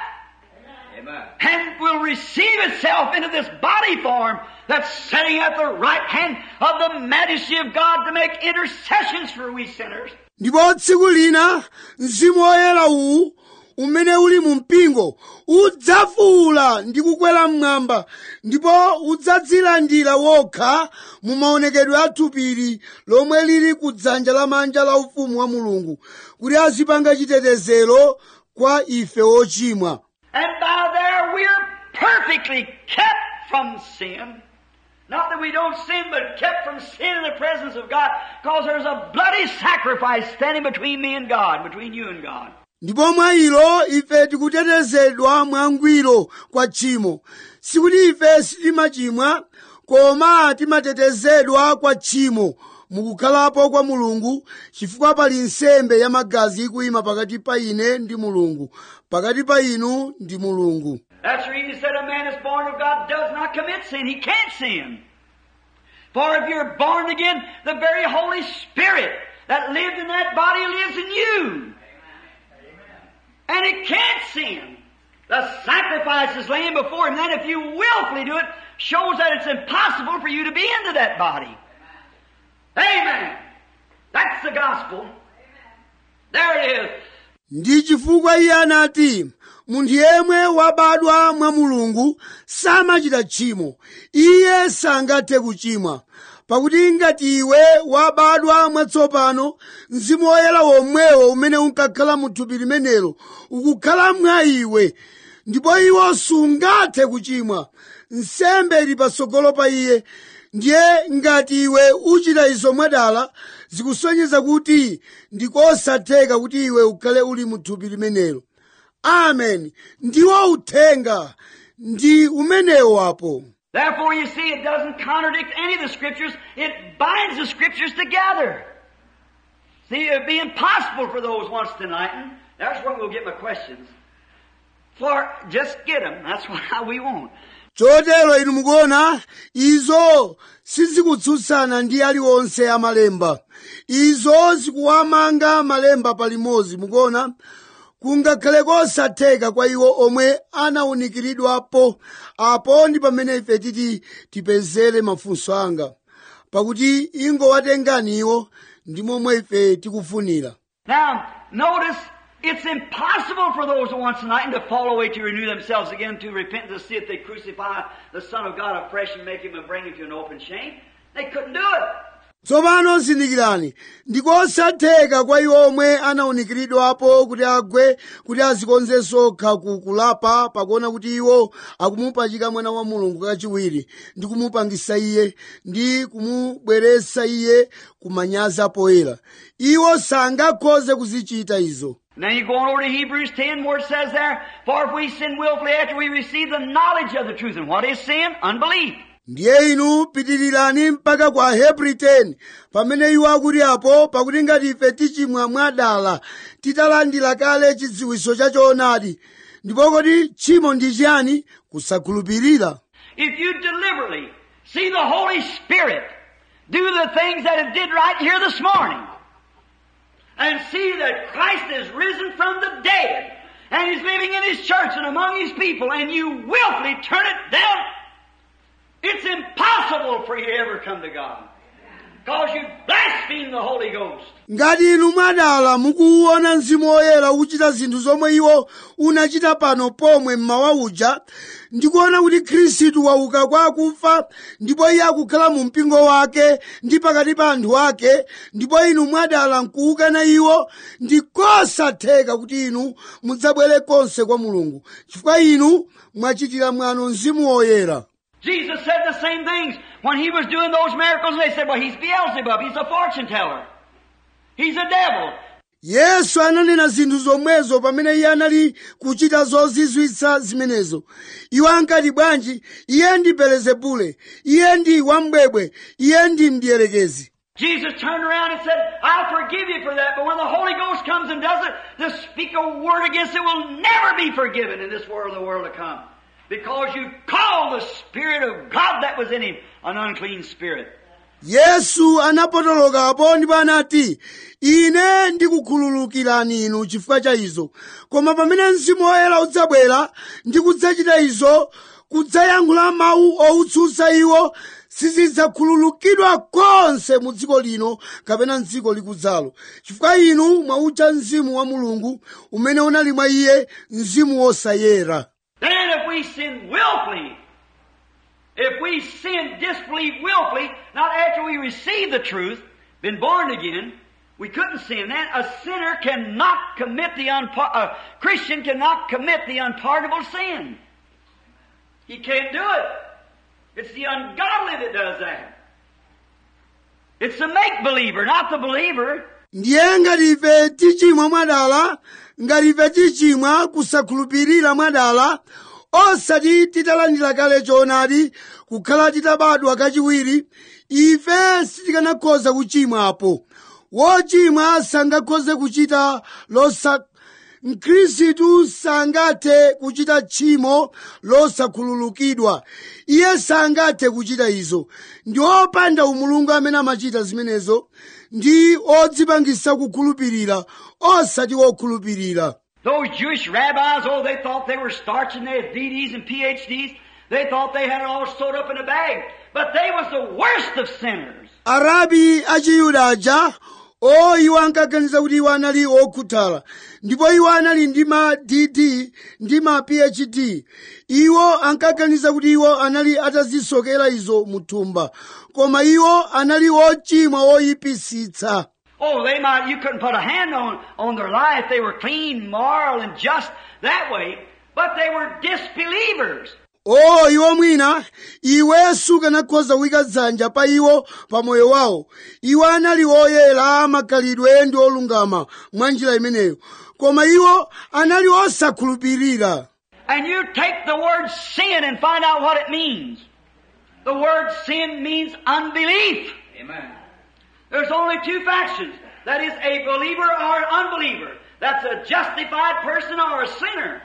[SPEAKER 3] Amen.
[SPEAKER 2] and will receive itself into this body form that's sitting at the right hand of the majesty of God to make intercessions for we sinners.
[SPEAKER 1] ndipo tsiku lina mzimu woyera uwu umene uli mu mpingo udzafuula ndi kukwera mmwamba ndipo udzadzilandira wokha mu maonekedwe a thupiri lomwe lili ku dzanja lamanja la ufumu wa mulungu kuti azipanga chitetezero kwa ife ochimwa
[SPEAKER 2] And by there we're perfectly kept from sin. Not that we don't sin, but kept from sin in the presence of God, because there's a bloody sacrifice standing between me and God, between you and God.
[SPEAKER 1] ndipo mwa ilo ife tikutetezedwa mwangwiro kwa tchimo sikuti ife sitimachimwa koma timatetezedwa kwa tchimo mukukhalapo kwa mulungu chifukwa pali nsembe ya magazi ikuyima pakati pa ine ndi mulungu pakati pa inu ndi mulungu
[SPEAKER 2] That's the reason he said a man is born of God does not commit sin. He can't sin. For if you're born again, the very Holy Spirit that lived in that body lives in you. And it can't sin. The sacrifice is laying before him. Then if you willfully do it, shows that it's impossible for you to be into that body. Amen. That's the gospel. There it is.
[SPEAKER 1] ndi chifukwa iye anati munthu yemwe wabadwa mwa mulungu samachita tchimo iye sangathe kuchimwa pakuti ngati iwe wabadwa mwatsopano mzimu woyera womwewo umene unkakhala mu thupi limenelo ukukhala mwa iwe ndipo iwo sungathe kuchimwa nsembe ili patsogolo pa iye ndiye ngati iwe uchita izo mwadala zikusonyeza kuti ndikosatheka kuti iwe ukhale uli mu thupi limenelo amen ndiwo uthenga ndi umenewo apo
[SPEAKER 2] Therefore, you see, it doesn't contradict any of the scriptures. It binds the scriptures together. See, it'd be impossible for those once to enlighten. That's where we'll get my questions. For just get them. That's what we want.
[SPEAKER 1] chotero inu mukuona izo sizikutsutsana ndi aliwonse amalemba izo zikuwamanga malemba palimodzi mukuona kungakhale kosatheka kwa iwo omwe anawunikiridwapo apo ndi pamene ife titi tipezere mafunso anga pakuti ingowatengani iwo ndi momwe ife tikufunira
[SPEAKER 2] Now, notice, it's impossible for those who once enlightened to fall away to renew themselves again to repentance to see if they crucify the Son of God afresh and make him and bring him to an open shame. They couldn't do it.
[SPEAKER 1] tsopano zindikirani ndikosatheka kwa iwo omwe anawunikiridwapo kuti agwe kuti azikonzenso okha ku kulapa pakuona kuti iwo akumupachika mwana wa mulungu kachiwiri ndi kumupangisa iye ndi kumubweretsa iye kumanyazi poyera iwo sangakhoze kuzichita izo
[SPEAKER 2] Now you go on over to Hebrews 10 where it says there, For if we sin willfully after we receive the knowledge of the truth. And what is sin? Unbelief.
[SPEAKER 1] ndiye inu pitirirani mpaka kwa hebri 10 pamene iwo akuti apo pakuti ngati ife tichimwa mwadala titalandira kale chidziwitso cha choonadi ndipo kodi tchimo ndi chiyani kusakhulupirira
[SPEAKER 2] If you deliberately see the Holy Spirit do the things that it did right here this morning, and see that Christ is risen from the dead, and He's living in His church and among His people, and you willfully turn it down, it's impossible for you to ever come to God. Because you blaspheme the Holy Ghost.
[SPEAKER 1] ngati inu mwadala mukuwuona mzimu woyera ukuchita zinthu zomwe iwo unachita pano pomwe mmawa uja ndikuona kuti khristu wauka kwa akufa ndipo iye akukhala mu mpingo wake ndi pakati pa anthu ake ndipo inu mwadala nkuwukana iwo ndikosatheka kuti inu mudzabwere konse kwa mulungu chifukwa inu mwachitira mwano mzimu woyera
[SPEAKER 2] Jesus said the same things when He was doing those miracles. They said, well, He's Beelzebub. He's a fortune teller. He's a devil.
[SPEAKER 1] yesu ananena zinthu zomwezo pamene iye anali kuchita zozizwitsa zimenezo iwo ankati bwanji iye ndi belezebule iye ndi wambwebwe iye ndi mdierekezi
[SPEAKER 2] Jesus turned around and said, I'll forgive you for that, but when the Holy Ghost comes and does it, to speak a word against it will never be forgiven in this world or the world to come. Because you call the Spirit of God that was in him an unclean spirit.
[SPEAKER 1] yesu anapotolokapo ndipo anati ine ndikukhululukirani inu chifukwa cha izo koma pamene mzimu woyera udzabwera ndi kudzachita izo kudzayankhula mawu owutsutsa iwo sizidzakhululukidwa konse mu dziko lino kapena mdziko likudzalo chifukwa inu mwautcha mzimu wa mulungu umene unali mwa iye mzimu wosayera
[SPEAKER 2] Then if we sin willfully, if we sin, disbelieve willfully, not after we receive the truth, been born again, we couldn't sin then. A sinner cannot commit the unpa- a Christian cannot commit the unpardonable sin. He can't do it. It's the ungodly that does that. It's the make believer, not the believer.
[SPEAKER 1] ndiye ngati ife tichimwa mwadala ngati ife tichimwa kusakhulupirira mwadala osati titalandira kale choonadi kukhala titabadwa kachiwiri ife sitikanakhoza kuchimwapo wochimwa sangakhoze kuchita losa mkhristu sangathe kuchita tchimo losakhululukidwa iye sangathe kuchita izo ndi opanda umulungu amene amachita zimenezo ndi odzipangisa kukhulupirira osati wokhulupirira
[SPEAKER 2] Those Jewish rabbis, oh, they thought they were starching their DDs and PhDs. They thought they had it all sewed up in a bag. But they was the worst of sinners.
[SPEAKER 1] arabi achiyuda aja o iwo ankaganiza kuti iwo anali okhuthala ndipo iwo anali ndi ma dd ndi ma phd iwo ankaganiza kuti iwo anali atazisokera izo muthumba koma iwo anali ochimwa oyipisitsa
[SPEAKER 2] Oh, they might, you couldn't put a hand on, on their life. They were clean, moral, and just that way. But they were disbelievers.
[SPEAKER 1] o iwo mwina iwe sukanakhoza kuyika dzanja pa iwo pa moyo wawo iwo anali oyera makhalidwe ndi olungama mwa njira imeneyo koma iwo anali osakhulupirira
[SPEAKER 2] And you take the word sin and find out what it means. The word sin means unbelief.
[SPEAKER 3] Amen.
[SPEAKER 2] There's only two factions. That is a believer or an unbeliever. That's a justified person or a sinner.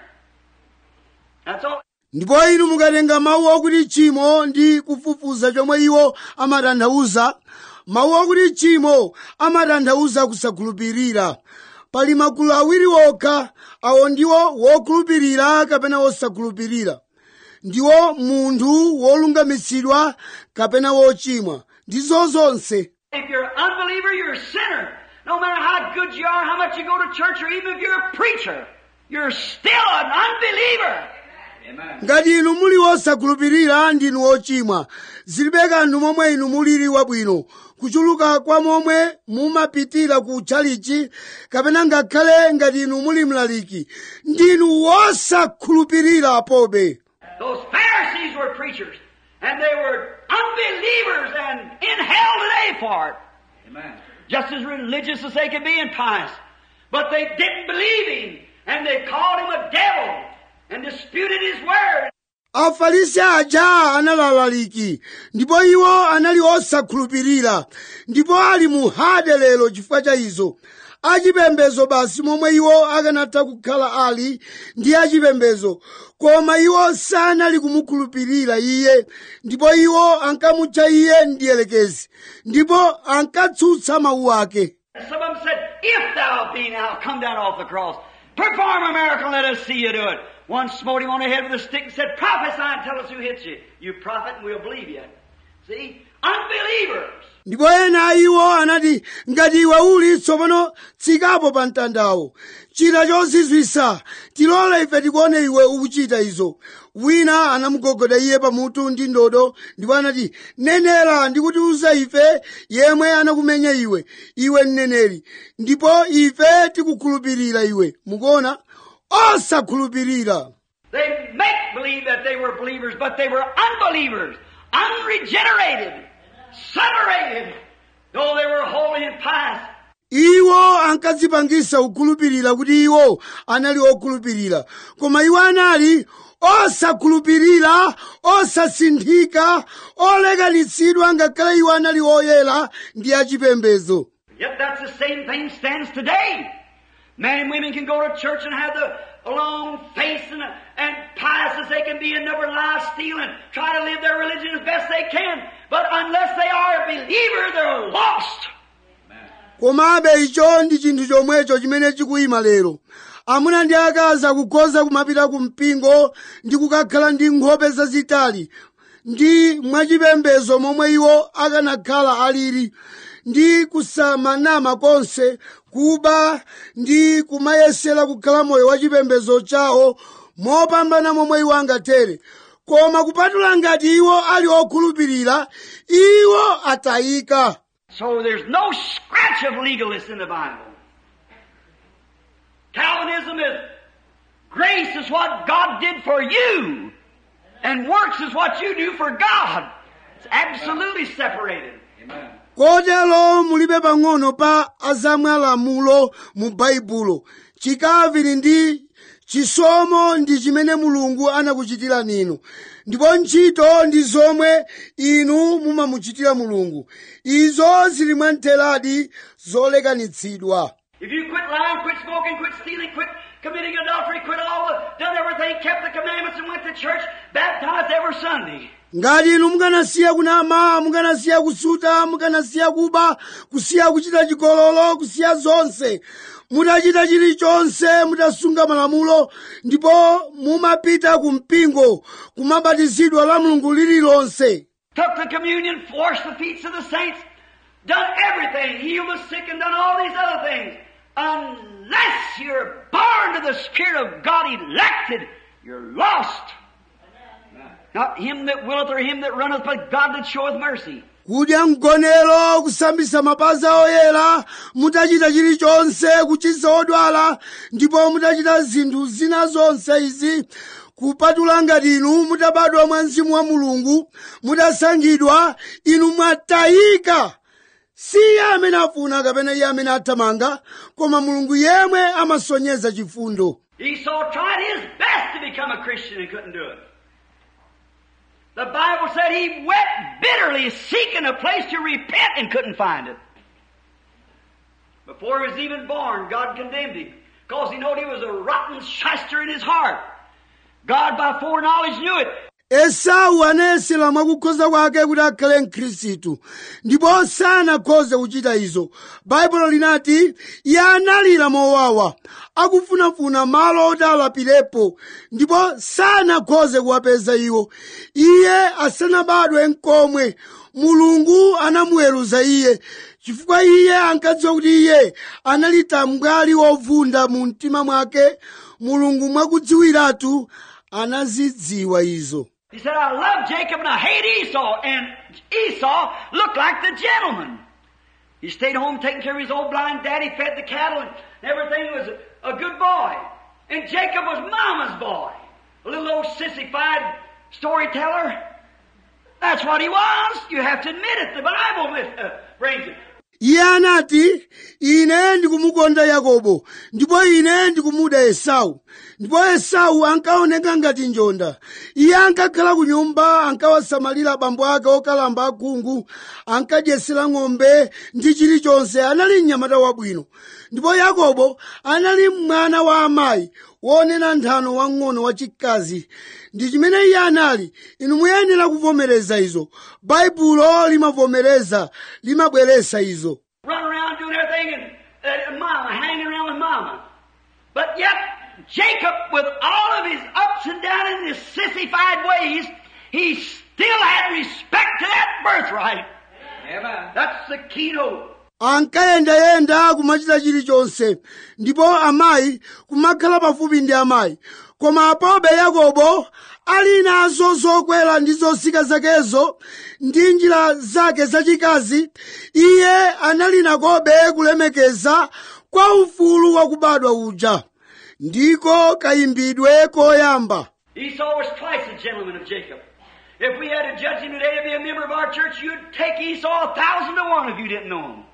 [SPEAKER 2] That's all.
[SPEAKER 1] ndipo inu mukatenga mawu akuti tchimo ndi kufufuza chomwe iwo amatanthauza mawu akuti tchimo amatanthauza kusakhulupirira pali magulu awiri okha awo ndiwo wokhulupirira kapena wosakhulupirira ndiwo munthu wolungamitsidwa kapena wochimwa ndizo zonse
[SPEAKER 2] If you're an unbeliever, you're a sinner. No matter how good you are, how much you go to church, or even if you're a preacher, you're still an unbeliever.
[SPEAKER 3] Amen.
[SPEAKER 1] ngati inu muli wosakhulupirira ndinu ochimwa zilibe kanthu momwe inu mulili wabwino kuchuluka kwa momwe mumapitira ku tchalichi kapena ngakhale ngati inu muli mlaliki ndinu wosakhulupirira pobe
[SPEAKER 2] Those Pharisees were preachers, and they were unbelievers and in hell today for it.
[SPEAKER 3] Amen.
[SPEAKER 2] Just as religious as they could be and pious. But they didn't believe him, and they called him a devil, and disputed his word.
[SPEAKER 1] afarisi aja analalaliki ndipo iwo anali osakhulupirira ndipo ali mu hade lero chifukwa cha izo achipembezo basi momwe iwo akanatha kukhala ali ndi achipembezo koma iwo sanali kumukhulupirira iye ndipo iwo ankamutcha iye ndiyelekezi ndipo ankatsutsa mawu ake
[SPEAKER 2] Some of them said, If thou be now, come down off the cross. Perform a miracle, let us see you do it. One smote him on the head with a stick and said, Prophesy and tell us who hit you. You prophet, and we'll believe you. See? Unbelievers.
[SPEAKER 1] ndipo ena a iwo anati ngati iwe uli tsopano tsikapo pa mtandawo chita chozizwisa tilole ife tikuone iwe ukuchita izo wina anamugogoda iye pamutu ndi ndodo ndipo anati nenera ndikutiuza ife yemwe anakumenya iwe iwe mneneri ndipo ife tikukhulupirira iwe mukuona osakhulupirira
[SPEAKER 2] They make believe that they were believers, but they were unbelievers, unregenerated, separated, though they were holy and pious.
[SPEAKER 1] iwo ankadzipangisa kukhulupirira kuti iwo anali okhulupirira koma iwo anali osakhulupirira osasinthika olekanitsidwa ngakhale iwo anali oyera ndi achipembezo
[SPEAKER 2] Yet that's the same thing stands today. Men and women can go to church and have the long face and, and pious as they can be and never lie, steal, and try to live their religion as best they can. But unless they are a believer, they're lost.
[SPEAKER 1] komabe icho ndi chinthu chomwecho chimene chikuyima lero amuna ndi akazi akukhoza kumapita ku mpingo ndi kukakhala ndi nkhope zazitali ndi mwachipembedzo momwe iwo akanakhala alili ndi kusamanama konse kuba ndi kumayesera kukhala moyo wa chipembedzo chawo mopambana momwe iwo angathere koma kupatula ngati iwo ali okhulupirira iwo atayika
[SPEAKER 2] So there's no scratch of legalists in the Bible. Calvinism is grace is what God did for you, and works is what you do for God. It's absolutely separated.
[SPEAKER 3] Amen.
[SPEAKER 1] kotero mulibe pang'ono pa azamwalamulo mu baibulo chikaviri ndi chisomo ndi chimene mulungu anakuchitira ninu ndipo ntchito ndi zomwe inu mumamuchitira mulungu izo zili mwamtheradi zolekanitsidwa
[SPEAKER 2] If you quit lying, quit smoking, quit stealing, quit committing adultery, quit all the, done everything, kept the commandments and went to church, baptized every Sunday.
[SPEAKER 1] ngati inu mukanasiya kunama mukanasiya kusuta mukanasiya kuba kusiya kuchita chigololo kusiya zonse mutachita chilichonse mutasunga malamulo ndipo mumapita ku mpingo kumabatizidwa la mulungu lililonse
[SPEAKER 2] took the communion, washed the feet of the saints, done everything, healed the sick and done all these other things. Unless you're born to the Spirit of God elected, you're lost. Not him that willeth or him that runneth, but God that showeth mercy.
[SPEAKER 1] kudya mgonero kusambisa mapazi oyera mutachita chilichonse kuchiza odwala ndipo mutachita zinthu zina zonse izi kupatula ngati inu mutabadwa mwa mzimu wa mulungu mutasankhidwa inu mwatayika si iye amene afuna kapena iye amene athamanga koma mulungu yemwe amasonyeza chifundo
[SPEAKER 2] Esau tried his best to become a Christian and couldn't do it. The Bible said he wept bitterly seeking a place to repent and couldn't find it. Before he was even born, God condemned him because he knew he was a rotten shyster in his heart. God by foreknowledge knew it.
[SPEAKER 1] esau anayesera mwakukhoza kwake kuti akhale mkhristu ndipo sanakhoze kuchita izo baibulo linati iye analira mowawa akufunafuna malo oti alapirepo ndipo sanakhoze kuwapeza iwo iye asanabadwe nkomwe mulungu anamuweruza iye chifukwa iye ankadziwa kuti iye anali tambwali wovunda mu mtima mwake mulungu mwakudziwiratu anazidziwa izo
[SPEAKER 2] He said, I love Jacob and I hate Esau. And Esau looked like the gentleman. He stayed home taking care of his old blind daddy, fed the cattle, and everything was a, a good boy. And Jacob was mama's boy. A little old sissified storyteller. That's what he was. You have to admit it. The Bible uh, brings it.
[SPEAKER 1] iye anati ine ndikumukonda yakobo ndipo ine ndikumuda esau ndipo esau ankaoneka ngati njonda iye ankakhala ku nyumba ankawasamalira abambo ake okalamba akhungu ankadyesera ng'ombe ndi chilichonse anali mnyamata wabwino ndipo yakobo anali mwana wa amayi wonena nthano wang'ono wachikazi ndi chimene iye anali inu muyenera kuvomereza izo baibulo limavomereza limabweresa izo
[SPEAKER 2] Run around doing everything and uh, mama, hanging around with mama. But yet, Jacob, with all of his ups and downs and his sissified ways, he still had respect to that birthright.
[SPEAKER 3] Amen.
[SPEAKER 2] That's the keynote.
[SPEAKER 1] ankayendayenda kumachita chilichonse ndipo amayi kumakhala pafupi ndi amayi koma apobe yakobo ali nazo zokwera ndi zosika zakezo ndi njira zake zachikazi iye anali nakobe kulemekeza kwa ufulu wakubadwa uja ndiko kayimbidwe koyamba
[SPEAKER 2] Esau was twice the gentleman of Jacob. If we had to judge him today to be a member of our church, you'd take Esau a thousand to one if you didn't know him.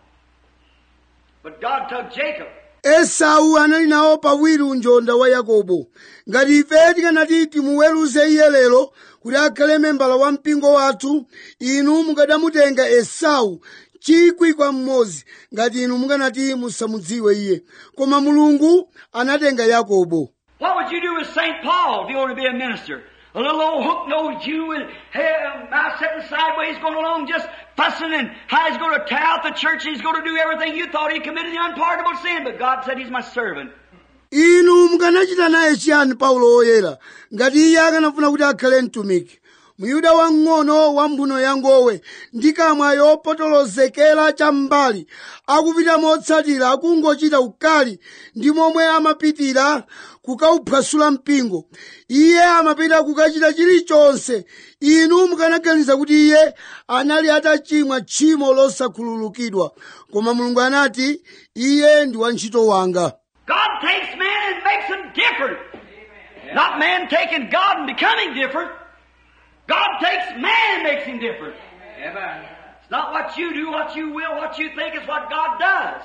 [SPEAKER 2] But God took Jacob.
[SPEAKER 1] esau anali nawo pawiri unjonda wa yakobo ngati ife tikanati timuweruze iye lero kuti akhale membala wa mpingo wathu inu mukadamutenga esau chikwi kwa mmodzi ngati inu mukanati musamudziwe iye koma mulungu anatenga yakobo
[SPEAKER 2] What would you do with St. Paul if you want to be a minister? A little old hook-nosed Jew with hair, mouth sitting sideways going along just fussing and how he's going to tear out the church, he's going to do everything. You thought he committed the unpardonable sin, but God said he's my servant.
[SPEAKER 1] inu mukanachita naye chiyani paulo woyera ngati iye akanafuna kuti akhale mtumiki muyuda wang'ono wa mphuno yangowe ndi kamwa yopotolozekera cham'mbali akupita motsatira akungochita ukali ndi momwe amapitira kukauphwasula mpingo iye amapita kukachita chilichonse inu mukanaganiza kuti iye anali atachimwa tchimo losakhululukidwa koma mulungu anati iye ndi wantchito wanga
[SPEAKER 2] God takes man and makes him different. Not man taking God and becoming different. God takes man and makes him different.
[SPEAKER 3] Amen.
[SPEAKER 2] It's not what you do, what you will, what you think, it's what God does.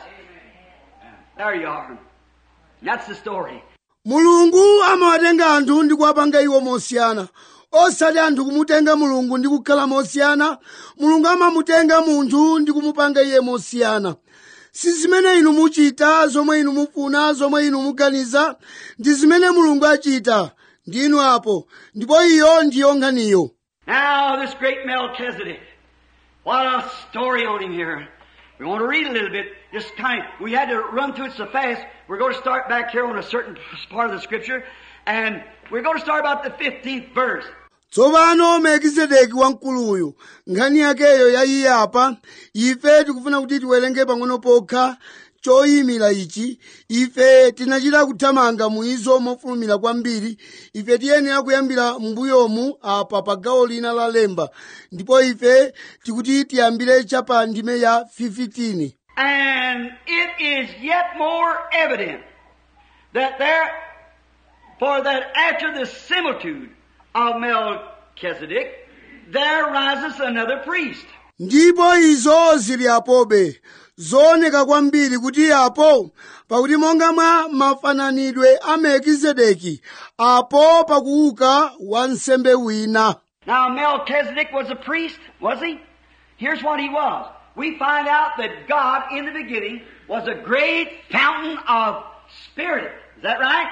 [SPEAKER 2] There you are. That's the story.
[SPEAKER 1] mulungu amawatenga anthu ndi kuwapanga iwo mosiyana osati anthu kumutenga mulungu ndi kukhala mosiyana mulungu amamutenga munthu ndi kumupanga iye mosiyana si zimene inu muchita zomwe inu mufuna zomwe inu muganiza ndi zimene mulungu achita ndi inu apo ndipo iyo ndiyo nkhaniyo
[SPEAKER 2] Now, this great Melchizedek. What a story on him here. We want to read a little bit. Just kind of, we had to run through it so fast. We're going to start back here on a certain part of the scripture. And we're going to start about the 15th verse.
[SPEAKER 1] tsopano melkizedeki wamkuluyu nkhani yakeyo ya iye apa ife tikufuna kuti tiwerenge pang'ono pokha choyimira ichi ife tinachita kuthamanga muizo mofulumira kwambiri ife tiyenera kuyambira m'mbuyomu apa pa gawo lina la lemba ndipo ife tikuti tiyambire chapa ndime ya 15
[SPEAKER 2] And it is yet more evident that there, for that after the similitude of Melchizedek, there rises another priest.
[SPEAKER 1] ndipo izo zili apobe zooneka kwambiri kuti apo pakuti monga mwa mafananidwe a melkizedeki apo pakuuka wansembe wina
[SPEAKER 2] Now Melchizedek was a priest, was he? Here's what he was. We find out that God in the beginning was a great fountain of spirit. Is that right?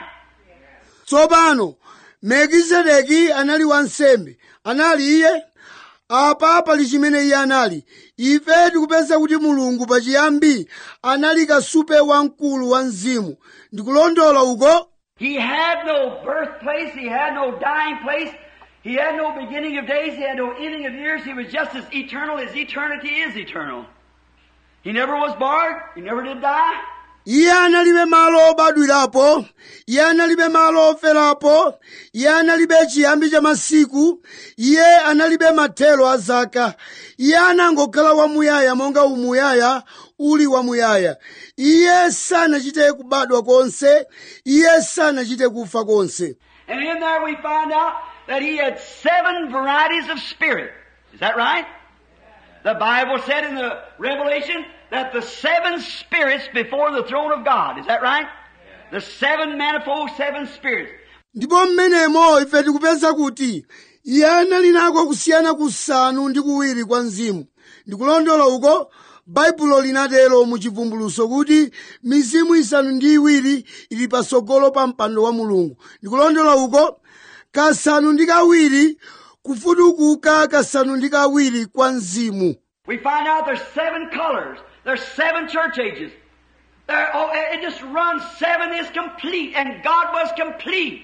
[SPEAKER 1] tsopano melkizedeki anali wansembe anali iye apa pali chimene iye anali ife tikupeza kuti mulungu pachiyambi anali kasupe wamkulu wa mzimu ndikulondola uko
[SPEAKER 2] He had no birthplace, he had no dying place, he had no beginning of days, he had no ending of years, he was just as eternal as eternity is eternal. He never was born, he never did die.
[SPEAKER 1] iye analibe malo obadwirapo iye analibe malo oferapo iye analibe chiyambi cha masiku iye analibe mathelo a zaka iye anangokhala wamuyaya monga umuyaya uli wamuyaya iye sanachite kubadwa konse iye sanachite kufa konse
[SPEAKER 2] And in there we find out that he had seven varieties of spirit. Is that right? The Bible said in the Revelation that the seven spirits before the throne of God. Is that right? The seven manifold seven spirits.
[SPEAKER 1] ndipo mmenemo ife tikupeza kuti iye anali nako kusiyana kusanu ndi kuwiri kwa mzimu ndikulondola uko baibulo linatero mu chivumbuluso kuti mizimu isanu ndi iwiri ili patsogolo pa mpando wa mulungu ndikulondola uko kasanu ndi kawiri kufutukuka kasanu ndi kawiri kwa mzimu
[SPEAKER 2] We find out there's seven colors. There's seven church ages. There, oh, it just runs. Seven is complete, and God was complete.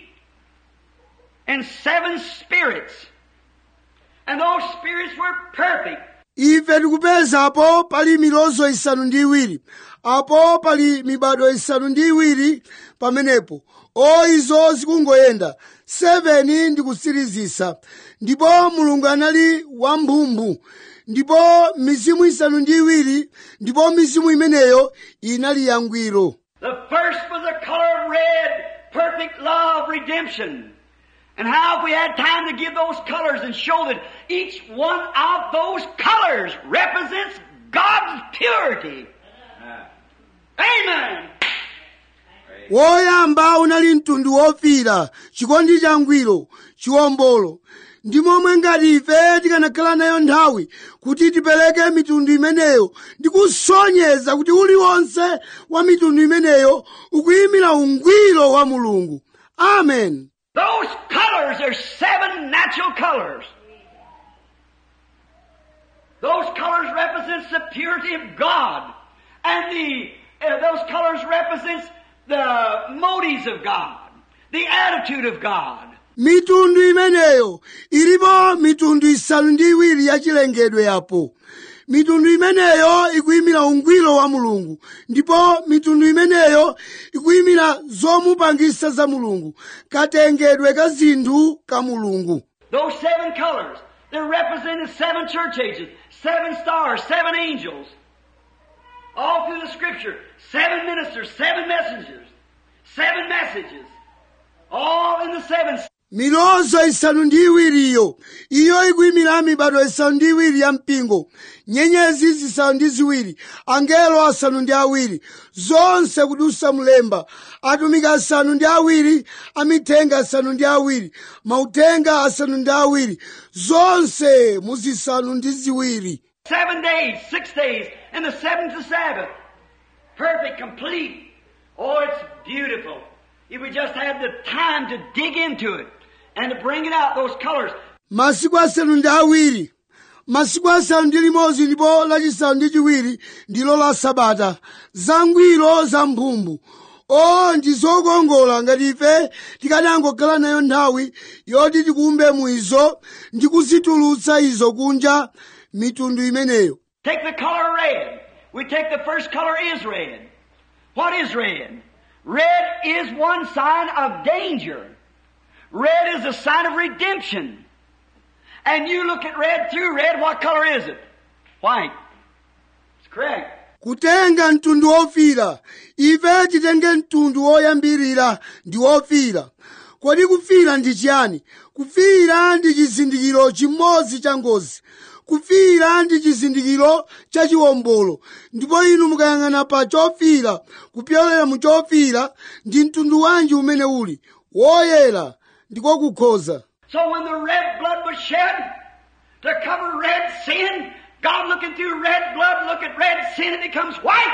[SPEAKER 2] And seven spirits. And those spirits were perfect.
[SPEAKER 1] ife tikupeza apo pali milozo isanu ndi iwiri apo pali mibado isanu ndi iwiri pamenepo o izo zikungoyenda 7 ndi kutsirizisa ndipo mulungu anali wamphumphu ndipo mizimu isanu ndi iwiri ndipo mizimu imeneyo inali yangwiro
[SPEAKER 2] The first was the color of red, perfect love, redemption. And how if we had time to give those colors and show that each one of those colors represents God's purity. Amen.
[SPEAKER 1] woyamba unali mtundu wofira chikondi changwiro chiwombolo ndi momwe ngati ife tikanakhala nayo nthawi kuti tipereke mitundu imeneyo ndi kusonyeza kuti uliwonse wa mitundu imeneyo ukuyimira ungwiro wa mulungu amen
[SPEAKER 2] Those colors are seven natural colors. Those colors represents the purity of God. And the, uh, those colors represents the motives of God, the attitude of God.
[SPEAKER 1] mitundu imeneyo ilipo mitundu isanu ndi iwiri ya chilengedwe yapo mitundu imeneyo ikuyimira ungwiro wa mulungu ndipo mitundu imeneyo ikuyimira zomupangisa za mulungu katengedwe ka zinthu ka mulungu
[SPEAKER 2] Those seven colors, they're representing seven church ages, seven stars, seven angels. All through the scripture, seven ministers, seven messengers, seven messages. All in the seven.
[SPEAKER 1] milozo isanu ndi iwiriyo iyo ikuyimira mibado isanu ndi iwiri ya mpingo nyenyezi zisanu ndi ziwiri angelo asanu ndi awiri zonse kudusa mlemba atumiki asanu ndi awiri amithenga asanu ndi awiri mautenga asanu ndi awiri zonse muzisanu ndi ziwiri
[SPEAKER 2] Seven days, six days, and the seventh the Sabbath. Perfect, complete. Oh, it's beautiful. If we just had the time to dig into it and to bring it out, those colors.
[SPEAKER 1] masiku asanu ndi awiri masiku asanu ndi limodzi ndipo lachisanu ndi chiwiri ndilo la sabata zangwiro za mphumbu o ndi zokongola ngati ife tikanangokhala nayo nthawi yoti tikumbe mu izo ndi kuzitulutsa izo kunja mitundu imeneyo
[SPEAKER 2] Take the color red. We take the first color is red. What is red? Red is one sign of danger. Red is a sign of redemption. And you look at red through red, what color is it? White. It's correct.
[SPEAKER 1] kutenga mtundu wofira ife titenge mtundu woyambirira ndi wofira kodi kufira ndi chiyani kufira ndi chizindikiro chimodzi cha ngozi kufira ndi chizindikiro cha chiwombolo ndipo inu mukayang'ana pa chofira kupyolera mu chofira ndi mtundu wanji umene uli woyera ndiko kukhoza
[SPEAKER 2] So when the red blood was shed to cover red sin, God looking through red blood, look at red sin, it becomes white.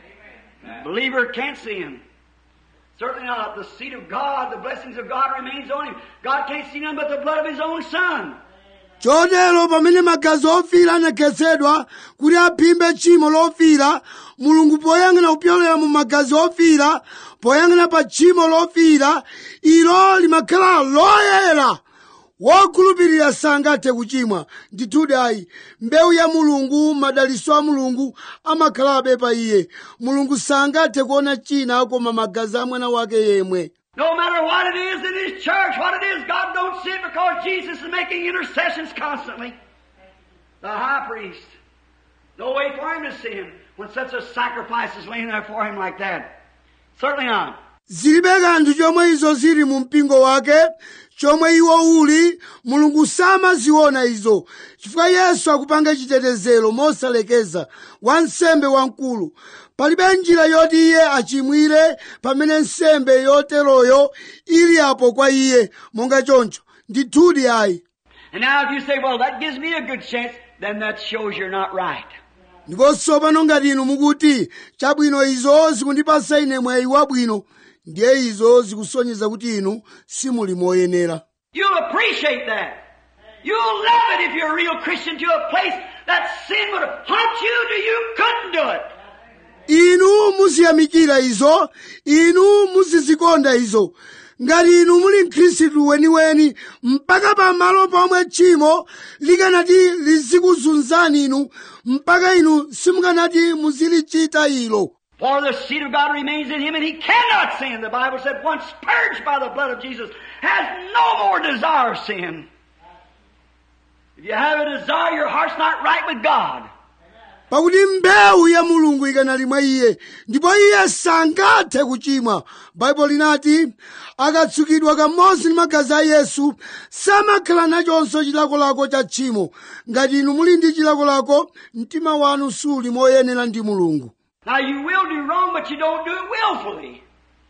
[SPEAKER 2] Believer can't sin. Certainly not. The seed of God, the blessings of God remains on him. God can't see none but the blood of his own son.
[SPEAKER 1] chotero pamene magazi ofira anakhetsedwa kuti aphimbe tchimo lofira mulungu poyang'ana kupyolera mu magazi ofira poyang'ana pa tchimo lofira ilo limakhala loyera wokhulupirira sangathe kuchimwa ndithudi ayi mbewu ya mulungu madaliso a mulungu amakhalabe pa iye mulungu sangathe kuona china koma magazi a mwana wake yemwe
[SPEAKER 2] No matter what it is in his church, what it is, God don't see it because Jesus is making intercessions constantly. The high priest. No way for him to sin when such a sacrifice is laying there for him like that. Certainly not.
[SPEAKER 1] zilibe kanthu chomwe izo zili mu mpingo wake chomwe iwo uli mulungu samaziona izo chifukwa yesu akupanga chitetezero mosalekeza wansembe wamkulu palibe njira yoti iye achimwire pamene nsembe yoteroyo ili apo kwa iye monga choncho ndithudi ayi
[SPEAKER 2] And now if you say, well, that gives me a good chance, then that shows you're not right.
[SPEAKER 1] ndipo tsopano ngati inu mukuti chabwino izo zikundipasa ine mwayi wabwino ndiye izo zikusonyeza kuti inu simuli moyenera
[SPEAKER 2] You'll appreciate that. You'll love it if you're a real Christian to a place that sin would haunt you till you couldn't do it.
[SPEAKER 1] inu muziyamikira izo inu muzizikonda izo ngati inu muli mkhristu weniweni mpaka pamalo pomwe tchimo likanati lizikuzunzani inu mpaka inu simukanati muzilichita ilo
[SPEAKER 2] For the seed of God remains in him and he cannot sin. The Bible said, once purged by the blood of Jesus, has no more desire of sin. If you have a desire, your heart's not right with God.
[SPEAKER 1] pakuti mbewu ya mulungu ikanali mwa iye ndipo iye sangathe kuchimwa baibulo linati akatsukidwa kamodzi ndi magazi a yesu samakhala nachonso chilakolako cha tchimo ngati inu muli ndi chilakolako mtima wanu suli moyenera ndi mulungu
[SPEAKER 2] Now you will do wrong, but you don't do it willfully.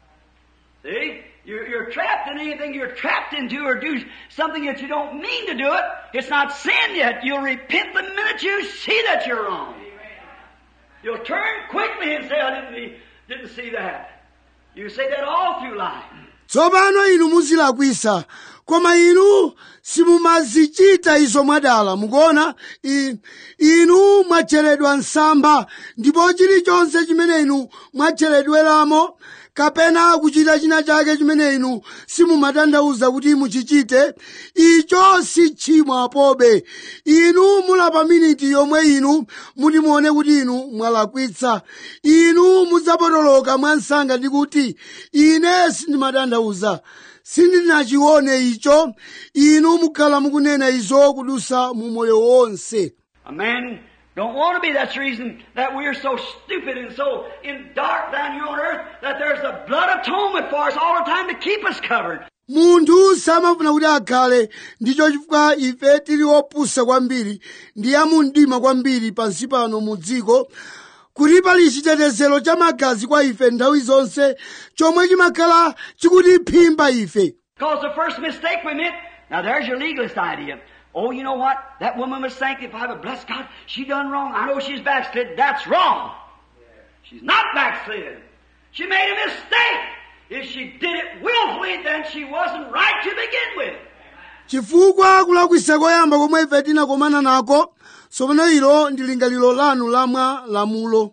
[SPEAKER 2] See? You're, you're trapped in anything you're trapped into or do something that you don't mean to do it. It's not sin yet. You'll repent the minute you see that you're wrong. You'll turn quickly and say, I didn't, didn't see that. You say that all through life.
[SPEAKER 1] tsopano inu muzilakwisa koma inu simumazichita izo mwadala mukuona I- inu mwacheredwa msampha ndipo chilichonse chimene inu mwacheredweramo kapena kuchita china chake chimene inu simumatanthauza kuti muchichite icho si tchimo apobe inu mulapa miniti yomwe inu muti muone kuti inu mwalakwitsa inu mudzapotoloka mwansanga ndi kuti ine sindimatanthauza sindinachione icho inu mukhala mukunena izo kudusa mu moyo wonse
[SPEAKER 2] A man don't want to be. That's the reason that we're so stupid and so in dark down here on earth that there's a blood atonement for us all the time to keep us covered.
[SPEAKER 1] munthu samafuna kuti akhale ndicho chifukwa ife tili opusa kwambiri ndi amumdima kwambiri pansi pano mu dziko kuti pali chitetezero cha magazi kwa ife nthawi zonse chomwe chimakhala chikutiphimba ife
[SPEAKER 2] Because the first mistake we made, now there's your legalist idea. Oh, you know what? That woman was sanctified, but bless God, she done wrong. I know she's backslid. That's wrong. She's not backslid. She made a mistake. If she did it willfully, then she wasn't right to begin with.
[SPEAKER 1] chifukwa kulakwisa koyamba komwe ife tinakomana nako tsopano ilo ndi lingaliro lanu lamwa lamulo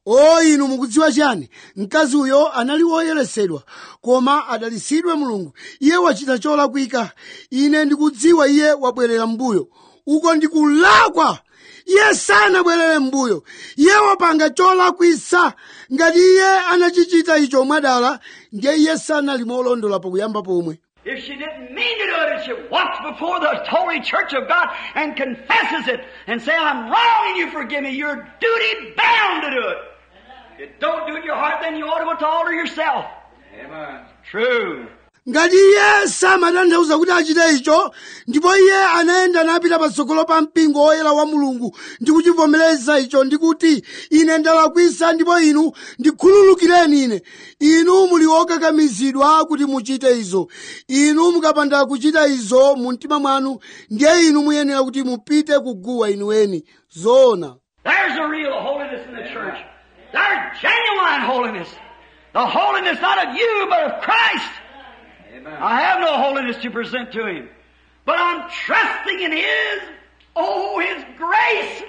[SPEAKER 1] o inu mukudziwa chani mkazi uyo anali woyeresedwa koma adalisidwe mulungu iye wachita cholakwika ine ndikudziwa iye wabwerera mbuyo uko ndikulakwa iye sanabwerere mbuyo iye wapanga cholakwisa ngati iye anachichita icho mwadala ndiye iye sanali molondola pakuyamba pomwe
[SPEAKER 2] If she didn't mean to do it, and she walks before the holy church of God and confesses it and say, I'm wrong and you forgive me, you're duty bound to do it. If you don't do it in your heart, then you ought to go to the altar yourself.
[SPEAKER 3] Amen.
[SPEAKER 2] True.
[SPEAKER 1] ngati iye samatanthauza kuti achite icho ndipo iye anayenda napita patsogolo pa mpingo woyera wa mulungu ndi kuchivomereza icho ndi kuti ine ndalakwisa ndipo inu ndikhululukireni ine inu muli okakamizidwa kuti muchite izo inu mukapanda kuchita izo mu mtima mwanu ndiye inu muyenera kuti mupite kuguwa inuweni zoona
[SPEAKER 2] There's the real holiness in the church. There's genuine holiness. The holiness not of you, but of Christ.
[SPEAKER 3] Amen.
[SPEAKER 2] I have no holiness to present to Him. But I'm trusting in His, oh, His grace.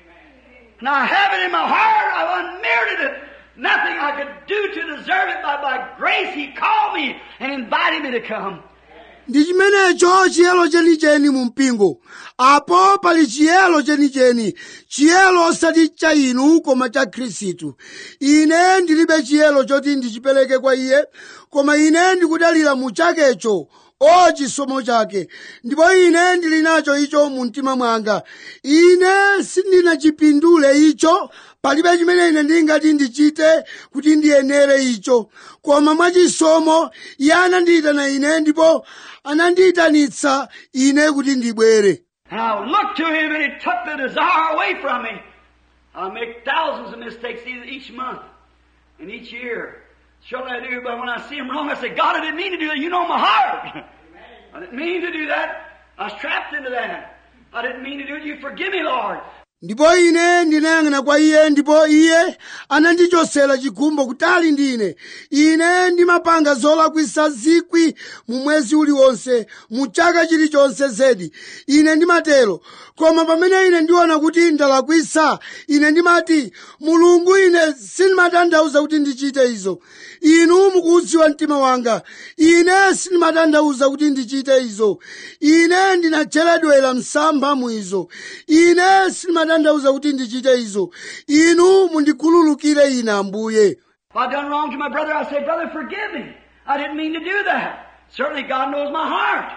[SPEAKER 2] And I have it in my heart. I've unmerited it. Nothing I could do to deserve it, but by grace He called me and invited me to come.
[SPEAKER 1] ndi chimenecho chiyelo chenicheni mu mpingo apo pali chiyelo chenicheni chiyelo osati cha inu koma cha khristu ine ndilibe chiyelo choti ndichipereke kwa iye koma ine ndikudalira mu chakecho o chisomo chake ndipo ine ndili nacho icho mu mtima mwanga ine sindinachipindule icho palibe chimene ine ndingati ndichite kuti ndiyenere icho koma mwachisomo iye anandiyitana ine ndipo anandiyitanitsa ine kuti ndibwere
[SPEAKER 2] And I looked to Him and He took the desire away from me. I make thousands of mistakes e- each month and each year. Surely I do, but when I see Him wrong, I say, God, I didn't mean to do that. You know my heart. I didn't mean to do that. I was trapped into that. I didn't mean to do it. You forgive me, Lord.
[SPEAKER 1] ndipo ine ndinayang'ana kwa iye ndipo iye anandichosera chikhumbo kutali ndine ine ndimapanga zolakwisa zikwi mu mwezi uliwonse mu chaka chilichonse zedi ine ndimatero koma pamene ine ndiona kuti ndalakwisa ine ndimati mulungu ine sindimatanthauza kuti ndichite izo inu mukudziwa mtima wanga ine sindimatanthauza kuti ndichite izo ine ndinacheredwera msampha mu izo ine sindimatanthauza kuti ndichite izo inu mundikhululukire ine ambuye
[SPEAKER 2] If I've done wrong to my brother, I say, Brother, forgive me. I didn't mean to do that. Certainly God knows my heart.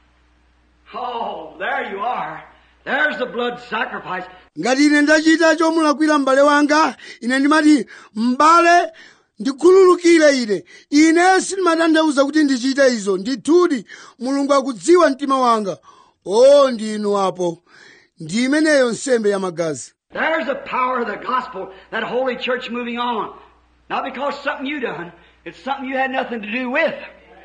[SPEAKER 2] Oh, there you are. There's the blood sacrifice.
[SPEAKER 1] ngati ine ndachita chomulakwira m'bale wanga ine ndimati m'bale ndikhululukire ine ine sindimatanthauza kuti ndichite izo ndithudi mulungu akudziwa mtima wanga o ndinu apo ndi imeneyo nsembe ya magazi
[SPEAKER 2] There's the power of the gospel, that holy church moving on. Not because something you done, it's something you had nothing to do with.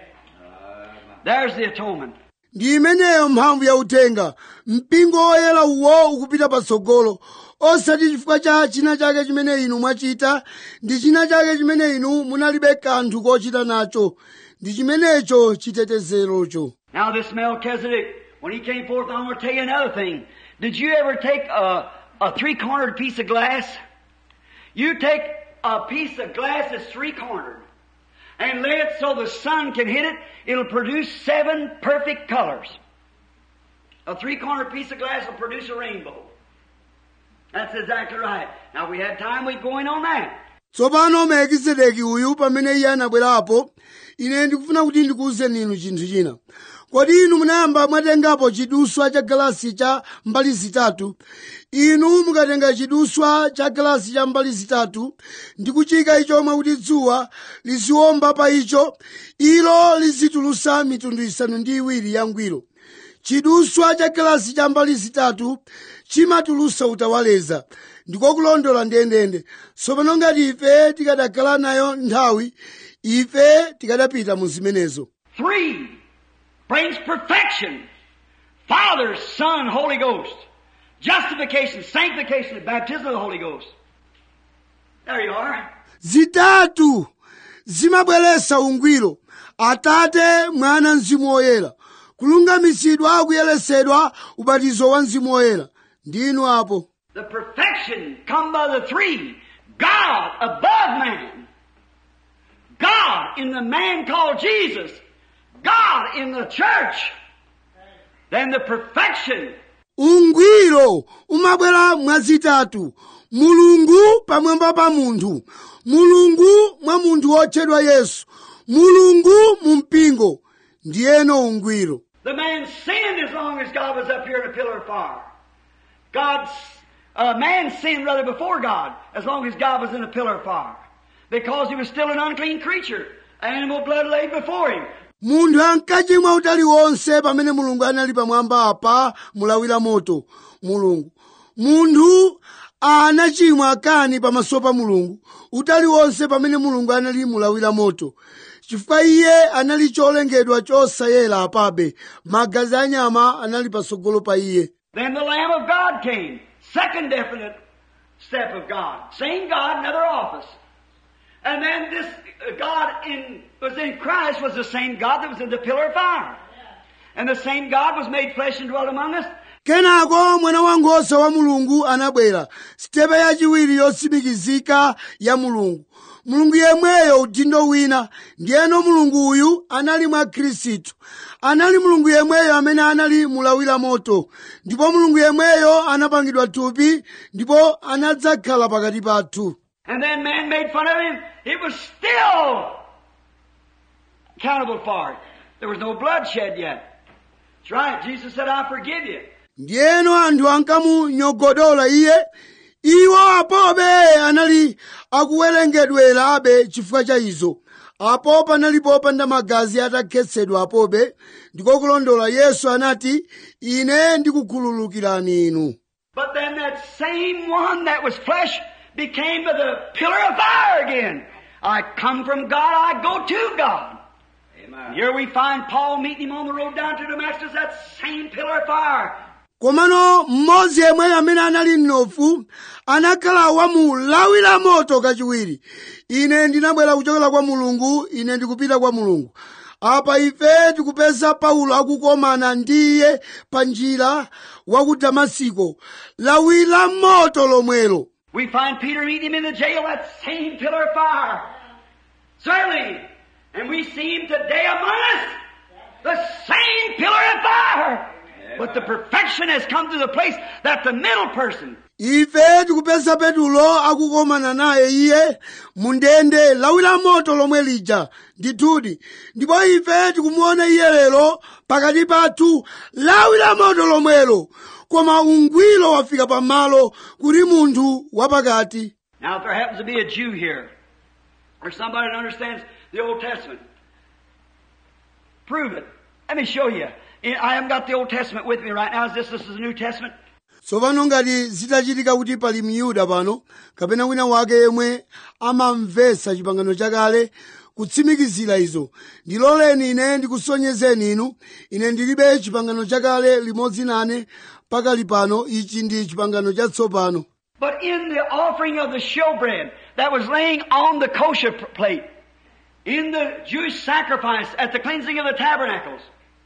[SPEAKER 2] There's the atonement.
[SPEAKER 1] ndi imeneyo mphamvu ya uthenga mpingo woyera uwo ukupita patsogolo osati chifukwa cha china chake chimene inu mwachita ndi china chake chimene inu munalibe kanthu kochita nacho ndi chimenecho chitetezerocho
[SPEAKER 2] Now this Melchizedek, when he came forth, I'm going to tell you another thing. Did you ever take a, a three-cornered piece of glass? You take a piece of glass that's three-cornered. and lay it so the sun can hit it, it'll produce seven perfect colors. A three-corner piece of glass will produce a rainbow. That's exactly right. Now, if we had time, we'd go in on that.
[SPEAKER 1] tsopano melkisedeki uyu pamene iye anabwerapo ine ndikufuna kuti ndikuwuzeni inu chinthu china kodi inu munayamba mwatengapo chiduswa cha galasi cha mbali zitatu inu mukatenga chiduswa cha galasi cha mbali zitatu ndi kuchika icho mwakuti dzuwa liziwomba pa icho ilo lizitulusa mitundu isanu ndi iwiri ya ngwiro chiduswa cha galasi cha mbali zitatu chimatulusa utawaleza ndiko kulondola ndendende tsopano ngati ife tikadakhala nayo nthawi ife tikadapita mu zimenezo
[SPEAKER 2] Three brings perfection. Father, Son, Holy Ghost. Justification, sanctification, and baptism of the Holy Ghost. There you are.
[SPEAKER 1] zitatu zimabweretsa ungwiro atate mwana mzimu woyera kulungamitsidwa kuyeretsedwa ubatizo wa mzimu woyera ndinu apo
[SPEAKER 2] The perfection come by the three. God above man. God in the man called Jesus. God in the church. Then the perfection
[SPEAKER 1] ungwiro umabwera mwazitatu mulungu pamwamba pa munthu mulungu mwa munthu wotchedwa yesu mulungu mu mpingo ndiyeno ungwiro
[SPEAKER 2] The man sinned as long as God was up here in a pillar of fire. God's, uh, man sinned rather before God as long as God was in a pillar of fire. Because he was still an unclean creature. Animal blood laid before him.
[SPEAKER 1] munthu ankachimwa utali wonse pamene mulungu anali pamwamba apa mulawira moto mulungu munthu anachimwa kani pamaso pa mulungu utali wonse pamene mulungu anali mulawira moto chifukwa iye anali cholengedwa chosayera apabe magazi anyama anali patsogolo pa iye
[SPEAKER 2] Then the Lamb of God came. Second definite step of God. Same God, another office. And then this uh, God in, was in Christ was the same God that was in the pillar of fire. And the same God was made flesh and dwelt among us.
[SPEAKER 1] kenako mwana wankhosa wa mulungu anabwera sitepe yachiwiri yotsimikizika ya mulungu mulungu yemweyo udindo wina ndiyeno mulungu uyu anali mwa khristu anali mulungu yemweyo amene anali mulawira moto ndipo mulungu yemweyo anapangidwa thupi ndipo anadzakhala pakati pathu
[SPEAKER 2] And then man made fun of him. It was still accountable for it. There was no bloodshed yet. That's right. Jesus said, I forgive you.
[SPEAKER 1] ndiyeno anthu ankamunyogodola iye iwo apobe anali akuwerengedwera abe chifukwa cha izo apo panali popanda magazi atakhetsedwa apobe ndiko kulondola yesu anati ine ndikukhululukirani inu
[SPEAKER 2] But then that same one that was flesh became the pillar of fire again. I come from God, I go to God.
[SPEAKER 3] Amen.
[SPEAKER 2] Here we find Paul meeting him on the road down to Damascus, that same pillar of fire.
[SPEAKER 1] komano mmodzi yemweyo amene anali mnofu anakhala wamulawira moto kachiwiri ine ndinabwera kuchokera kwa mulungu ine ndikupita kwa mulungu apa ife tikupeza paulo akukomana ndi iye pa njira wa ku damasiko lawira moto lomwelo
[SPEAKER 2] We find Peter meeting him in the jail, that same pillar of fire. Certainly. And we see him today among us. The same pillar of fire. But the perfection has come to the place that the middle person,
[SPEAKER 1] ife tikupeza petulo akukomana naye iye mundende lawira moto lomwe lija ndithudi ndipo ife tikumuona iye lero pakati pathu lawira moto lomwelo koma ungwiro wafika pamalo kuti munthu wapakati
[SPEAKER 2] Now, if there happens to be a Jew here, or somebody that understands the Old Testament, prove it. Let me show you. I haven't got the Old Testament with me right now. Is this this is the New Testament?
[SPEAKER 1] tsopano ngati zitachitika kuti pali miyuda pano kapena wina wake yemwe amamvetsa chipangano chakale kutsimikizira izo ndiloleni ine ndikusonyezeni inu ine ndilibe chipangano chakale limodzi nane pakali pano ichi ndi chipangano chatsopano
[SPEAKER 2] But in the offering of the showbread that was laying on the kosher p- plate, in the Jewish sacrifice at the cleansing of the tabernacles,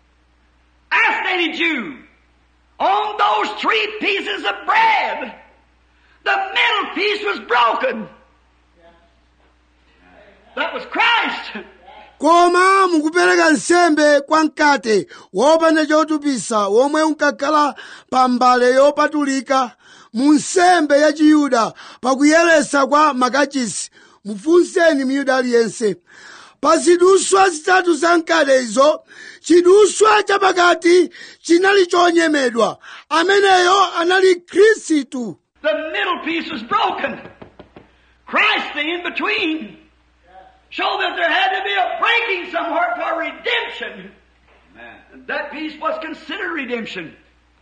[SPEAKER 2] ask any Jew, on those three pieces of bread, the middle piece was broken. That was Christ.
[SPEAKER 1] koma mukupereka nsembe kwa mkate wopanda chotupisa womwe unkakhala pa mbale yopatulika mu nsembe ya chiyuda pakuyeresa kwa makachisi mufunseni miyuda aliyense pa ziduswa zitatu za mkate izo chiduswa chapakati chinali chonyemedwa ameneyo anali khristu
[SPEAKER 2] The middle piece was broken. Christ, the in between, showed that there had to be a breaking somewhere for redemption.
[SPEAKER 3] Amen.
[SPEAKER 2] And that piece was considered redemption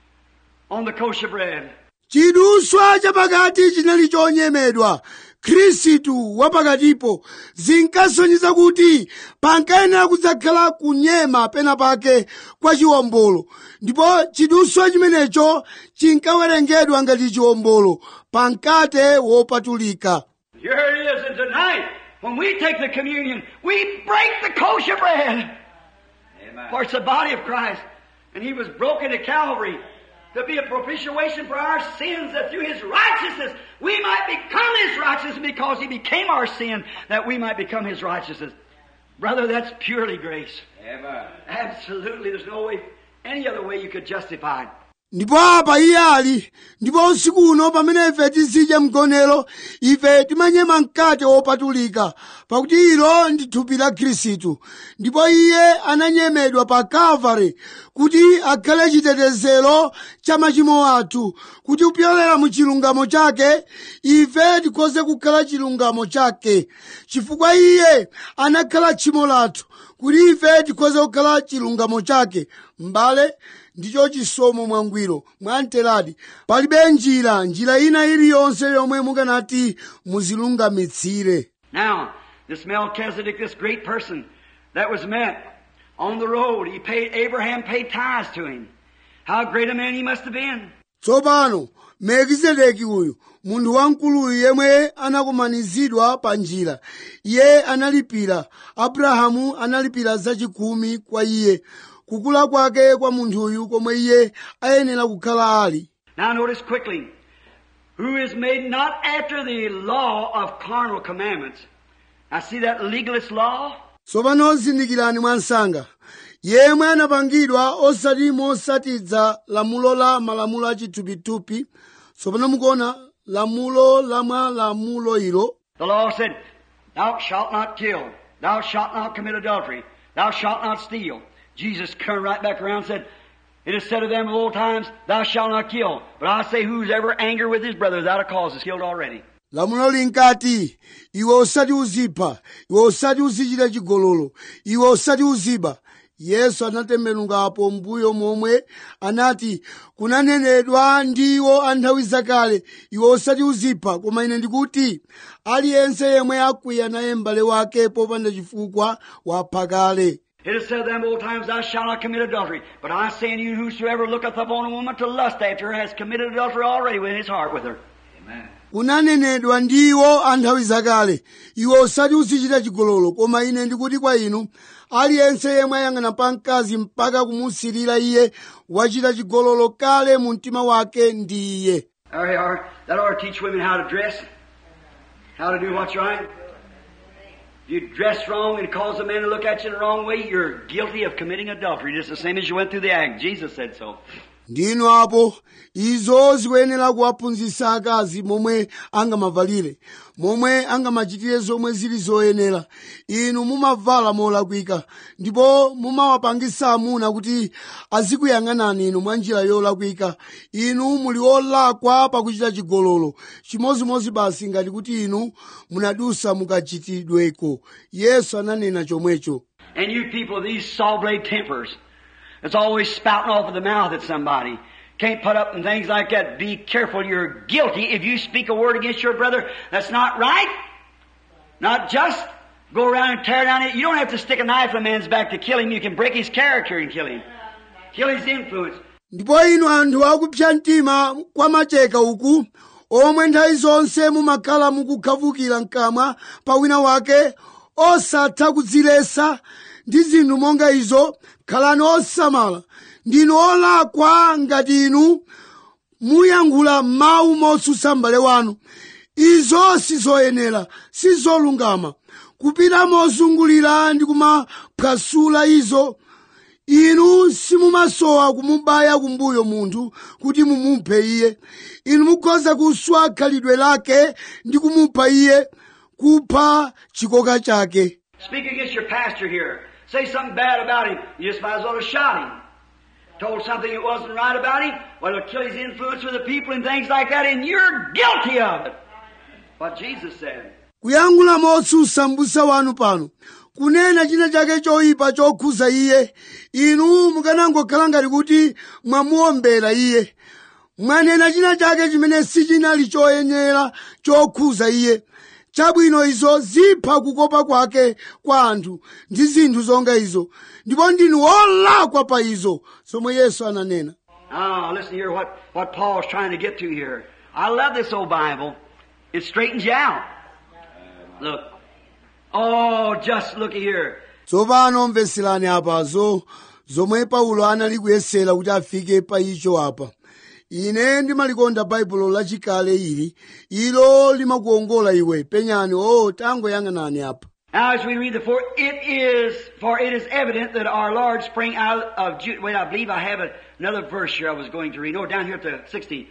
[SPEAKER 2] on the kosher bread.
[SPEAKER 1] chiduswa chapakati chinali chonyemedwa khristu wapakatipo zinkasonyeza kuti pankayenera kudzakhala kunyema pena pake kwa chiwombolo ndipo chiduswa chimenecho chinkawerengedwa ngati chiwombolo pa mkate wopatulika
[SPEAKER 2] Here it is, and tonight, when we take the communion, we break the kosher bread.
[SPEAKER 3] Amen.
[SPEAKER 2] For it's the body of Christ. And He was broken at Calvary to be a propitiation for our sins, that through His righteousness we might become His righteousness because He became our sin, that we might become His righteousness. Brother, that's purely grace.
[SPEAKER 3] Amen.
[SPEAKER 2] Absolutely. There's no way, any other way you could justify it.
[SPEAKER 1] ndipo apa iye ali ndipo usiku uno pamene ife tizidya mgonero ife timanyema mkate wopatulika pakuti ilo ndi thupi la khristu ndipo iye ananyemedwa pa kalvari kuti akhale chitetezero cha machimo athu kuti kupyolera mu chilungamo chake ife tikhoze kukhala chilungamo chake chifukwa iye anakhala tchimo lathu kuti ife tikhoze kukhala chilungamo chake m'bale ndicho chisomo mwangwiro mwamteradi palibe njira njira ina iliyonse yomwe mukanati muzilungamitsire
[SPEAKER 2] Now, this Melchizedek, this great person that was met on the road, he paid, Abraham paid tithes to him. How great a man he must have been.
[SPEAKER 1] tsopano melkizedeki uyu munthu wamkuluyu yemwe anakumanizidwa pa njira iye analipira abrahamu analipira zachikumi kwa iye kukula kwake kwa munthuyu komwe iye ayenera kukhala ali
[SPEAKER 2] Now notice quickly, who is made not after the law of carnal commandments. Now see that legalist law?
[SPEAKER 1] tsopano zindikirani mwansanga yemwe anapangidwa osati mosatidza lamulo la malamulo achithupithupi tsopano mukuona lamulo la mwa lamulo ilo
[SPEAKER 2] The law said, Thou shalt not kill. Thou shalt not commit adultery. Thou shalt not steal. Jesus turned right back around and said, It is said of them of old times, Thou shalt not kill. But I say, who's ever angry with his brother without a cause is killed already.
[SPEAKER 1] lamulo linkati iwe usati uzipha iwe usati uzichita chigololo iwe usati uziba yesu anatembenukapo mbuyo momwe anati kunanenedwa ndiwo a nthawi zakale iwe usati uzipha koma ine ndikuti aliyense yemwe akwiya naye m'bale wake popanda chifukwa wapha kale
[SPEAKER 2] It is said of them old times, Thou shalt not commit adultery. But I say unto you, whosoever looketh upon a woman to lust after her has committed adultery already with his heart with her.
[SPEAKER 3] Amen.
[SPEAKER 1] kunanenedwa ndiwo a nthawi zakale iwe usati uzichita chigololo koma ine ndikuti kwa inu aliyense yemwe ayang'ana pa mkazi mpaka kumusirira iye wachita chigololo kale mu mtima wake ndi iye
[SPEAKER 2] There you are. That ought to teach women how to dress, how to do what's right. If you dress wrong and cause a man to look at you the wrong way, you're guilty of committing adultery, just the same as you went through the act. Jesus said so.
[SPEAKER 1] ndinu apo izo zikuyenera kuwaphunzitsa akazi momwe angamavalire momwe angamachitire zomwe zili zoyenera inu mumavala molakwika ndipo mumawapangisa amuna kuti azikuyang'anani inu mwa njira yolakwika inu muli olakwa pakuchita chigololo chimozimozi basi ngati kuti inu munadusa mukachitidweko yesu ananena chomwecho
[SPEAKER 2] And you people with these saw blade tempers, that's always spouting off of the mouth at somebody, can't put up and things like that. Be careful. You're guilty if you speak a word against your brother that's not right, not just. Go around and tear down it. You don't have to stick a knife in a man's back to kill him. You can break his character and kill him. Kill his influence.
[SPEAKER 1] ndipo inu anthu akupsa mtima kwa macheka uku omwe nthawi zonse mumakhala mukukhavukira mkamwa pa wina wake osatha kudzilesa ndi zinthu monga izo khalani osamala ndinu olakwa ngati inu muyankhula mawu motsutsa m'bale wanu izo sizoyenera sizolungama kupita mozungulira ndi kumaphwasula izo inu simumasowa kumubaya kumbuyo munthu kuti mumuphe iye inu mukhoza kuswa khalidwe lake ndi kumupha iye kupha chikoka chake
[SPEAKER 2] Speak against your pastor here. Say something bad about him. You just might as well have shot him. Told something that wasn't right about him. Well, it'll kill his influence with the people and things like that, and you're guilty of it. What Jesus said.
[SPEAKER 1] kuyankhula motsutsa m'busa wanu pano kunena china chake choyipa chokhuza iye inu mukanangokhala ngati kuti mwamuombera iye mwanena china chake chimene sichinali choyenera chokhuza iye chabwino izo zipha kukopa kwake kwa anthu ndi zinthu zonga izo ndipo ndinu wolakwa pa izo zomwe yesu ananena
[SPEAKER 2] Oh, listen here what, what Paul's trying to get to here. I love this old Bible. It straightens you out. Look. Oh, just look here.
[SPEAKER 1] tsopano mveserani apazo zomwe paulo anali kuyesera kuti afike pa icho apa ine ndimalikonda baibulo lachikale ili ilo limakuongola iwe penyani o tangoyang'anani apa
[SPEAKER 2] Now, as we read the four, it is, for it is evident that our Lord sprang out of Judah. Wait, I believe I have another verse here I was going to read. No, down here at the 16.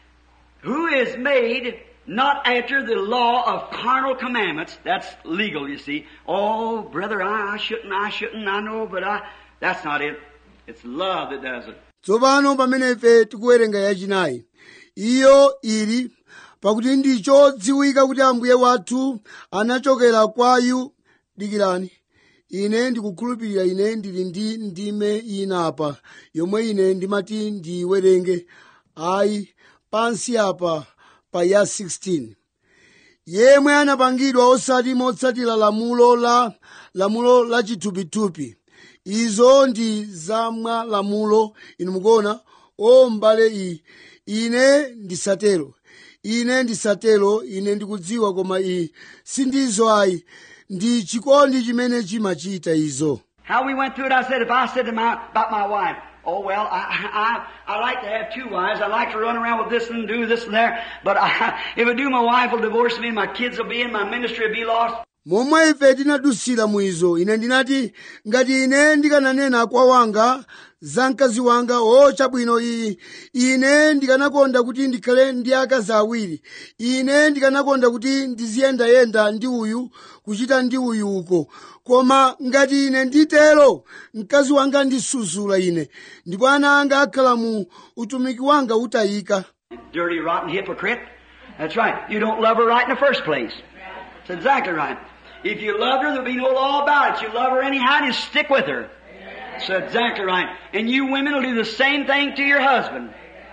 [SPEAKER 2] Who is made not after the law of carnal commandments. That's legal, you see. Oh, brother, I, I shouldn't, I shouldn't, I know, but I, that's not it. It's love that does it.
[SPEAKER 1] tsopano pamene ife tikuwerenga yachinayi iyo ili pakuti ndicho dziwika kuti ambuye wathu anachokera kwayu dikirani ine ndikukhulupirira ine ndili ndi ndime ina apa yomwe ine ndimati ndiyiwerenge ayi pansi apa pa ya 16 yemwe anapangidwa osati motsatira lamulo la lamulo la chithupithupi izo ndi zamwa lamulo inu mukuona o mbale iyi ine ndisatero ine ndisatero ine ndikudziwa koma iyi sindizo ayi ndi chikondi chimene chimachita izo
[SPEAKER 2] How we went through it, I said, if I said to my, about my wife, oh well, I, I, I like to have two wives. I like to run around with this and do this and there. But I, if I do, my wife will divorce me, my kids will be in, my ministry will be lost.
[SPEAKER 1] momwe ife tinadusira mwizo ine ndinati ngati ine ndikananena kwa wanga za mkazi wanga o chabwino iyi ine ndikanakonda kuti ndikhale ndi akazi awiri ine ndikanakonda kuti ndiziyendayenda ndi uyu kuchita ndi uyu uko koma ngati ine nditero mkazi wanga ndisuzula ine ndipo ana anga akhala mu utumiki wanga utayika
[SPEAKER 2] Dirty, rotten hypocrite. That's right. You don't love her right in the first place. That's exactly right. If you loved her, there'd be no law about it. You love her anyhow, you stick with her. That's exactly right. And you women will do the same thing to your husband.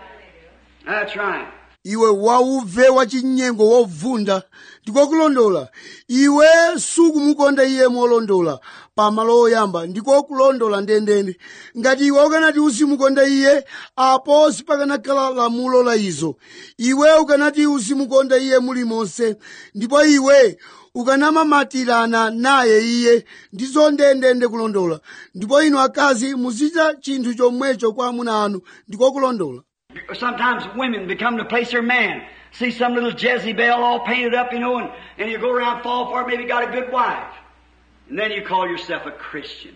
[SPEAKER 2] That's right.
[SPEAKER 1] iwe wauve wachinyengo wovunda ndikokulondola iwe sukumukonda iye molondola pamalo oyamba ndikokulondola ndendende ngati iwe ukanati uzimukonda iye apo sipakanakhala lamulo la izo iwe ukanati uzimukonda iye mulimonse ndipo iwe ukanamamatirana naye iye ndizo ndendende kulondola ndipo inu akazi muzichita chinthu chomwecho kwa amuna anu ndikokulondola
[SPEAKER 2] Sometimes women become to place their man. See some little Jezebel all painted up, you know, and, and you go around fall for it, maybe got a good wife. And then you call yourself a Christian.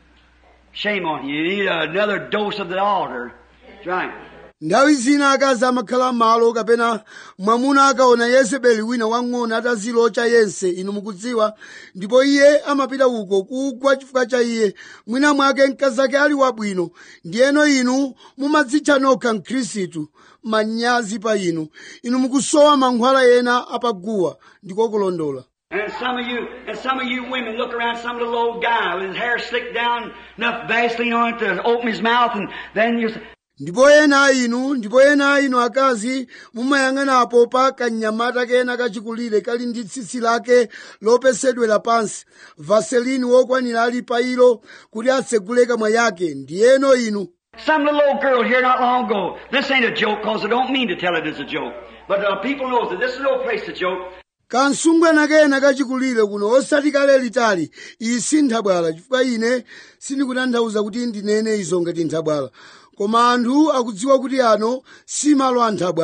[SPEAKER 2] Shame on you. You need another dose of the altar. That's right.
[SPEAKER 1] nthawi zina akazi amakhala malo kapena mwamuna akaona yezebeli wina wang'ono atazilocha yense inu mukudziwa ndipo iye amapita uko kugwa chifukwa cha iye mwina mwake mkazi ake ali wabwino ndiyeno inu mumadzitcha nokha mkhristu manyazi pa inu inu mukusowa mankhwala ena apaguwa ndikokulondola
[SPEAKER 2] And some of you, and some of you women look around some little old guy with his hair slicked down, enough Vaseline on it to open his mouth, and then you say,
[SPEAKER 1] ndipo ena inu ndipo ena inu akazi mumayang'anapo pa kanyamata kena kachikulire kali ndi tsitsi lake lopesedwera pansi vaselini wokwanira ali pa ilo kuti atsegule kamwa yake ndiyeno inu
[SPEAKER 2] Some little old girl here not long ago. This ain't a joke because I don't mean to tell it as a joke. But uh, people knows that this is no place to joke.
[SPEAKER 1] kansungwana kena kachikulire kuno osati kale litali iyi si nthabwala chifukwa ine sindikutanthauza kuti ndinene izo ngati nthabwala koma anthu akudziwa kuti ano si malo a nthabwala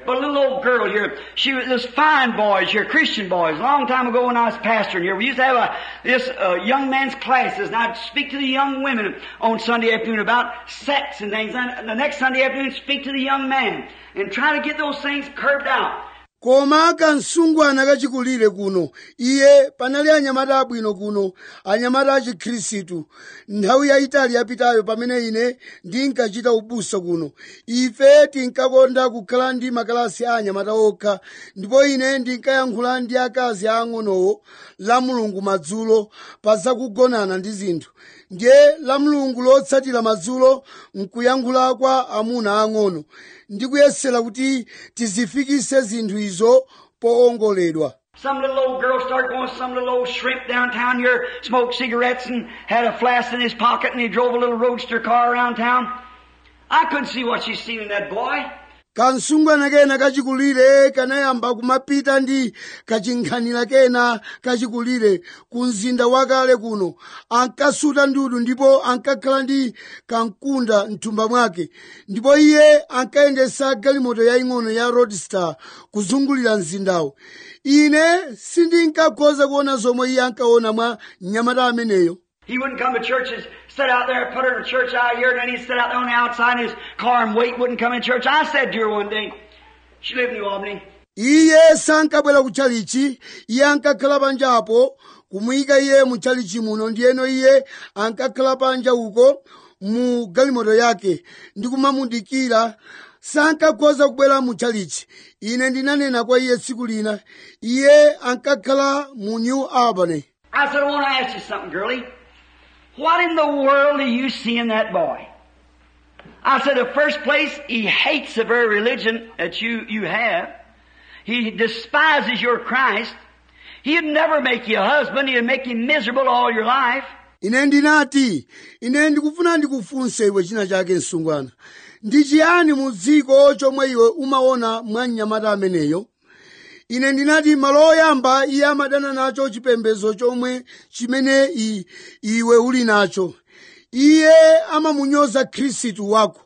[SPEAKER 2] But a little old girl here, she was, this fine boys here, Christian boys, a long time ago when I was pastoring here, we used to have a, this, uh, young man's classes, and I'd speak to the young women on Sunday afternoon about sex and things, and the next Sunday afternoon speak to the young man, and try to get those things curbed out.
[SPEAKER 1] koma kansungwana kachikulire kuno iye panali anyamata abwino kuno anyamata achikhristu nthawi yayitali yapitayo pamene ine ndinkachita ubusa kuno ife tinkakonda kukhala ndi makalasi a anyamata okha ndipo ine ndinkayankhula ndi akazi aang'onowo la mulungu madzulo pa zakugonana ndi zinthu ndiye la mulungu lotsatira madzulo nkuyankhula kwa amuna ang'ono ndikuyesera kuti tizifikise zinthu izo poongoledwa
[SPEAKER 2] Some little old girl started going, some little old shrimp downtown here, smoked cigarettes and had a flask in his pocket and he drove a little roadster car around town. I couldn't see what she's seen in that boy.
[SPEAKER 1] kansungwana kena kachikulire kanayamba kumapita ndi kachinkhanira kena kachikulire ku mzinda wakale kuno ankasuta ndudu ndipo ankakhala ndi kankunda mthumba mwake ndipo iye ankayendesa galimoto yaying'ono ya roadstar kuzungulira mzindawo ine sindinkakhoza kuona zomwe iye ankaona mwa mnyamata ameneyo
[SPEAKER 2] He wouldn't come to church and sit out there and put her in church out here, and then he'd sit out there on the outside in his car and wait, wouldn't come in church. I said to her one day, she lived in New Albany,
[SPEAKER 1] iye sankabwera ku chalichi iye ankakhala panja apo kumuyika iye mu chalichi muno ndiyeno iye ankakhala panja uko mu galimoto yake ndi kumamudikira sankakhoza kubwera mu chalichi ine ndinanena kwa iye tsiku lina iye ankakhala mu new albany
[SPEAKER 2] I said, I want to ask you something, girlie. What in the world do you see in that boy? I said, the first place, he hates the very religion that you, you have. He despises your Christ. He'd never make you a husband. He'd make you miserable all your life.
[SPEAKER 1] ine ndinati ine ndikufuna ndikufunse iwe china chake msungwana ndi chiyani mu dziko chomwe iwe umaona mwa mnyamata ameneyo ine ndinati malo oyamba iye amadana nacho chipembedzo chomwe chimene i, iwe uli nacho iye amamunyoza khristu wako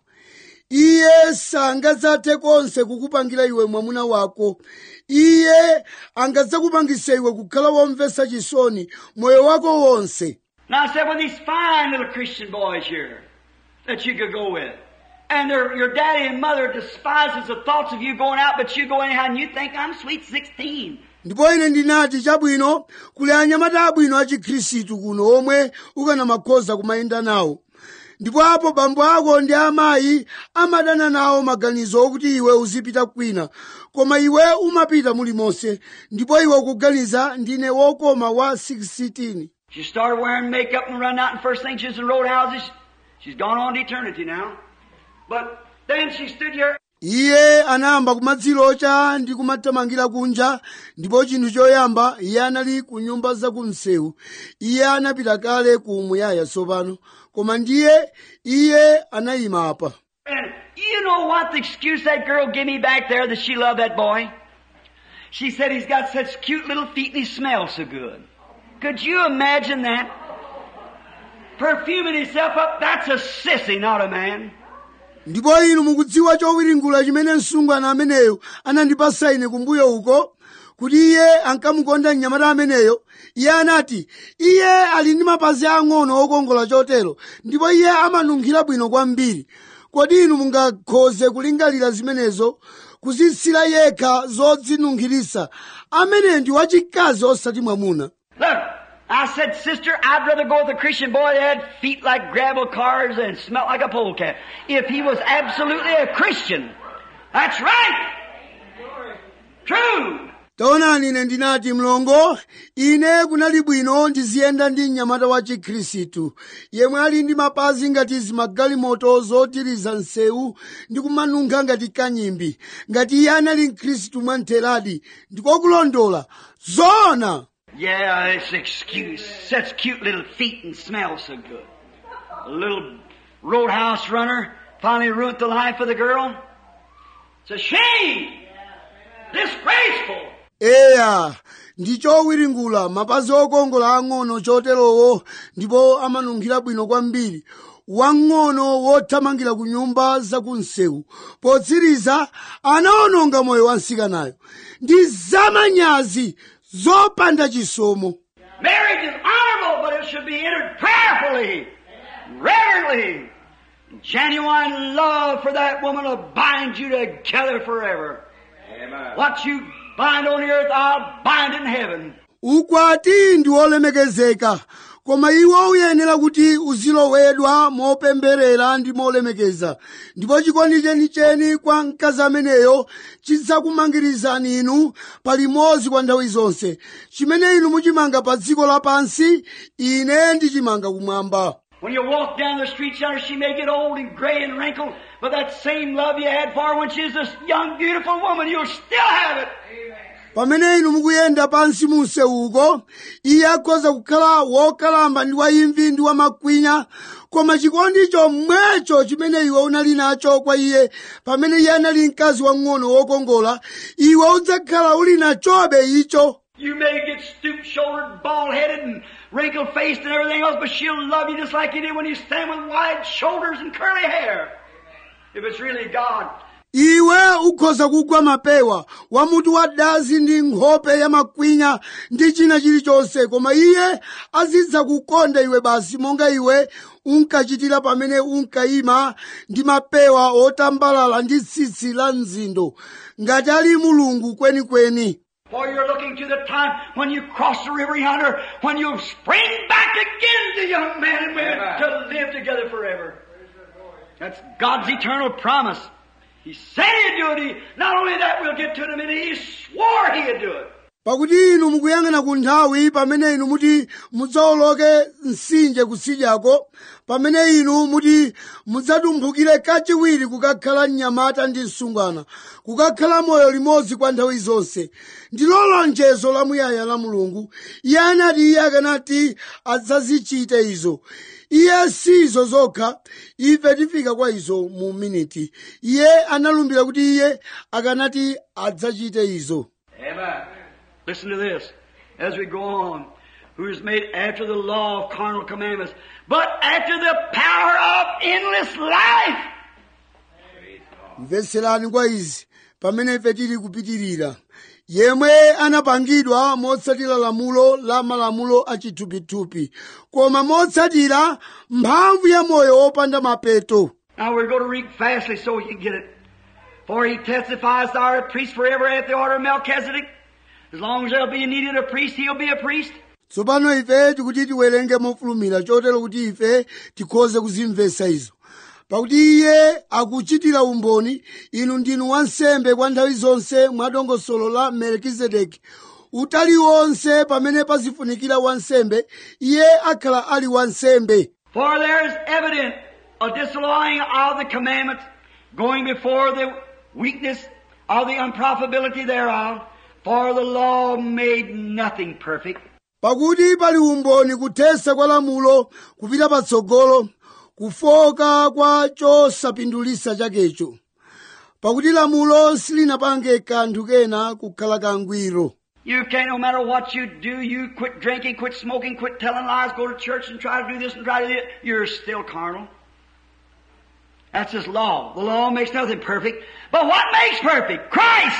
[SPEAKER 1] iye sangadzathe konse kukupangira iwe mwamuna wako iye angadzakupangisa iwe kukhala womvetsa chisoni moyo wako wonse
[SPEAKER 2] Now I said, well, these fine little Christian boys here that you could go with. And their, your daddy and mother despises the thoughts of you going out, but you go anyhow and you think I'm sweet 16.
[SPEAKER 1] ndipo ine ndinati chabwino kuli anyamata abwino a chikhristu kuno omwe ukanamakhoza kumayenda nawo ndipo apo bambo ako ndi amayi amadana nawo maganizo okuti iwe uzipita kwina koma iwe umapita mulimonse ndipo iwe ukuganiza ndine wokoma wa 16
[SPEAKER 2] She started wearing makeup and running out, and first thing she was in roadhouses. She's gone on to eternity now. But then she stood here
[SPEAKER 1] iye anayamba kumadzilocha ndi kumathamangira kunja ndipo chinthu choyamba iye anali ku nyumba zakumsewu iye anapita kale ku muyaya tsopano koma ndiye iye anayima apa
[SPEAKER 2] And you know what the excuse that girl gave me back there that she loved that boy? She said he's got such cute little feet and he smells so good. Could you imagine that? Perfuming himself up, that's a sissy, not a man.
[SPEAKER 1] ndipo inu mukudziwa chowiringula chimene msungwana ameneyo anandipasa ine kumbuyo uko kuti iye ankamukonda mnyamata ameneyo iye anati iye ali ndi mapazi ang'ono okongola chotero ndipo iye amanunkhira bwino kwambiri kodi inu mungakhoze kulingalira zimenezo kuzitsira yekha zodzinunkhirisa ameneyo ndi wachikazi osati mwamuna
[SPEAKER 2] Look, I said, sister, I'd rather go with a Christian boy that had feet like gravel cars and smelled like a polecat. If he was absolutely a Christian. That's right. True.
[SPEAKER 1] taonani ine ndinati mlongo ine kunali bwino ndiziyenda ndi mnyamata wa chikhristu yemwe ali ndi mapazi ngati zimagalimoto zotiriza nsewu ndi kumanunkha ngati kanyimbi ngati iye anali mkhristu mwamtheradi ndikokulondola zoona
[SPEAKER 2] Yeah, it's excuse. Such cute little feet and smell so good. A little roadhouse runner finally ruined the life of the girl. It's a shame. Disgraceful.
[SPEAKER 1] eya ndi chowiringula mapazi okongola ang'ono choterowo ndipo amanunkhira bwino kwambiri wang'ono wothamangira ku nyumba zakunsewu potsiriza anawononga moyo wa msikanayo ndi zamanyazi zopanda chisomo
[SPEAKER 2] Marriage is honorable, but it should be entered prayerfully, reverently. Genuine love for that woman will bind you together forever.
[SPEAKER 3] Amen.
[SPEAKER 2] What you bind on the earth, I'll bind in heaven.
[SPEAKER 1] ukwati ndi wolemekezeka koma iwo uyenera kuti uzilowedwa mopemberera ndi molemekeza ndipo chikondi chenicheni kwa mkazi ameneyo chidzakumangirizani inu palimodzi kwa nthawi zonse chimene inu muchimanga pa dziko lapansi ine ndichimanga kumwamba
[SPEAKER 2] When you walk down the street center, she may get old and gray and wrinkled, but that same love you had for her when she was this young, beautiful woman, you'll still have it.
[SPEAKER 1] pamene inu mukuyenda pansi mu msewuko iye akhoza kukhala wokalamba ndi waimvi ndi wamakwinya koma chikondi chomwecho chimene iwe unali nacho kwa iye pamene iye anali mkazi wang'ono wokongola iwe udzakhala uli nachobe icho
[SPEAKER 2] You may get stoop-shouldered, bald-headed, and wrinkle-faced and everything else, but she'll love you just like you did when you stand with wide shoulders and curly hair. If it's really God.
[SPEAKER 1] iwe ukhoza kugwa mapewa wamutu wa dazi ndi nkhope ya makwinya ndi china chilichonse koma iye azidza kukonda iwe basi monga iwe unkachitira pamene unkayima ndi mapewa otambalala ndi tsitsi la mzindo ngati ali mulungu kwenikweni
[SPEAKER 2] For you're looking to the time when you cross the river yonder, when you'll spring back again to young men and women
[SPEAKER 3] Amen.
[SPEAKER 2] to live together forever. That's God's eternal promise. He said He'd do it. He, not only that, we'll get to it in a minute. He swore He'd do it.
[SPEAKER 1] pakuti inu mukuyang'ana ku nthawi pamene inu muti mudzawoloke mtsinje kusidyako pamene inu muti mudzatumphukire kachiwiri kukakhala mnyamata ndi msungwana kukakhala moyo limodzi kwa nthawi zonse ndilo lonjezo lamuyaya la mulungu iye anati iye akanati adzazichite izo iye si izo zokha ife tifika kwa izo mu miniti iye analumbira kuti iye akanati adzachite izo
[SPEAKER 3] Amen.
[SPEAKER 2] Listen to this as we go on. Who is made after the law of carnal commandments, but after the power of endless life.
[SPEAKER 3] Praise God.
[SPEAKER 1] mvetserani kwa izi pamene ife tili kupitirira yemwe anapangidwa motsatira lamulo la malamulo achithupithupi koma motsatira mphamvu ya moyo wopanda mapeto
[SPEAKER 2] Now we're going to read fastly so we can get it. For he testifies thou art a priest forever at the order of Melchizedek. As long as there'll be needed a priest, he'll be a priest.
[SPEAKER 1] tsopano ife tikuti tiwerenge mofulumira chotero kuti ife tikhoze kuzimvetsa izo pakuti iye akuchitira umboni inu ndinu wansembe kwa nthawi zonse mwa dongosolo la melkizedeki utali wonse pamene pazifunikira wansembe iye akhala ali wansembe
[SPEAKER 2] For there is evident a disallowing of the commandments, going before the weakness of the unprofitability thereof. For the law made nothing perfect.
[SPEAKER 1] pakuti pali umboni kuthesa kwa lamulo kupita patsogolo kufoka kwa chosapindulisa chakecho pakuti lamulo silinapange kanthu kena kukhala kangwiro
[SPEAKER 2] You can't, no matter what you do, you quit drinking, quit smoking, quit telling lies, go to church and try to do this and try to do that, you're still carnal. That's His law. The law makes nothing perfect. But what makes perfect? Christ!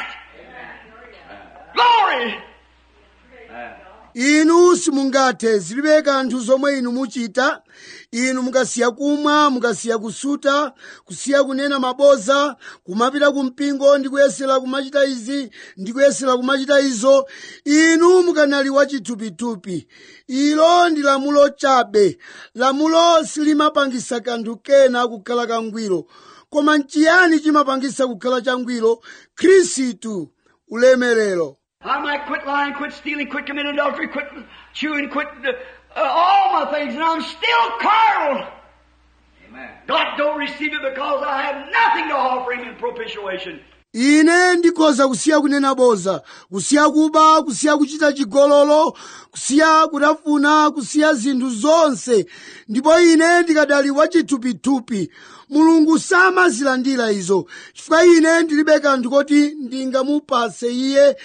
[SPEAKER 2] Glory!
[SPEAKER 3] Amen.
[SPEAKER 1] inu simungathe zilibe kanthu zomwe inu muchita inu mukasiya kumwa mukasiya kusuta kusiya kunena maboza kumapita ku mpingo ndi kuyesera kumachita izi ndi kuyesera kumachita izo inu mukanali wachithupithupi ilo ndi lamulo chabe lamulo silimapangisa kanthu kena kukhala kangwiro koma nchiyani chimapangisa kukhala changwiro khristu ulemerero
[SPEAKER 2] I might quit lying, quit stealing, quit committing adultery, quit chewing, quit uh, uh, all my things, and I'm still carnal.
[SPEAKER 3] Amen.
[SPEAKER 2] God don't receive it because I have nothing to offer Him in propitiation.
[SPEAKER 1] ine ndikhoza kusiya kunena boza kusiya kuba kusiya kuchita chigololo kusiya kutafuna kusiya zinthu zonse ndipo ine ndikadali wachithupithupi mulungu samazilandira izo chifukwa ine ndilibe kanthu koti ndingamupase iye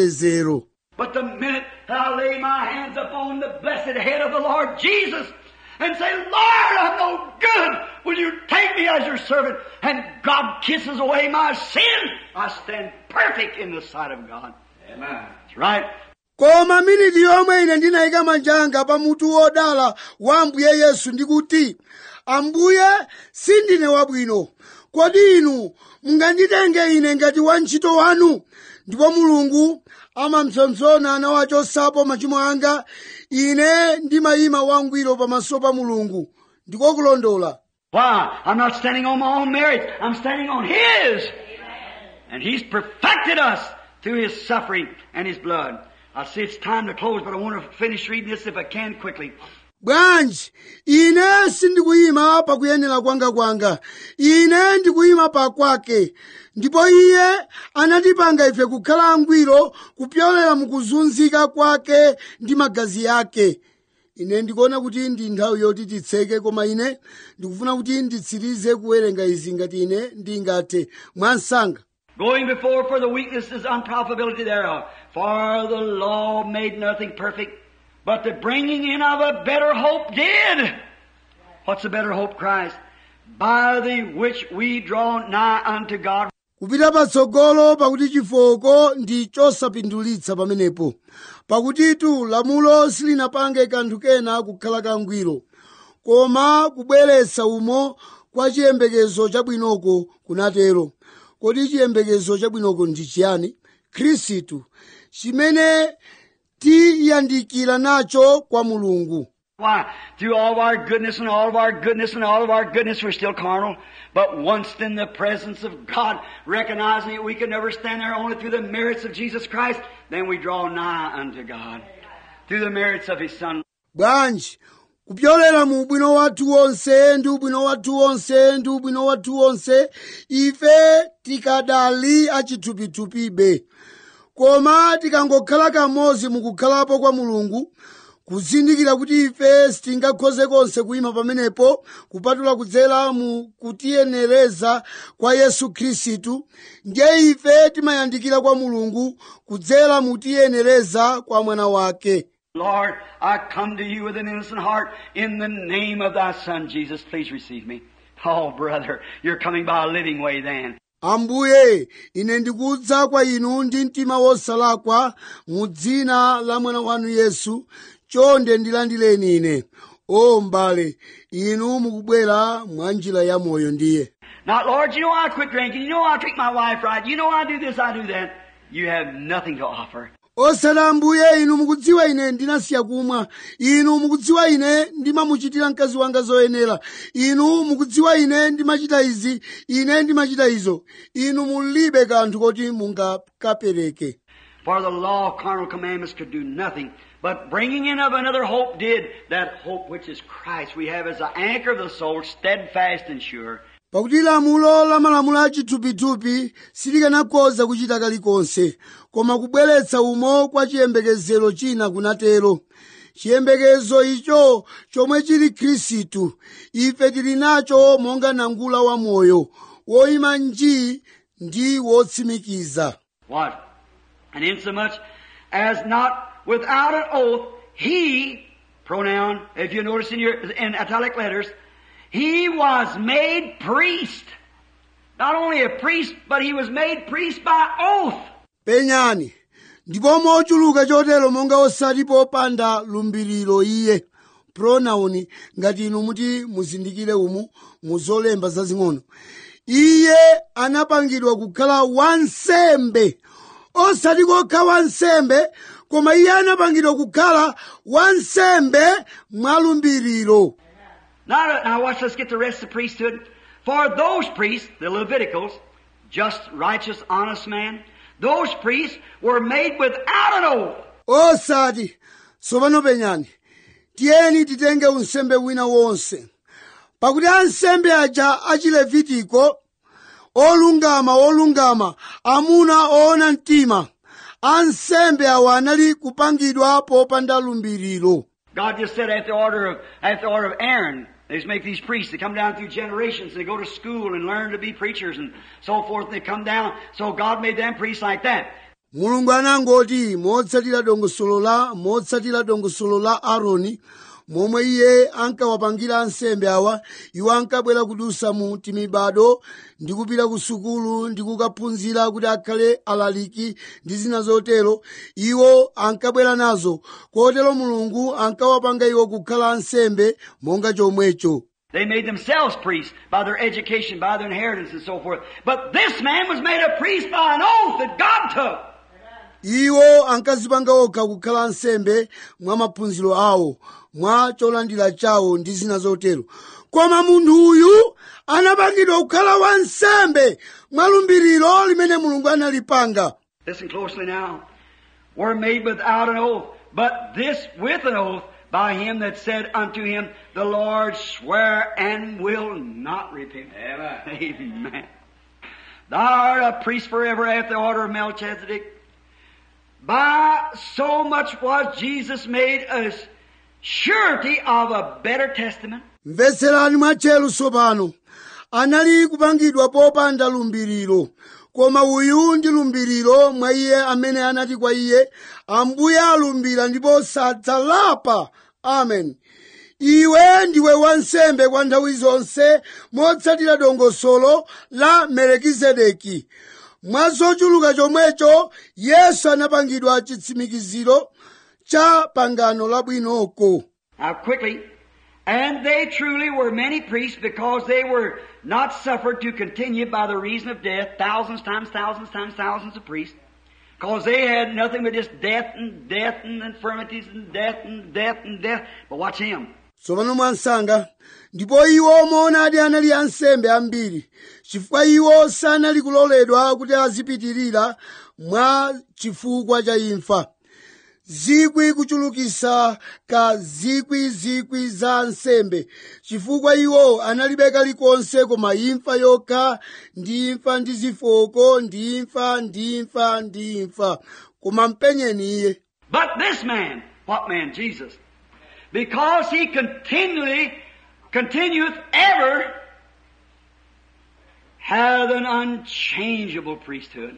[SPEAKER 1] mwachitetezero
[SPEAKER 2] But the minute I lay my hands upon the blessed head of the Lord Jesus, and say, Lord, I'm no good. Will you take me as your servant? And God kisses away my sin. I stand perfect in the sight of God.
[SPEAKER 3] Amen.
[SPEAKER 2] That's right.
[SPEAKER 1] koma miniti yomwe ine ndinayika manja anga pa mutu wodala wa ambuye yesu ndikuti ambuye sindine wabwino kodi inu munganditenge ine ngati wantchito wanu ndipo mulungu amapsompsona nawachosapo machimo anga ine ndimayima wangwiro pamaso pa mulungu ndiko kulondola
[SPEAKER 2] Why? I'm not standing on my own merits. I'm standing on His. And He's perfected us through His suffering and His blood. I see it's time to close, but I want to finish reading this if I can quickly.
[SPEAKER 1] bwanji ine sindikuyima pakuyenera kwanga kwanga ine ndikuyima pa kwake ndipo iye anatipanga ife kukhala angwiro kupyolera mukuzunzika kwake ndi magazi yake ine ndikuona kuti ndi nthawi yoti titseke koma ine ndikufuna kuti nditsirize kuwerenga izi ngati ine ndingathe mwansanga
[SPEAKER 2] Going before for the weaknesses, unprofitability thereof. For the law made nothing perfect, but the bringing in of a better hope did. What's the better hope, Christ? By the which we draw nigh unto God.
[SPEAKER 1] kupita patsogolo pakuti chifoko ndi chosapindulitsa pamenepo pakutitu lamulo silinapange kanthu kena kukhala kangwiro koma kubweretsa umo kwa chiyembekezo chabwinoko kunatero kodi chiyembekezo chabwinoko ndi chiyani khristu chimene tiyandikira nacho kwa mulungu
[SPEAKER 2] Why? Through all of our goodness and all of our goodness and all of our goodness, we're still carnal. But once in the presence of God, recognizing that we can never stand there only through the merits of Jesus Christ, then we draw nigh unto God. Through the merits of His Son.
[SPEAKER 1] bwanji kupyolera mu ubwino wathu wonse ndi ubwino wathu wonse ndi ubwino wathu wonse ife tikadali achithupithupibe koma tikangokhala kamodzi mukukhalapo kwa mulungu kuzindikira kuti ife sitingakhoze konse kuyima pamenepo kupatula kudzera mu kutiyenereza kwa yesu khristu ndiye ife timayandikira kwa mulungu kudzera mu kutiyenereza kwa mwana wake
[SPEAKER 2] Lord, I come to you with an innocent heart in the name of thy Son, Jesus. Please receive me. Oh, brother, you're coming by a living way then.
[SPEAKER 1] ambuye ine ndikudza kwa inu ndi mtima wosalakwa mu dzina la mwana wanu yesu chonde ndilandireni ine o mbale inu mukubwera mwa njira ya moyo ndiye
[SPEAKER 2] Now, Lord, you know I quit drinking. You know I treat my wife right. You know I do this, I do that. You have nothing to offer.
[SPEAKER 1] osati ambuye inu mukudziwa ine ndinasiya kumwa inu mukudziwa ine ndimamuchitira mkazi wanga zoyenera inu mukudziwa ine ndimachita izi ine ndimachita izo inu mulibe kanthu koti mungakapereke
[SPEAKER 2] For the law of carnal commandments could do nothing, but bringing in of another hope did, that hope which is Christ we have as the anchor of the soul, steadfast and sure.
[SPEAKER 1] pakuti lamulo la malamulo a chithupithupi silikanakhoza kuchita kalikonse koma kubweretsa umo kwa chiyembekezero china kunatero chiyembekezo icho chomwe chili khristu ife tili nacho monga nangula wa moyo woyima njii ndi wotsimikiza
[SPEAKER 2] What? And insomuch as not without an oath, he, pronoun, if you notice in your, in italic letters, he was made priest. Not only a priest, but he was made priest by oath.
[SPEAKER 1] penyani ndipo mochuluka chotero monga osati popanda lumbiriro iye pronoun ngati inu muti muzindikire umu muzolemba zazing'ono iye anapangidwa kukhala wansembe osati kokha wansembe koma iye anapangidwa kukhala wansembe mwalumbiriro
[SPEAKER 2] Now, now watch, let's get the rest of the priesthood. For those priests, the Leviticals, just, righteous, honest man, those priests were made without an oath.
[SPEAKER 1] osati tsopano penyani tiyeni titenge unsembe wina wonse pakuti ansembe aja achilevitiko olungama olungama amuna oona mtima ansembe awa anali kupangidwa popanda lumbiriro
[SPEAKER 2] God just said after the order of, after the order of Aaron, they just make these priests. They come down through generations. They go to school and learn to be preachers and so forth. And they come down. So God made them priests like that.
[SPEAKER 1] mulungu anangoti motsatira dongosolo la motsatira dongosolo la aaroni momwe iye ankawapangira ansembe awa iwo ankabwera kudusa mu timibado ndi kupita ku sukulu ndi kukaphunzira kuti akhale alaliki ndi zina zotero iwo ankabwera nazo kotero mulungu ankawapanga iwo kukhala ansembe monga chomwecho
[SPEAKER 2] They made themselves priests by their education, by their inheritance and so forth. But this man was made a priest by an oath that God took.
[SPEAKER 1] iwo ankazipanga okha kukhala ansembe mwa maphunziro awo mwa cholandira chawo ndi zina zotero koma munthu uyu anapangidwa kukhala wansembe mwa lumbiriro limene mulungu analipanga
[SPEAKER 2] Listen closely now. Were made without an oath, but this with an oath by him that said unto him, The Lord swear and will not repent.
[SPEAKER 3] Amen.
[SPEAKER 2] Amen. Thou art a priest forever after the order of Melchizedek. By so much was Jesus made a surety of a better testament.
[SPEAKER 1] mvetserani mwatcheru tsopano anali kupangidwa popanda lumbiriro koma uyu ndi lumbiriro mwa iye amene anati kwa iye ambuye alumbira ndipo sadzalapa amen iwe ndiwe wansembe kwa nthawi zonse motsatira dongosolo la melekizedeki mwa zochuluka chomwecho yesu anapangidwa chitsimikiziro cha pangano labwinoko
[SPEAKER 2] Now quickly, and they truly were many priests because they were not suffered to continue by the reason of death, thousands times thousands times thousands of priests, because they had nothing but just death and death and infirmities and death and death and death. But watch him.
[SPEAKER 1] tsopano mwansanga ndipo iwo moonadi anali ansembe ambiri chifukwa iwo sanali kuloledwa kuti azipitirira mwa chifukwa cha imfa zikwi kuchulukisa ka zikwi zikwi za ansembe chifukwa iwo analibe kalikonse koma imfa yokha ndi imfa ndi zifoko ndi imfa ndi imfa ndi imfa koma mpenyeni iye
[SPEAKER 2] But this man, what man? Jesus. Because he continually, continueth ever, hath an unchangeable priesthood.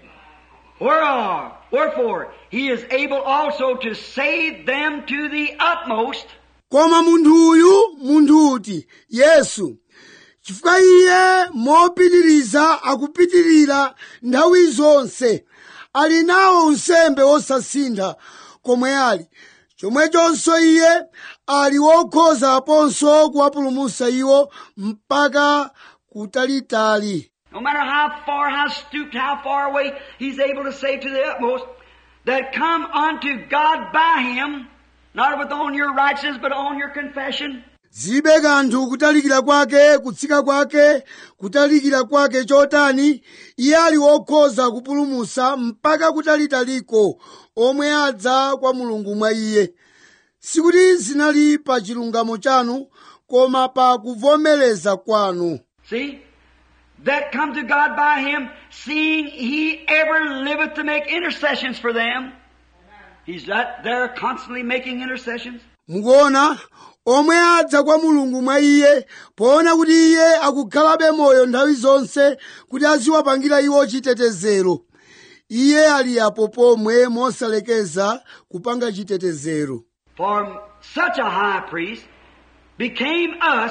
[SPEAKER 2] Whereof, wherefore, he is able also to save them to the utmost,
[SPEAKER 1] koma munthu uyu munthu uti yesu chifukwa iye mopitiriza akupitirira nthawi zonse ali nawo unsembe wosasintha komwe ali chomwechonso iye ali wokhoza aponso kuwapulumutsa iwo mpaka kutalitali
[SPEAKER 2] no matter how far, how stooped, how far away, he's able to save to the utmost, that come unto God by him, not with on your righteousness, but on your confession.
[SPEAKER 1] zilibe kanthu kutalikira kwake kutsika kwake kutalikira kwake chotani iye ali wokhoza kupulumutsa mpaka kutalitaliko omwe adza kwa mulungu mwa iye sikuti zinali pa chilungamo chanu koma pa kuvomereza kwanu
[SPEAKER 2] See? That come to God by him, seeing he ever liveth to make intercessions for them. He's that there constantly making intercessions.
[SPEAKER 1] mukuona omwe adza kwa mulungu mwa iye poona kuti iye akukhalabe moyo nthawi zonse kuti aziwapangira iwo chitetezero iye ali apo pomwe mosalekeza kupanga chitetezero
[SPEAKER 2] For such a high priest became us,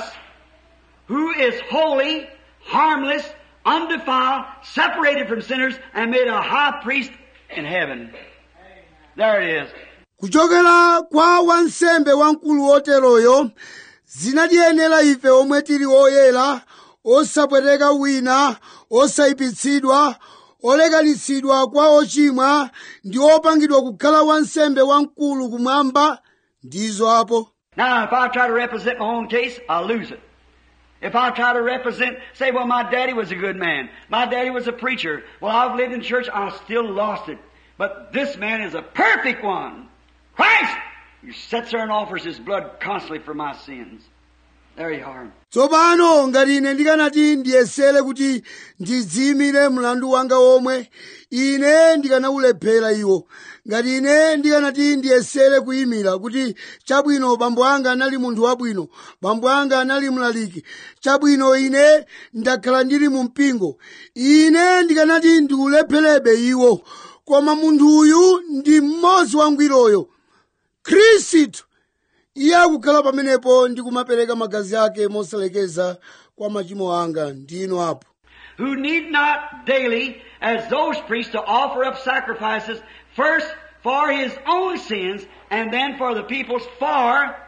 [SPEAKER 2] who is holy, harmless, undefiled, separated from sinners, and made a high priest in heaven. There it is.
[SPEAKER 1] kuchokera kwa wansembe wamkulu woteroyo zinatiyenera ife omwe tili oyera osapweteka wina osayipitsidwa olekanitsidwa kwa ochimwa ndi opangidwa kukhala wansembe wamkulu kumwamba ndizo apo
[SPEAKER 2] Now, if I try to represent my own case, I'll lose it. If I try to represent, say, well, my daddy was a good man. My daddy was a preacher. Well, I've lived in church. I still lost it. But this man is a perfect one. Christ! He sits there and offers his blood constantly for my sins. There you are.
[SPEAKER 1] tsopano ngati ine ndikanati ndiyesere kuti ndidziyimire mlandu wanga omwe ine ndikanaulephera iwo ngati ine ndikanati ndiyesere kuyimira kuti chabwino bambo anga anali munthu wabwino bambo anga anali mlaliki chabwino ine ndakhala ndili mu mpingo ine ndikanati ndiulepherebe iwo koma munthu uyu ndi mmodzi wangwiroyo khristu iye akukhala pamenepo ndi kumapereka magazi ake mosalekeza kwa machimo anga ndino apo
[SPEAKER 2] who need not daily, as those priests, to offer up sacrifices first for his own sins and then for the people's. For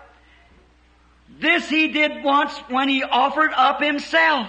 [SPEAKER 2] this he did once when he offered up himself.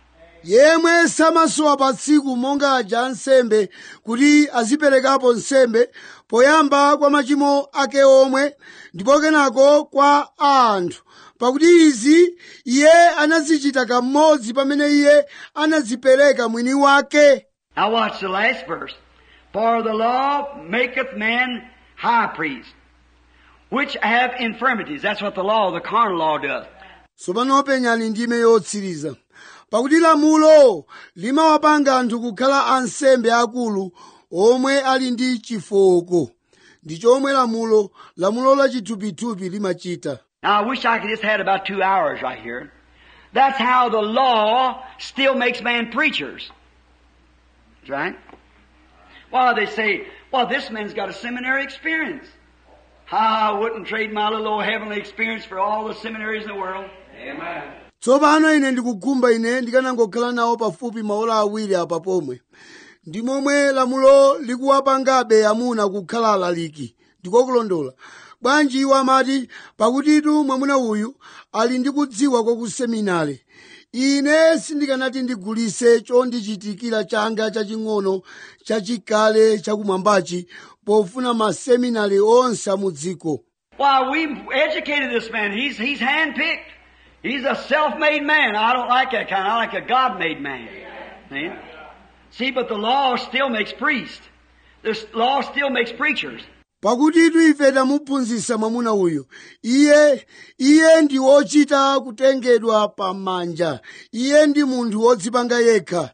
[SPEAKER 1] yemwe samasowa pa tsiku monga aja ansembe kuti aziperekapo nsembe poyamba kwa machimo ake omwe ndipo kenako kwa a anthu pakuti izi iye anazichita kamodzi pamene iye anazipereka mwini wake
[SPEAKER 2] Now watch the last verse. For the law maketh man high priest, which have infirmities. That's what the law, the carnal law does.
[SPEAKER 1] tsopano penyani ndime yotsiriza pakuti lamulo limawapanga anthu kukhala ansembe akulu omwe ali ndi chifoko ndi chomwe lamulo lamulo la chithupithupi limachita
[SPEAKER 2] Now I wish I could just had about two hours right here. That's how the law still makes man preachers. That's right? Why they say, well, this man's got a seminary experience. I wouldn't trade my little old heavenly experience for all the seminaries in the world.
[SPEAKER 3] Amen.
[SPEAKER 1] tsopano ine ndikugumba ine ndikanangokhala nawo pafupi maola awiri apa pomwe ndi momwe lamulo likuwapangabe amuna kukhala alaliki ndikokulondola bwanji iwo amati pakutitu mwamuna uyu ali ndi kudziwa kwakuseminale ine sindikanati ndigulise chondichitikira changa chaching'ono chachikale chakumwambachi pofuna maseminari onse amudziko
[SPEAKER 2] Why, we've educated this man. He's, he's handpicked. He's a self-made man. I don't like that kind. I like a God-made man. See? See, but the law still makes priests. The law still makes preachers.
[SPEAKER 1] pakutitu ife tamuphunzitsa mwamuna uyu iye iye ndi wochita kutengedwa pamanja iye ndi munthu wodzipanga yekha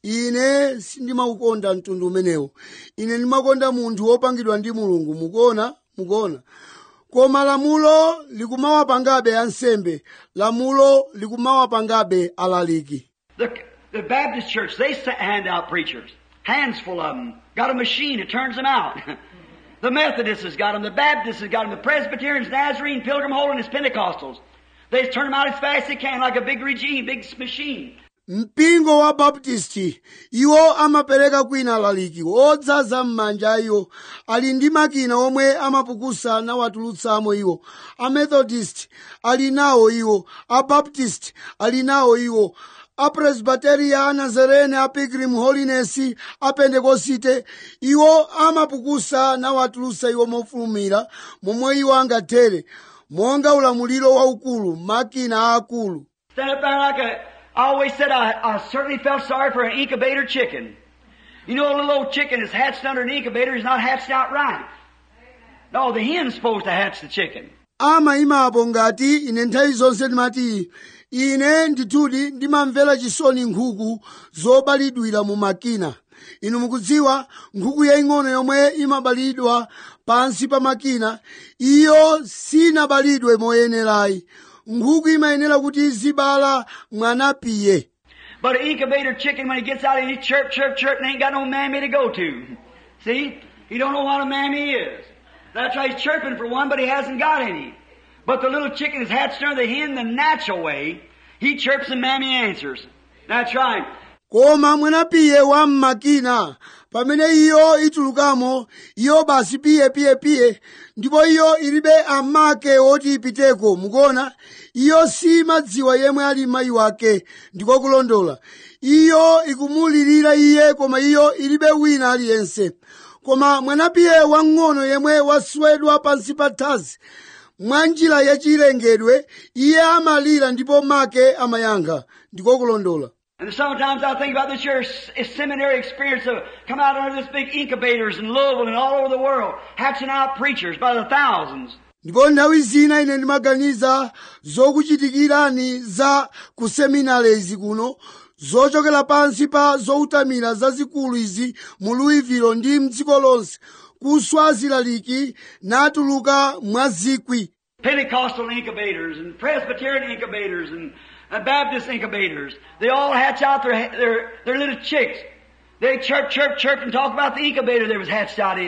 [SPEAKER 1] ine sindimaukonda mtundu umenewo ine ndimakonda munthu wopangidwa ndi mulungu mukuona mukuona koma lamulo likumawapangabe ansembe lamulo likumawapangabe alaliki
[SPEAKER 2] The, the Baptist church, they sa- hand out preachers. Hands full of them. Got a machine that turns them out. the Methodists has got them. The Baptists has got them. The Presbyterians, Nazarene, Pilgrim Holiness, Pentecostals. They just turn them out as fast as they can, like a big regime, big machine.
[SPEAKER 1] mpingo wa baptisti iwo amapereka kwina alaliki odzaza m'manja iwo ali ndi makina omwe amapukusa nawatulutsamo iwo amethodist ali nawo iwo abaptist ali nawo iwo apresbiteria anazarene a pilgrim holiness a pentekosite iwo amapukusa nawatulutsa iwo mofulumira momwe iwo angathere monga ulamuliro waukulu makina aakulu
[SPEAKER 2] Stand up there like a, I always said I, I certainly felt sorry for an incubator chicken. You know a little old chicken is hatched under an incubator is not hatched out right. No, the hen's supposed to hatch the chicken.
[SPEAKER 1] amayimapo ngati ine nthawi zonse ndimati ine ndithudi ndimamvera chisoni nkhuku zobalidwira mu makina inu mukudziwa nkhuku yaying'ono yomwe imabalidwa pansi pa makina iyo sinabalidwe moyenerayi nkhuku imayenera kuti izibala mwanapiye
[SPEAKER 2] But an incubator chicken, when he gets out, he chirp, chirp, chirp, and ain't got no mammy to go to. See? He don't know what a mammy is. That's why he's chirping for one, but he hasn't got any. But the little chicken is hatched under the hen the natural way. He chirps and mammy answers. That's right.
[SPEAKER 1] koma mwanapiye wa mmakina pamene iyo itulukamo iyo basi piye piye piye ndipo iyo ilibe amake oti ipiteko mukuona iyo simadziwa yemwe ali mayi wake ndiko kulondola iyo ikumulirira iye koma iyo ilibe wina aliyense koma mwanapiye wang'ono yemwe waswedwa pansi pa thazi mwa njira yachilengedwe iye amalira ndipo make amayankha ndiko kulondola
[SPEAKER 2] And sometimes I think about this year s- seminary experience of come out under this big incubators in Louisville and all over the world, hatching out preachers by the thousands.
[SPEAKER 1] ndipo nthawi zina ine ndimaganiza zokuchitikirani za kuseminari izi kuno zochokera pansi pa zoutamira zazikulu izi mu louisville ndi mdziko lonse kuswa zilaliki natuluka mwa zikwi
[SPEAKER 2] Pentecostal incubators and Presbyterian incubators and uh, Baptist incubators. They all hatch out their, their, their little chicks. They chirp, chirp, chirp and talk about the incubator they was hatched out in.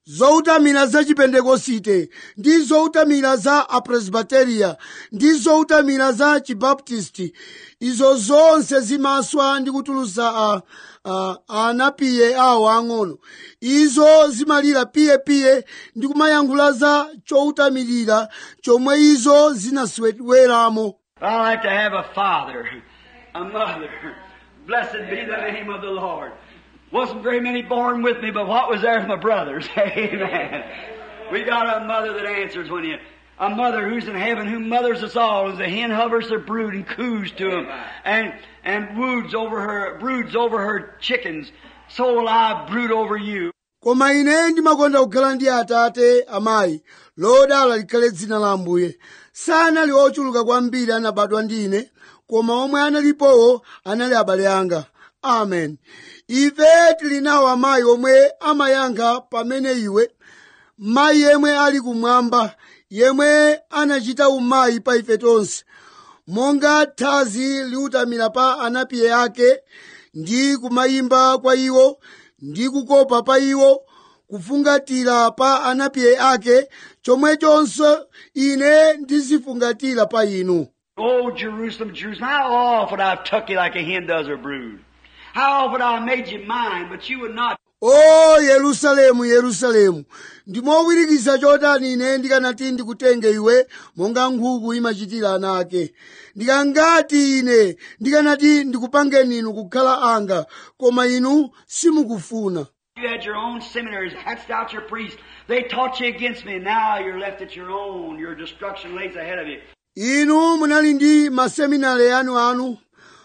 [SPEAKER 1] zoutamira za chipentekosite ndi zoutamira za apresbiteriya ndi zoutamira za chibaptisti izo zonse zimaswa ndi kutulusa a, a, a anapiye awo ang'ono izo zimalira piyepiye ndi kumayankhula za choutamirira chomwe izo zinasweramo
[SPEAKER 2] But I like to have a father, a mother. Blessed be the name of the Lord. Wasn't very many born with me, but what was there of my brothers? Amen. We got a mother that answers when you, a mother who's in heaven, who mothers us all, as the hen hovers her brood and coos to them, and, and woods over her, broods over her chickens. So will I brood over you.
[SPEAKER 1] koma ine ndimakonda kukhala ndi atate amayi lodala likhale dzina la ambuye sanali ochuluka kwambiri anabadwa ndi ine koma omwe analipowo anali abale anga amen ife tili nawo amayi omwe amayankha pamene iwe mayi yemwe ali kumwamba yemwe anachita umayi pa ife tonse monga thazi liutamira pa anapiye ake ndi kumayimba kwa iwo ndi kukopa pa iwo kufungatira pa anapiye ake chomwechonso ine ndizifungatira pa inu
[SPEAKER 2] Oh, Jerusalem, Jerusalem, how often I've tucked you like a hen does her brood. How often I made you mine, but you would not.
[SPEAKER 1] o yerusalemu yerusalemu ndimowirikiza chotani ine ndikanati ndikutenge iwe monga nkhuku imachitira ana ake ndikangati ine ndikanati ndikupangeni inu kukhala anga koma inu simukufuna
[SPEAKER 2] You had your own seminaries, hatched out your priests. They taught you against me. Now you're left at your own. Your destruction lays ahead of you.
[SPEAKER 1] inu munali ndi maseminari anu anu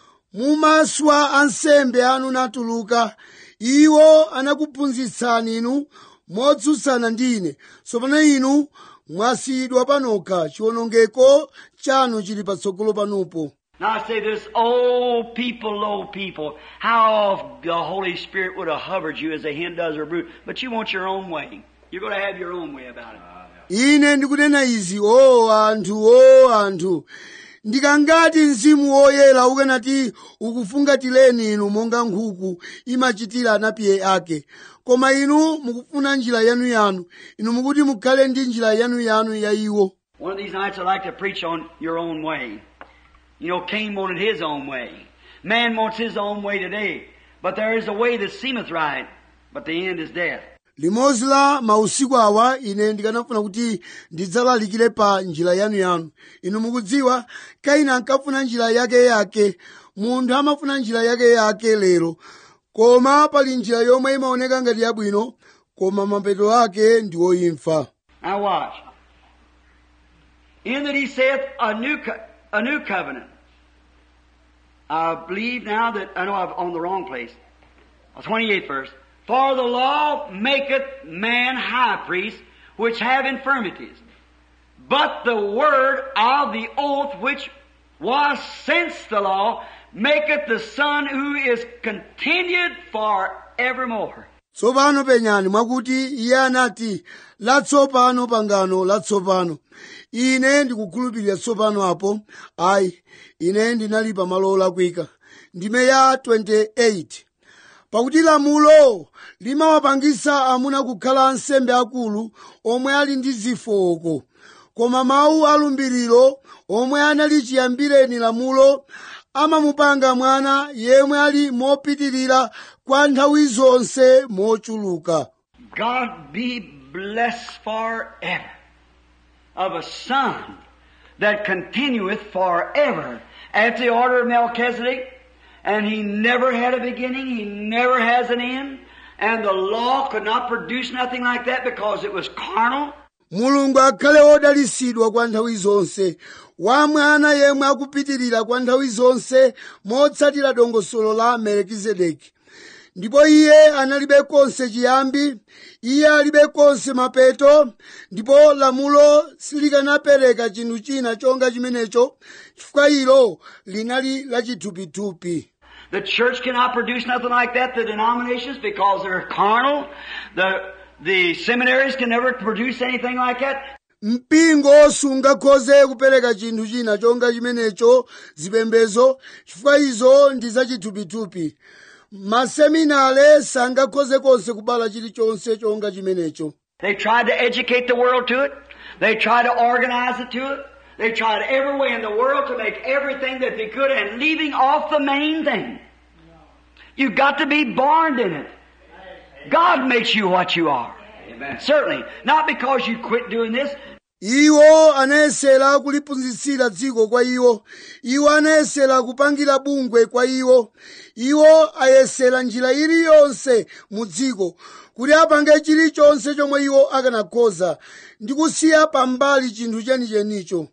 [SPEAKER 1] mumaswa ansembe anu natuluka iwo anakuphunzitsani inu motsutsana ndi ine tsopano inu mwasiyidwa panokha chiwonongeko chanu chili patsogolo panupo
[SPEAKER 2] Now I say this, oh people, low people, how the Holy Spirit would have hovered you as a hen does her brood, but you want your own way. You're going to have your own way about it.
[SPEAKER 1] ine ndikunena izi o anthu o anthu ndikangati mzimu woyera ukanati ukufungatireni inu monga nkhuku imachitira anapiye ake koma inu mukufuna njira yanuyanu inu mukuti mukhale ndi njira yanuyanu ya iwo
[SPEAKER 2] One of these nights I'd like to preach on your own way. You know, Cain wanted his own way. Man wants his own way today. But there is a way that seemeth right, but the end is death.
[SPEAKER 1] limodzi la mausiku awa ine ndikanafuna kuti ndidzalalikire pa njira yanuyanu inu mukudziwa kaini ankafuna njira yake yake munthu amafuna njira yake yake lero koma pali njira yomwe imaoneka ngati yabwino koma mapeto ake ndi woimfa
[SPEAKER 2] Now watch. In that he saith a new, co- a new covenant. I believe now that, I know I'm on the wrong place. 28th verse. For the law maketh man high priest, which have infirmities. But the word of the oath which was since the law maketh the Son who is continued forevermore.
[SPEAKER 1] tsopano penyani mwakuti iye anati latsopano pangano latsopano ine ndikukhulupirira tsopano apo ayi ine ndinali pamalo olakwika ndime ya 28 pakuti lamulo limawapangisa amuna kukhala ansembe akulu omwe ali ndi zofooka koma mawu alumbiriro omwe anali chiyambireni lamulo amamupanga mwana yemwe ali mopitirira kwa nthawi zonse mochuluka
[SPEAKER 2] God be blessed forever of a son that continueth forever after the order of Melchizedek, and he never had a beginning, he never has an end, and the law could not produce nothing like that because it was carnal.
[SPEAKER 1] mulungu akhale wodalisidwa kwa nthawi zonse wa mwana yemwe akupitirira kwa nthawi zonse motsatira dongosolo la melekizedeki ndipo iye analibe konse chiyambi iye alibe konse mapeto ndipo lamulo silikanapereka chinthu china chonga chimenecho chifukwa ilo linali lachithupithupi
[SPEAKER 2] The church cannot produce nothing like that, the denominations, because they're carnal. The, the seminaries can never produce anything like that.
[SPEAKER 1] mpingo sungakhoze kupereka chinthu china chonga chimenecho zipembezo chifukwa izo ndi zachithupithupi maseminale sangakhoze konse kubala chilichonse chonga chimenecho
[SPEAKER 2] They tried to educate the world to it. They tried to organize it to it. They tried every way in the world to make everything that they could and leaving off the main thing. You've got to be born in it. God makes you what you are.
[SPEAKER 3] Amen.
[SPEAKER 2] Certainly. Not because you quit doing this.
[SPEAKER 1] iwo anayesera kuliphunzitsira dziko kwa iwo iwo anayesera kupangira bungwe kwa iwo iwo ayesera njira iliyonse mu dziko kuti apange chilichonse chomwe iwo akanakhoza ndi kusiya pambali chinthu chenichenicho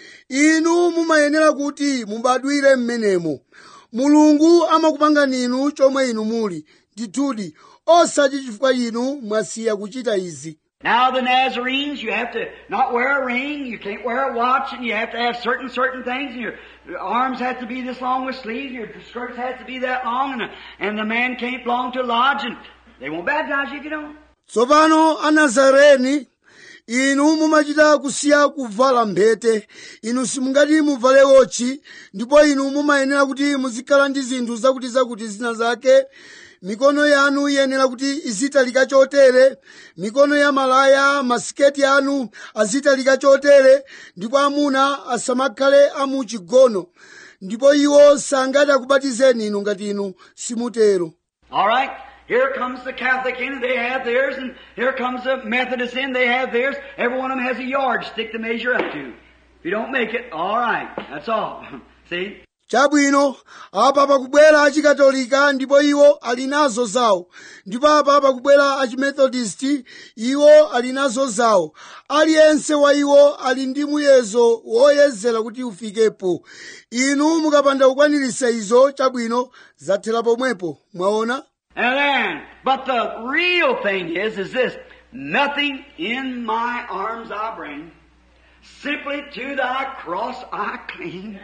[SPEAKER 1] inu mumayenera kuti mubadwire mmenemo mulungu amakupangani inu chomwe inu muli ndithudi osati chifukwa inu mwasiya kuchita izi
[SPEAKER 2] Now the Nazarenes, you have to not wear a ring, you can't wear a watch, and you have to have certain, certain things, and your, your arms have to be this long with sleeves, your skirts have to be that long, and, and the man can't belong to a lodge, and they won't baptize you if you don't.
[SPEAKER 1] tsopano anazareni inu mumachita kusiya kuvala mphete inu simungati muvale wotchi ndipo inu mumayenera kuti muzikhala ndi zinthu zakuti zakuti zina zake mikono yanu iyenera kuti izitalika chotere mikono ya malaya masiketi anu azitalika chotere ndipo amuna asamakhale amuchigono ndipo iwo sangati akubatizeni inu ngati inu simutero
[SPEAKER 2] All right? Here comes the Catholic in, and they have theirs, and here comes the Methodist in, they have theirs. Every one of them has a yardstick to measure up to. If you don't make it, all right. That's all. See?
[SPEAKER 1] chabwino apa pakubwera achikatolika ndipo iwo ali nazo zawo ndipo apa pakubwera achimethodisti iwo ali nazo zawo aliyense wa iwo ali ndi muyezo woyezera kuti ufikepo inu mukapanda kukwanirisa izo chabwino zathera pomwepo mwaona
[SPEAKER 2] And then, but the real thing is, is this. Nothing in my arms I bring. Simply to thy cross I cling.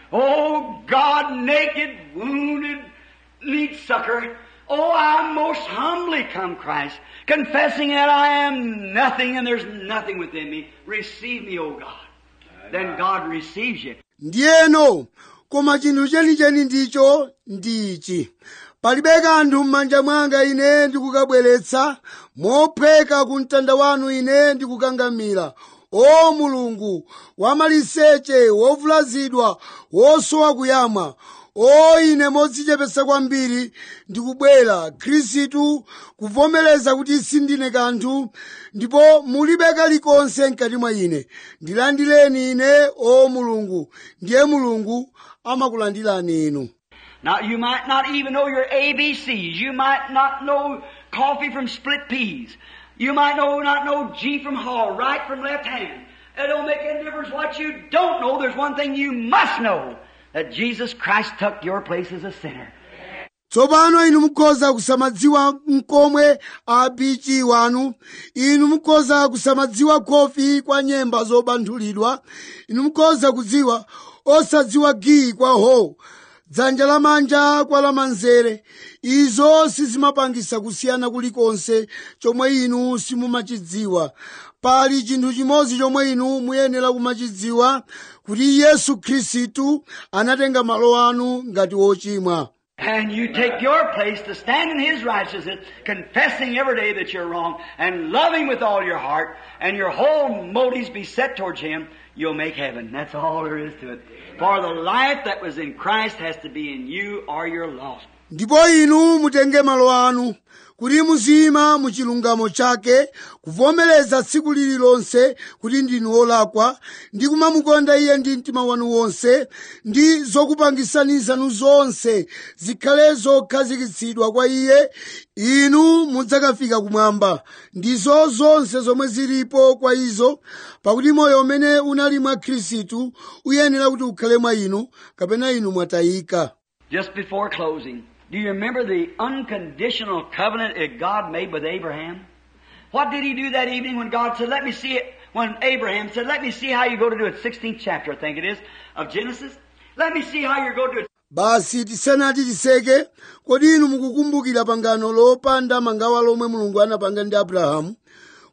[SPEAKER 2] Oh God, naked, wounded, need succor. Oh, I most humbly come, Christ, confessing that I am nothing and there's nothing within me. Receive me, O God. Then God receives you.
[SPEAKER 1] ndiyeno koma chinthu chenicheni ndicho ndi ichi palibe kanthu m'manja mwanga ine ndikukabweretsa mopheka ku mtanda wanu ine ndikukangamira o mulungu wamaliseche wovulazidwa wosowa kuyamwa o ine modzichepetsa kwambiri ndikubwera khristu kuvomereza kuti sindine kanthu ndipo mulibe kalikonse mkati mwa ine ndilandireni ine o mulungu ndiye mulungu amakulandirani inu
[SPEAKER 2] Now, you might not even know your ABCs. You might not know coffee from split peas. You might know, not know G from Hall, right from left hand. It don't make any difference what you don't know. There's one thing you must know. That Jesus Christ took your place as a sinner.
[SPEAKER 1] tsopano inu mukhoza kusamadziwa mkomwe abichi wanu inu mukhoza kusamadziwa khofi kwa nyemba zobanthulidwa inu mukhoza kudziwa osadziwa giyi kwa ho dzanja lamanja kwa lamanzere izo sizimapangisa kusiyana kulikonse chomwe inu simumachidziwa pali chinthu chimodzi chomwe inu muyenera kumachidziwa kuti yesu khristu anatenga malo anu ngati wochimwa
[SPEAKER 2] And you take your place to stand in His righteousness, confessing every day that you're wrong, and love Him with all your heart, and your whole motives be set towards Him, you'll make heaven. That's all there is to it. For the life that was in Christ has to be in you or you're lost.
[SPEAKER 1] ndipo inu mutenge malo anu kuti muzima mu chilungamo chake kuvomereza tsiku lililonse kuti ndinu olakwa ndi kumamukonda iye ndi mtima wanu wonse ndi zokupangisani zanu zonse zikhale zokhazikitsidwa kwa iye inu mudzakafika kumwamba ndizo zonse zomwe zilipo kwa izo pakuti moyo umene unali mwa khristu uyenera kuti ukhale mwa inu kapena inu mwatayika
[SPEAKER 2] Just before closing, do you remember the unconditional covenant that God made with Abraham? What did he do that evening when God said, let me see it, when Abraham said, let me see how you're going to do it, 16th chapter, I think it is, of Genesis. Let me see how you're going to do it.
[SPEAKER 1] basi tisanati tiseke kodi inu mukukumbukira pangano lopanda mangawa lomwe mulungu anapanga ndi abrahamu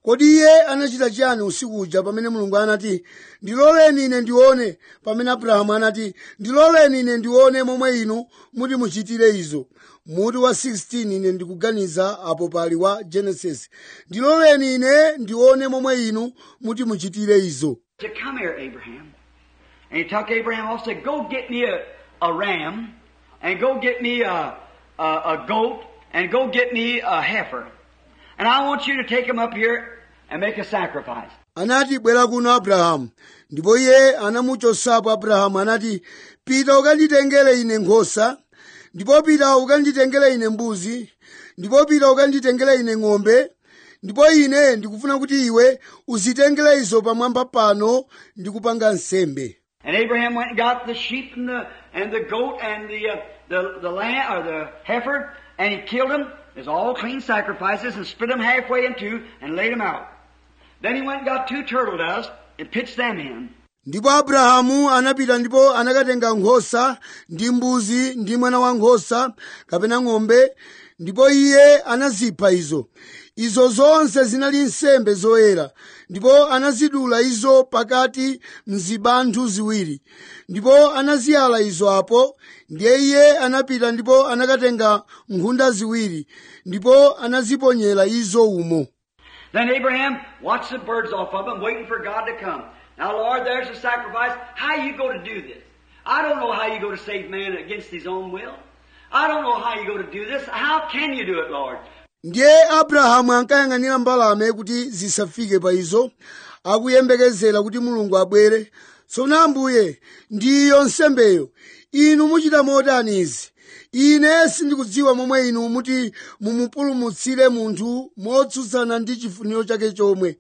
[SPEAKER 1] kodi iye anachita chiyani usiku uja pamene mulungu anati ndiloleni ine ndione pamene abrahamu anati ndiloleni ine ndione momwe inu muti muchitire izo muti wa 16 ine ndikuganiza apo pali wa genesis ndiloleni ine ndione momwe inu muti muchitire izo
[SPEAKER 2] said, Come here, Abraham. And he took Abraham off and said, Go get me a, a ram, and go get me a, a, a goat, and go get me a heifer. And I want you to take them up here and make a sacrifice.
[SPEAKER 1] anati bwera kuno abrahamu ndipo iye anamuchosapo abrahamu anati pita ukanditengere ine nkhosa ndipo pita ukanditengere ine mbuzi ndipo pita ukanditengere ine ng'ombe ndipo ine ndikufuna kuti iwe uzitengere izo pamwamba pano ndi kupanga nsembe
[SPEAKER 2] And Abraham went and got the sheep and the, and the goat and the, uh, the, the lamb, or the heifer, and he killed them as all clean sacrifices and split them halfway in two and laid them out. Then he went and got two turtle doves and pitched them in.
[SPEAKER 1] ndipo abrahamu anapita ndipo anakatenga nkhosa ndi mbuzi ndi mwana wa nkhosa kapena ng'ombe ndipo iye anazipha izo izo zonse zinali nsembe zoyera ndipo anazidula izo pakati mzibanthu ziwiri ndipo anaziyala izo apo ndiye iye anapita ndipo anakatenga nkhunda ziwiri ndipo anaziponyera izo umo
[SPEAKER 2] Then Abraham watched the birds off of them, waiting for God to come. Now, Lord, there's the sacrifice. How you go to do this? I don't know how you go to save man against his own will. I don't know how you go to do this. How can you do it, Lord?
[SPEAKER 1] ndiye abrahamu ankayang'anira mbalame kuti zisafike pa izo akuyembekezera kuti mulungu abwere tsono ambuye ndiyo nsembeyo inu muchita motani izi ine sindikudziwa momwe inu muti mumupulumutsire munthu motsutsana ndi chifuniro chake chomwe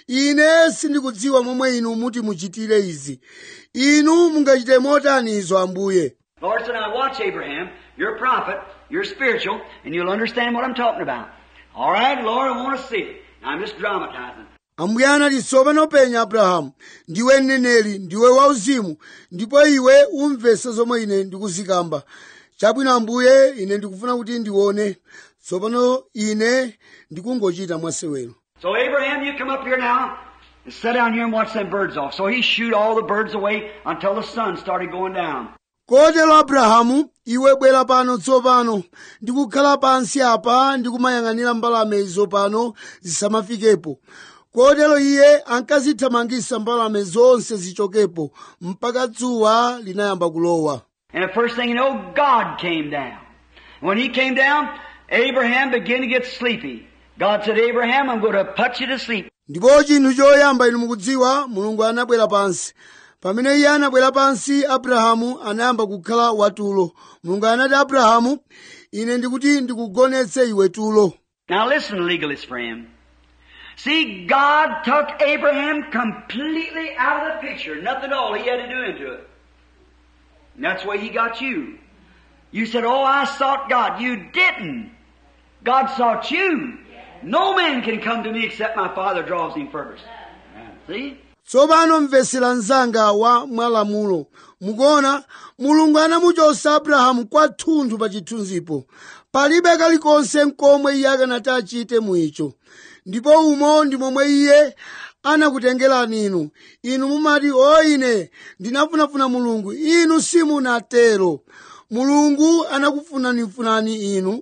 [SPEAKER 1] ine sindikudziwa momwe inu muti muchitire izi inu mungachite motani izo ambuye
[SPEAKER 2] Lord said, now watch Abraham. You're a prophet. You're spiritual. And you'll understand what I'm talking about. All right, Lord, I want to see it. Now, I'm just dramatizing.
[SPEAKER 1] ambuye anati tsopano penya abrahamu ndiwe mneneri ndiwe wauzimu ndipo iwe umvese zomwe ine ndikuzikamba chabwino ambuye ine ndikufuna kuti ndione tsopano ine ndikungochita mwasewero
[SPEAKER 2] So Abraham, you come up here now and sit down here and watch them birds off. So he shoot all the birds away until the sun started going down.
[SPEAKER 1] kotero abrahamu iwe bwera pano tsopano ndikukhala pansi apa ndikumayang'anira mbalame izo pano zisamafikepo kotero iye ankazithamangisa mbalame zonse zichokepo mpaka dzuwa linayamba kulowa
[SPEAKER 2] And the first thing you know, God came down. When he came down, Abraham began to get sleepy. God said, Abraham, I'm going to put you to sleep.
[SPEAKER 1] ndipo chinthu choyamba inu mukudziwa mulungu anabwera pansi pamene iye anabwera pansi abrahamu anayamba kukhala watulo mulungu anati abrahamu ine ndikuti ndikugonetse iwe tulo
[SPEAKER 2] Now listen, legalist friend. See, God took Abraham completely out of the picture. Nothing at all he had to do into it. And that's why he got you. You said, Oh, I sought God. You didn't. God sought you. No man can come to me except my Father draws him first. See?
[SPEAKER 1] tsopano mvesera mnzanga wa mwalamulo mukuona mulungu anamuchosa abrahamu kwathunthu pa chithunzipo palibe kalikonse nkomwe iye akanati achite muicho ndipo umo ndi momwe iye anakutengerani inu inu mumati o ine ndinafunafuna mulungu inu simunatero mulungu anakufunanifunani inu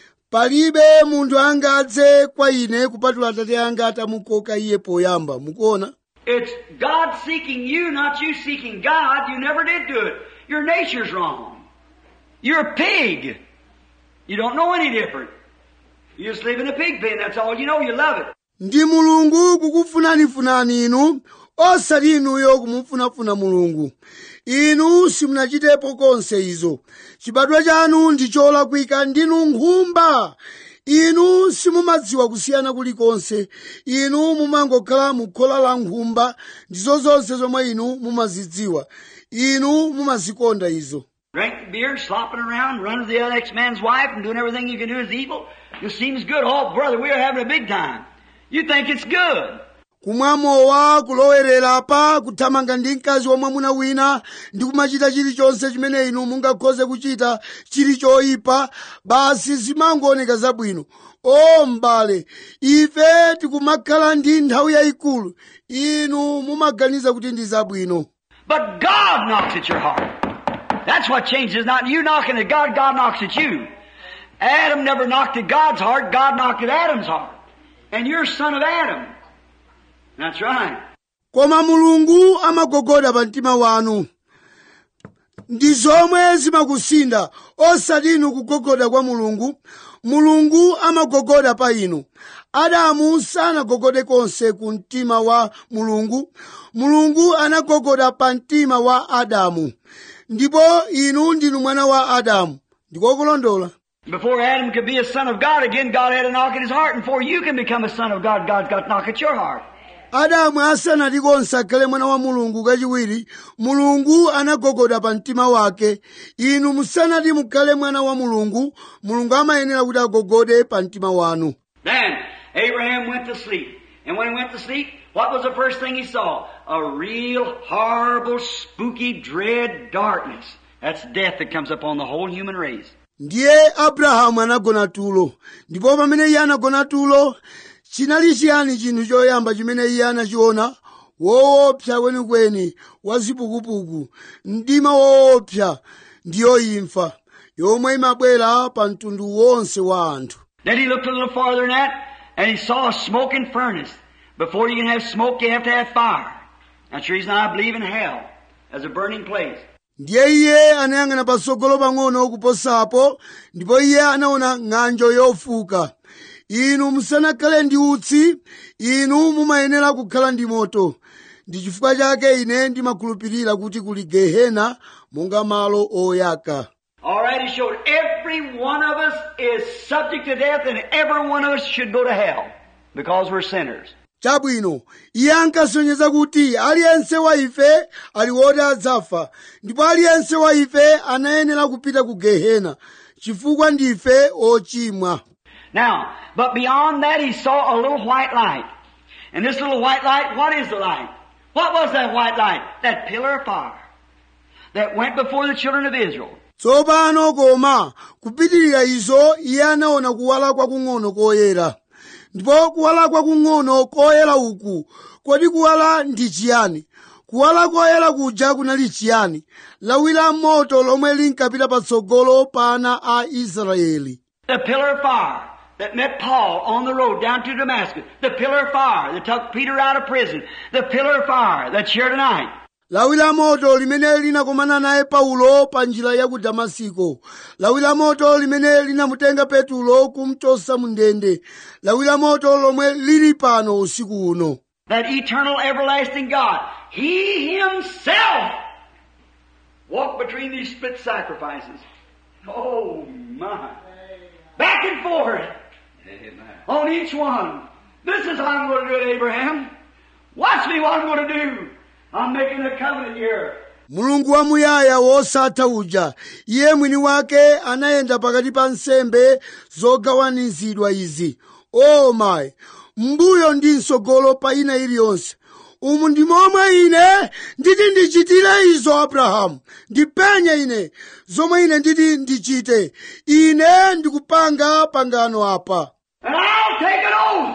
[SPEAKER 1] palibe munthu angadze kwa ine kupatula atate anga atamukoka iye poyamba mukuona
[SPEAKER 2] It's God seeking you, not you seeking God. You never did do it. Your nature's wrong. You're a pig. You don't know any different. You just live in a pig pen. That's all you know. You love it.
[SPEAKER 1] ndi mulungu kukufunanifunani inu osati inuyo kumufunafuna mulungu inu simunachitepo konse izo chibadwa chanu ndi cholakwika ndinu nkhumba inu simumadziwa kusiyana kulikonse inu mumangokhala mukhola la nkhumba ndizo zonse zomwe inu mumazidziwa inu mumazikonda izo
[SPEAKER 2] Drink beer, slopping around, running to the next man's wife, and doing everything you can do is evil. It seems good. Oh, brother, we are having a big time. You think it's good.
[SPEAKER 1] kumwa mowa kulowerera pa kuthamanga ndi mkazi wa mwamuna wina ndi kumachita chilichonse chimene inu mungakhoze kuchita chili choyipa basi zimangooneka zabwino o m'bale ife tikumakhala ndi nthawi yayikulu inu mumaganiza kuti ndi zabwino
[SPEAKER 2] But God knocks at your heart. That's what changes, not you knocking at God, God knocks at you. Adam never knocked at God's heart, God knocked at Adam's heart. And you're son of Adam. That's right.
[SPEAKER 1] koma mulungu amagogoda pa mtima wanu ndi zomwe zimakusinda osati inu kugogoda kwa mulungu mulungu amagogoda pa inu adamu sanagogode konse ku mtima wa mulungu mulungu anagogoda pa mtima wa adamu ndipo inu ndinu mwana wa adamu ndikokulondola
[SPEAKER 2] Before Adam could be a son of God again, God had to knock at his heart. And before you can become a son of God, God's got to knock at your heart.
[SPEAKER 1] adamu asanati konse akhale mwana wa mulungu kachiwiri mulungu anagogoda pa mtima wake inu musanati mukhale mwana wa mulungu mulungu amayenera kuti agogode pa mtima wanu
[SPEAKER 2] Then Abraham went to sleep. And when he went to sleep, what was the first thing he saw? A real horrible, spooky, dread darkness. That's death that comes upon the whole human race.
[SPEAKER 1] ndiye abrahamu anagona tulo ndipo pamene iye anagona tulo chinali chiyani chinthu choyamba chimene iye anachiona woopsa kwenikweni wa zipukupuku mdima woopsa ndiyo imfa yomwe imabwera pa mtundu wonse wa anthu
[SPEAKER 2] Then he looked a little farther than that, and he saw a smoking furnace. Before you can have smoke, you have to have fire. That's the reason I believe in hell as a burning place.
[SPEAKER 1] ndiye iye anayang'ana patsogolo pang'ono kuposapo ndipo iye anaona ng'anjo yofuka inu musanakhale ndi utsi inu mumayenera kukhala ndi moto ndi chifukwa chake ine ndimakhulupirira kuti kuli gehena monga malo oyaka
[SPEAKER 2] Already showed every one of us is subject to death and every one of us should go to hell because we're sinners.
[SPEAKER 1] chabwino iye ankasonyeza kuti aliyense wa ife ali woti adzafa ndipo aliyense wa ife anayenera kupita ku gehena chifukwa ndife ochimwa
[SPEAKER 2] Now, but beyond that he saw a little white light. And this little white light, what is the light? What was that white light? That pillar of fire that went before the children of Israel.
[SPEAKER 1] tsopano koma kupitirira izo iye anaona kuwala kwakung'ono koyera ndipo kuwala kwakung'ono koyera uku kodi kuwala ndi chiyani kuwala koyera kuja kunali chiyani lawi la moto lomwe linkapita patsogolo pa ana a israeli
[SPEAKER 2] The pillar of fire that met Paul on the road down to Damascus. The pillar of fire that took Peter out of prison. The pillar of fire that's here tonight.
[SPEAKER 1] lawi la moto limene linakomana naye paulo pa njira ya ku damasiko lawi la moto limene linamutenga petulo kumchosa mu ndende lawi la moto lomwe lili pano usiku uno
[SPEAKER 2] That eternal everlasting God. He Himself walked between these split sacrifices. Oh my. Back and forth
[SPEAKER 3] Amen.
[SPEAKER 2] on each one. This is how I'm going to do it, Abraham. Watch me what I'm going to do. I'm making a covenant here.
[SPEAKER 1] mulungu wamuyaya wosatha uja iye mwini wake anayenda pakati pa nsembe zogawanizidwa izi o mayi mbuyo ndi msogolo pa ina iliyonse umu ndi momwe ine nditi ndichitire izo abrahamu ndipenye ine zomwe ine nditi ndichite ine ndikupanga pangano apa
[SPEAKER 2] And I'll take an oath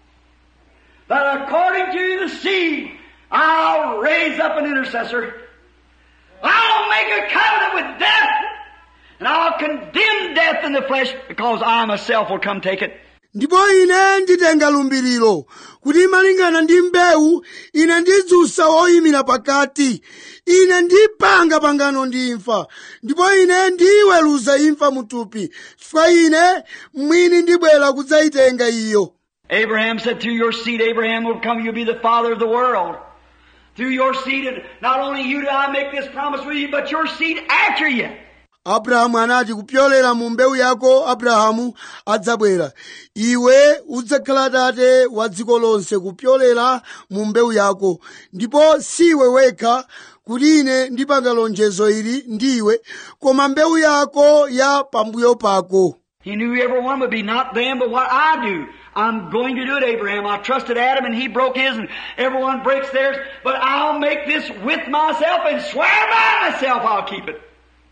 [SPEAKER 2] that according to the seed, I'll raise up an intercessor. I'll make a covenant with death. And I'll condemn death in the flesh because I myself will come take it.
[SPEAKER 1] ndipo ine nditenga lumbiriro kuti malingana ndi mbewu ine ndidzutsa woyimira pakati ine ndipanga pangano ndi imfa ndipo ine ndiyiweruza imfa mutupi chifukwa ine mwini ndibwera kudzayitenga iyo
[SPEAKER 2] Abraham said, through your seed, Abraham will come, you'll be the father of the world. Through your seed, and not only you do I make this promise with you, but your seed after you.
[SPEAKER 1] abrahamu anati kupyolera mu mbewu yako abrahamu adzabwera iwe udzakhala tate wa dziko lonse kupyolera mu mbewu yako ndipo siwe wekha kuti ine ndipanga lonjezo ili ndiwe koma mbewu yako ya pambuyo pako
[SPEAKER 2] He knew every one would be not them, but what I do. I'm going to do it, Abraham. I trusted Adam and he broke his and everyone breaks theirs, but I'll make this with myself and swear by myself I'll keep it.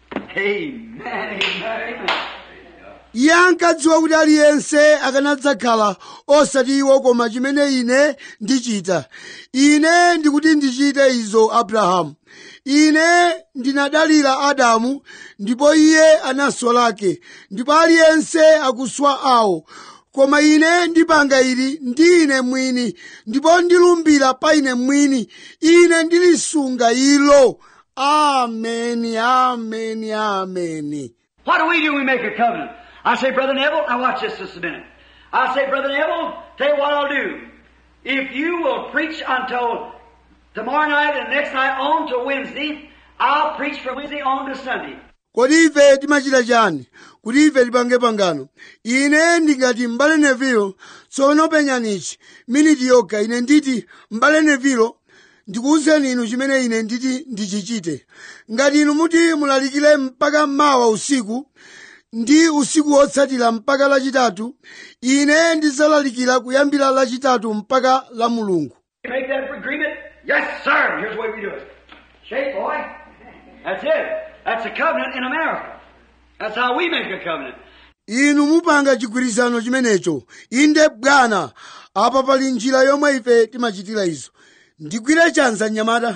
[SPEAKER 2] Amen, amen, amen.
[SPEAKER 1] iye ankadziwa kuti aliyense akanadzakhala osati iwo koma chimene ine ndichita ine ndikuti ndichite izo abrahamu ine ndinadalira adamu ndipo iye anaswa lake ndipo aliyense akuswa awo koma ine ndipanga ili ndi ine mwini ndipo ndilumbira pa ine mwini ine ndilisunga ilo ameni ameni ameni
[SPEAKER 2] What do we do when we make a covenant? I say, Brother Neville, now watch this just a minute. I say, Brother Neville, tell you what I'll do. If you will preach until tomorrow night and next night on to Wednesday, I'll preach from Wednesday on to Sunday.
[SPEAKER 1] kodi ife timachita chani kuti ife tipange pangano ine ndingati m'bale nevilo tsono penyanichi miniti yokha ine nditi m'bale nevilo ndikuwuzeni inu chimene ine nditi ndichichite ngati inu muti mulalikire mpaka mawa usiku ndi usiku wotsatira mpaka lachitatu ine ndidzalalikira kuyambira lachitatu mpaka la mulungu
[SPEAKER 2] You make that agreement? Yes, sir. Here's the way we do it. Shake, boy. That's it. That's a covenant in America. That's how we make a covenant.
[SPEAKER 1] inu mupanga chigwirizano chimenecho inde bwana apa pali njira yomwe ife timachitira izo ndigwire chanza mnyamata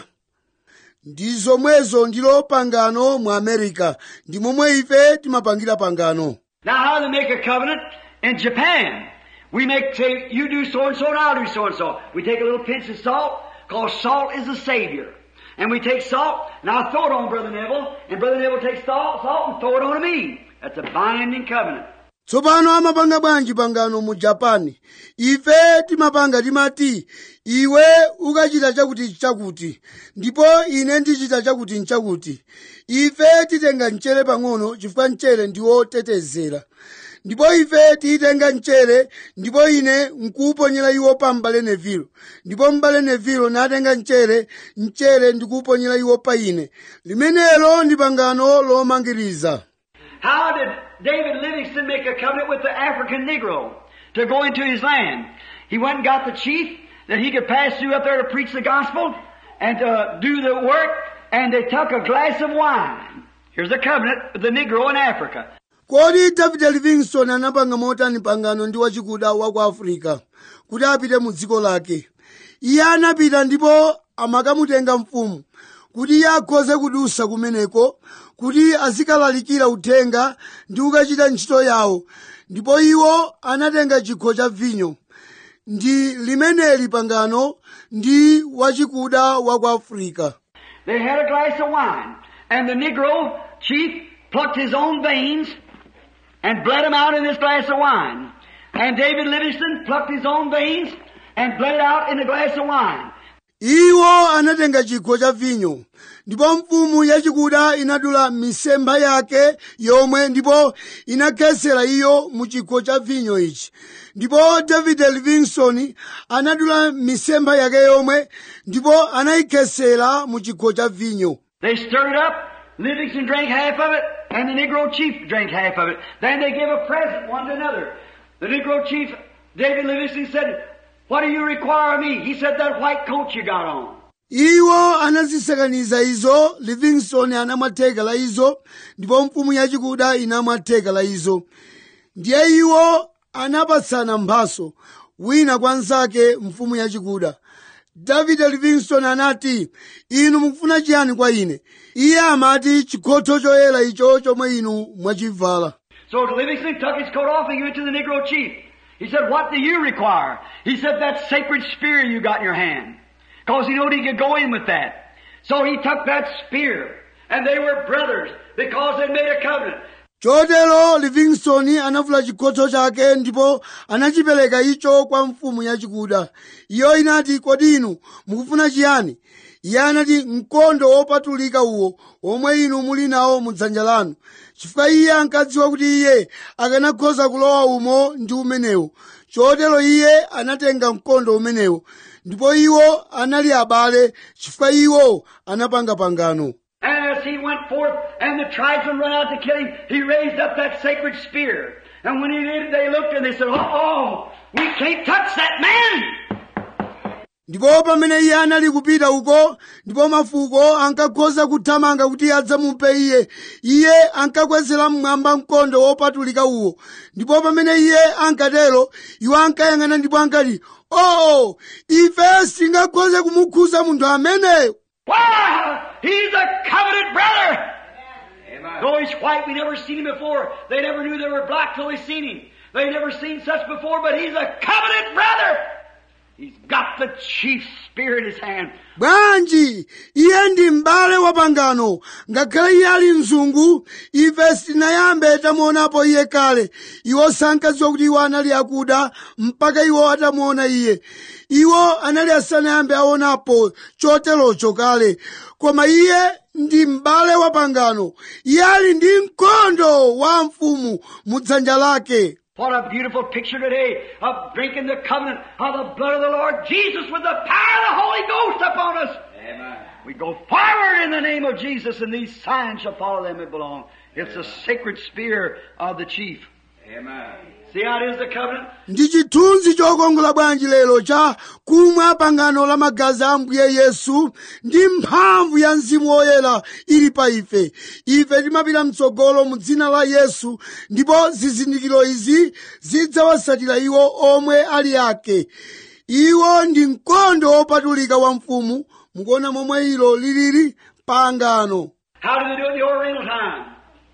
[SPEAKER 1] ndi zomwezo ndilo pangano mu america ndi momwe ife timapangira pangano
[SPEAKER 2] Now, how do they make a covenant? In Japan, we make, say, you do so and so and I'll do so and so. We take a little pinch of salt, because salt is a savior. And we take salt, and I'll throw it on Brother Neville, and Brother Neville takes salt, salt and throw it on me. That's a binding covenant.
[SPEAKER 1] tsopano amapanga bwanji pangano mu japani ife timapanga timati iwe ukachita chakuti chakuti ndipo ine ndichita chakuti nchakuti ife titenga mchere pang'ono chifukwa mchere ndiwo tetezera ndipo ife tiyitenga mchere ndipo ine nkuwuponyera iwo pa m'bale nevilo ndipo m'bale nevilo natenga mchere mchere ndikuwuponyera iwo pa ine limenelo ndi pangano lomangiriza
[SPEAKER 2] How did David Livingston make a covenant with the African Negro to go into his land? He went and got the chief that he could pass through up there to preach the gospel and to do the work, and they took a glass of wine. Here's a covenant with the Negro in Africa.
[SPEAKER 1] kodi davide livingston anapanga motani pangano ndi wachikuda wa ku afirika kuti apite mu dziko lake iye anapita ndipo amakamutenga mfumu kuti iye akhoze kudusa kumeneko kuti azikalalikira uthenga ndi kukachita ntchito yawo ndipo iwo anatenga chikho cha vinyo ndi limeneli pangano ndi wachikuda wa ku afirika
[SPEAKER 2] They had a glass of wine, and the Negro chief plucked his own veins and bled them out in this glass of wine. And David Livingston plucked his own veins and bled it out in the glass of wine.
[SPEAKER 1] iwo anatenga chikho cha vinyo ndipo mfumu yachikuda inadula misempha yake yomwe ndipo inakhetsera iyo mu chikho cha vinyo ichi ndipo david livingston anadula misempha yake yomwe ndipo anayikhetsera mu chikho cha vinyo
[SPEAKER 2] They stirred it up. Livingston drank half of it, and the Negro chief drank half of it. Then they gave a present one to another. The Negro chief, David Livingston, said, What do you require of me? He said, That white coat you got on.
[SPEAKER 1] iwo anazisakaniza izo livingston anamwa theka la izo ndipo mfumu yachikuda inamwa theka la izo ndiye iwo anapatsana mphaso wina kwa nzake mfumu yachikuda davide livingston anati inu mukufuna chiyani kwa ine iye amati chikhotho choyera icho chomwe inu mwachivala
[SPEAKER 2] So Livingston took his coat off and gave it to the Negro chief. He said, What do you require? He said, That sacred spear you got in your hand. Because he knew he could go in with that. So he took that spear. And they were brothers because they made a covenant.
[SPEAKER 1] chotero livingston anavula chikhotho chake ndipo anachipereka icho kwa mfumu yachikuda iyo inati kodi inu mukufuna chiyani iye anati mkondo wopatulika uwo omwe inu muli nawo mudzanja lanu chifukwa iye ankadziwa kuti iye akanakhoza kulowa umo ndi umenewo chotero iye anatenga mkondo umenewo ndipo iwo anali abale chifukwa iwo anapanga pangano
[SPEAKER 2] And as he went forth and the tribesmen run out to kill him, he raised up that sacred spear. And when he did, they looked and they said, Oh, oh, We can't touch that man.
[SPEAKER 1] ndipo pamene iye anali kupita uko ndipo mafuko ankakhoza kuthamanga kuti adzamuphe iye iye ankakwezera mmwamba mkondo wopatulika uwo ndipo pamene iye ankatero iwo ankayang'ana ndipo ankati oh ife singakhoze kumukhuza munthu ameneyo
[SPEAKER 2] Why? He's a covenant brother.
[SPEAKER 3] Amen.
[SPEAKER 2] Though he's white, we never seen him before. They never knew they were black till they seen him. They never seen such before, but he's a covenant brother. He's got the chief spear in his hand.
[SPEAKER 1] bwanji iye ndi m'bale wa pangano ngakhale iye ali mzungu ife sitinayambe tamuonapo iye kale iwo sankadziwa kuti iwo anali akuda mpaka iwo atamuona iye iwo anali asanayambe aonapo choterocho kale koma iye ndi m'bale wa pangano iye ali ndi mkondo wa mfumu mu dzanja lake
[SPEAKER 2] What a beautiful picture today of drinking the covenant of the blood of the Lord Jesus with the power of the Holy Ghost upon us.
[SPEAKER 3] Amen.
[SPEAKER 2] We go forward in the name of Jesus and these signs shall follow them that belong. It's the sacred spear of the chief.
[SPEAKER 3] Amen.
[SPEAKER 2] See how it is the covenant?
[SPEAKER 1] ndi chithunzi chokongola bwanji lero cha kumwa pangano la magazi a ambuye yesu ndi mphamvu ya mzimu woyera ili pa ife ife timapita mtsogolo mu dzina la yesu ndipo zizindikiro izi zidzawasatira iwo omwe ali ake iwo ndi mkondo wopatulika wa mfumu mukuona momwe ilo lilili pangano
[SPEAKER 2] How did they do it in the Oriental time?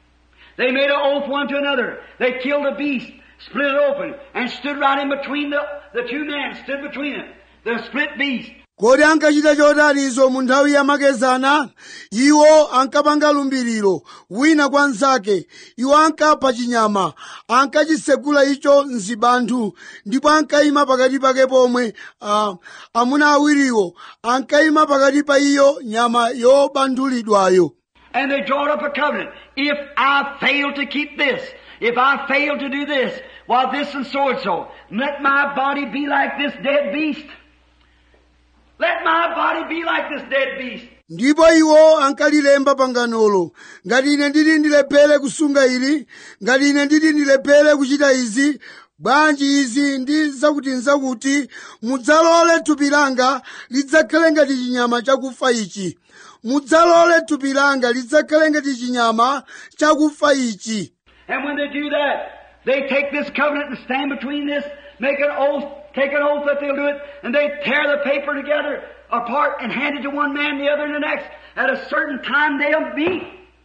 [SPEAKER 2] They made an oath one to another. They killed a beast, split it open, and stood right in between the, the two men, stood between it. The split beast.
[SPEAKER 1] kodi ankachita chotanizo mu nthawi yamakezana iwo ankapanga lumbiriro wina kwa nzake iwo ankapha chinyama ankachisegula icho mzibanthu ndipo ankayima pakati pake pomwe ah, amuna awiriwo ankayima pakati pa iyo nyama yobanthulidwayo
[SPEAKER 2] And they drawed up a covenant. If I fail to keep this, if I fail to do this, well, this and so and so, let my body be like this dead beast. Let my body be like this dead beast.
[SPEAKER 1] ndipo iwo ankalilemba panganolo ngati ine nditi ndilephere kusunga ili ngati ine nditi ndilephere kuchita izi bwanji izi ndi zakuti nzakuti mudzalole thupi langa lidzakhale ngati chinyama chakufa ichi mudzalole thupi langa lidzakhale ngati chinyama chakufa ichi
[SPEAKER 2] And when they do that, they take this covenant and stand between this, make an oath, take an oath that they'll do it, and they tear the paper together apart and hand it to one man, the other, and the next. At a certain time they'll meet.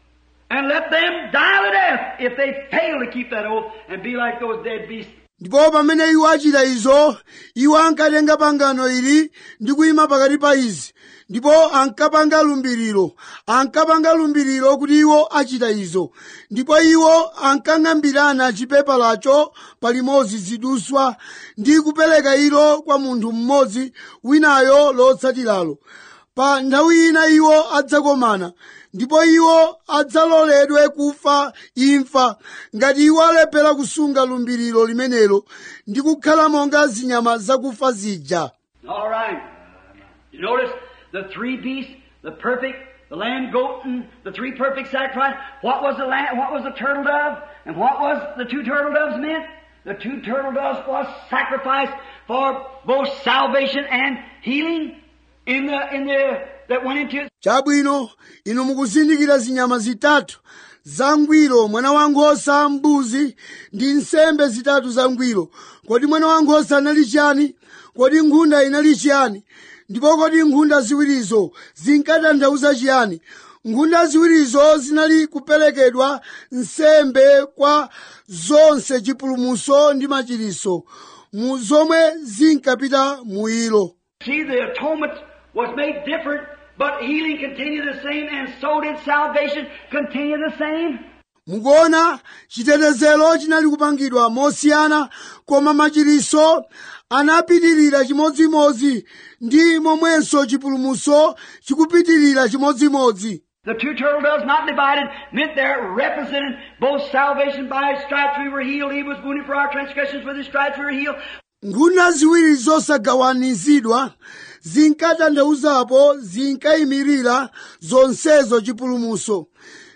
[SPEAKER 2] And let them die to death if they fail to keep that oath and be like those dead beasts.
[SPEAKER 1] ndipo pamene iwo achita izo iwo ankatenga pangano ili ndi kuyima pakati pa izi ndipo ankapanga lumbiriro ankapanga lumbiriro kuti iwo achita izo ndipo iwo ankang'ambirana chipepalacho palimodzi ziduswa ndi kupereka ilo kwa munthu mmodzi winayo lotsatiralo pa nthawi ina iwo adzakomana ndipo iwo adzaloledwe kufa imfa ngati iwo alephera kusunga lumbiriro limenelo ndi kukhala monga zinyama zakufa zija
[SPEAKER 2] All right. You notice the three beasts, the perfect, the lamb, goat, and the three perfect sacrifice. What was the lamb, what was the turtle dove? And what was the two turtle doves meant? The two turtle doves was sacrifice for both salvation and healing in the, in the, that went into it.
[SPEAKER 1] chabwino inu mukuzindikira zinyama zitatu zangwiro mwana wankhosa mbuzi ndi nsembe zitatu zangwiro kodi mwana wankhosa anali chiyani kodi nkhunda inali chiyani ndipo kodi nkhunda ziwirizo zinkatanthauza chiyani nkhunda ziwirizo zinali kuperekedwa nsembe kwa zonse chipulumutso ndi machiriso mu zomwe zinkapita mu ilo
[SPEAKER 2] See, the atonement was made different, but healing continued the same, and so did salvation continue the same.
[SPEAKER 1] mukuona chitetezero chinali kupangidwa mosiyana koma machiriso anapitirira chimodzimodzi ndi momwenso chipulumutso chikupitirira chimodzimodzi
[SPEAKER 2] The two turtle doves not divided meant they're represented both salvation by his stripes we were healed. He was wounded for our transgressions. With his stripes we were healed.
[SPEAKER 1] nkhunda ziwiri zosagawanizidwa zinkatanthauzapo zinkayimirira zonsezo chipulumutso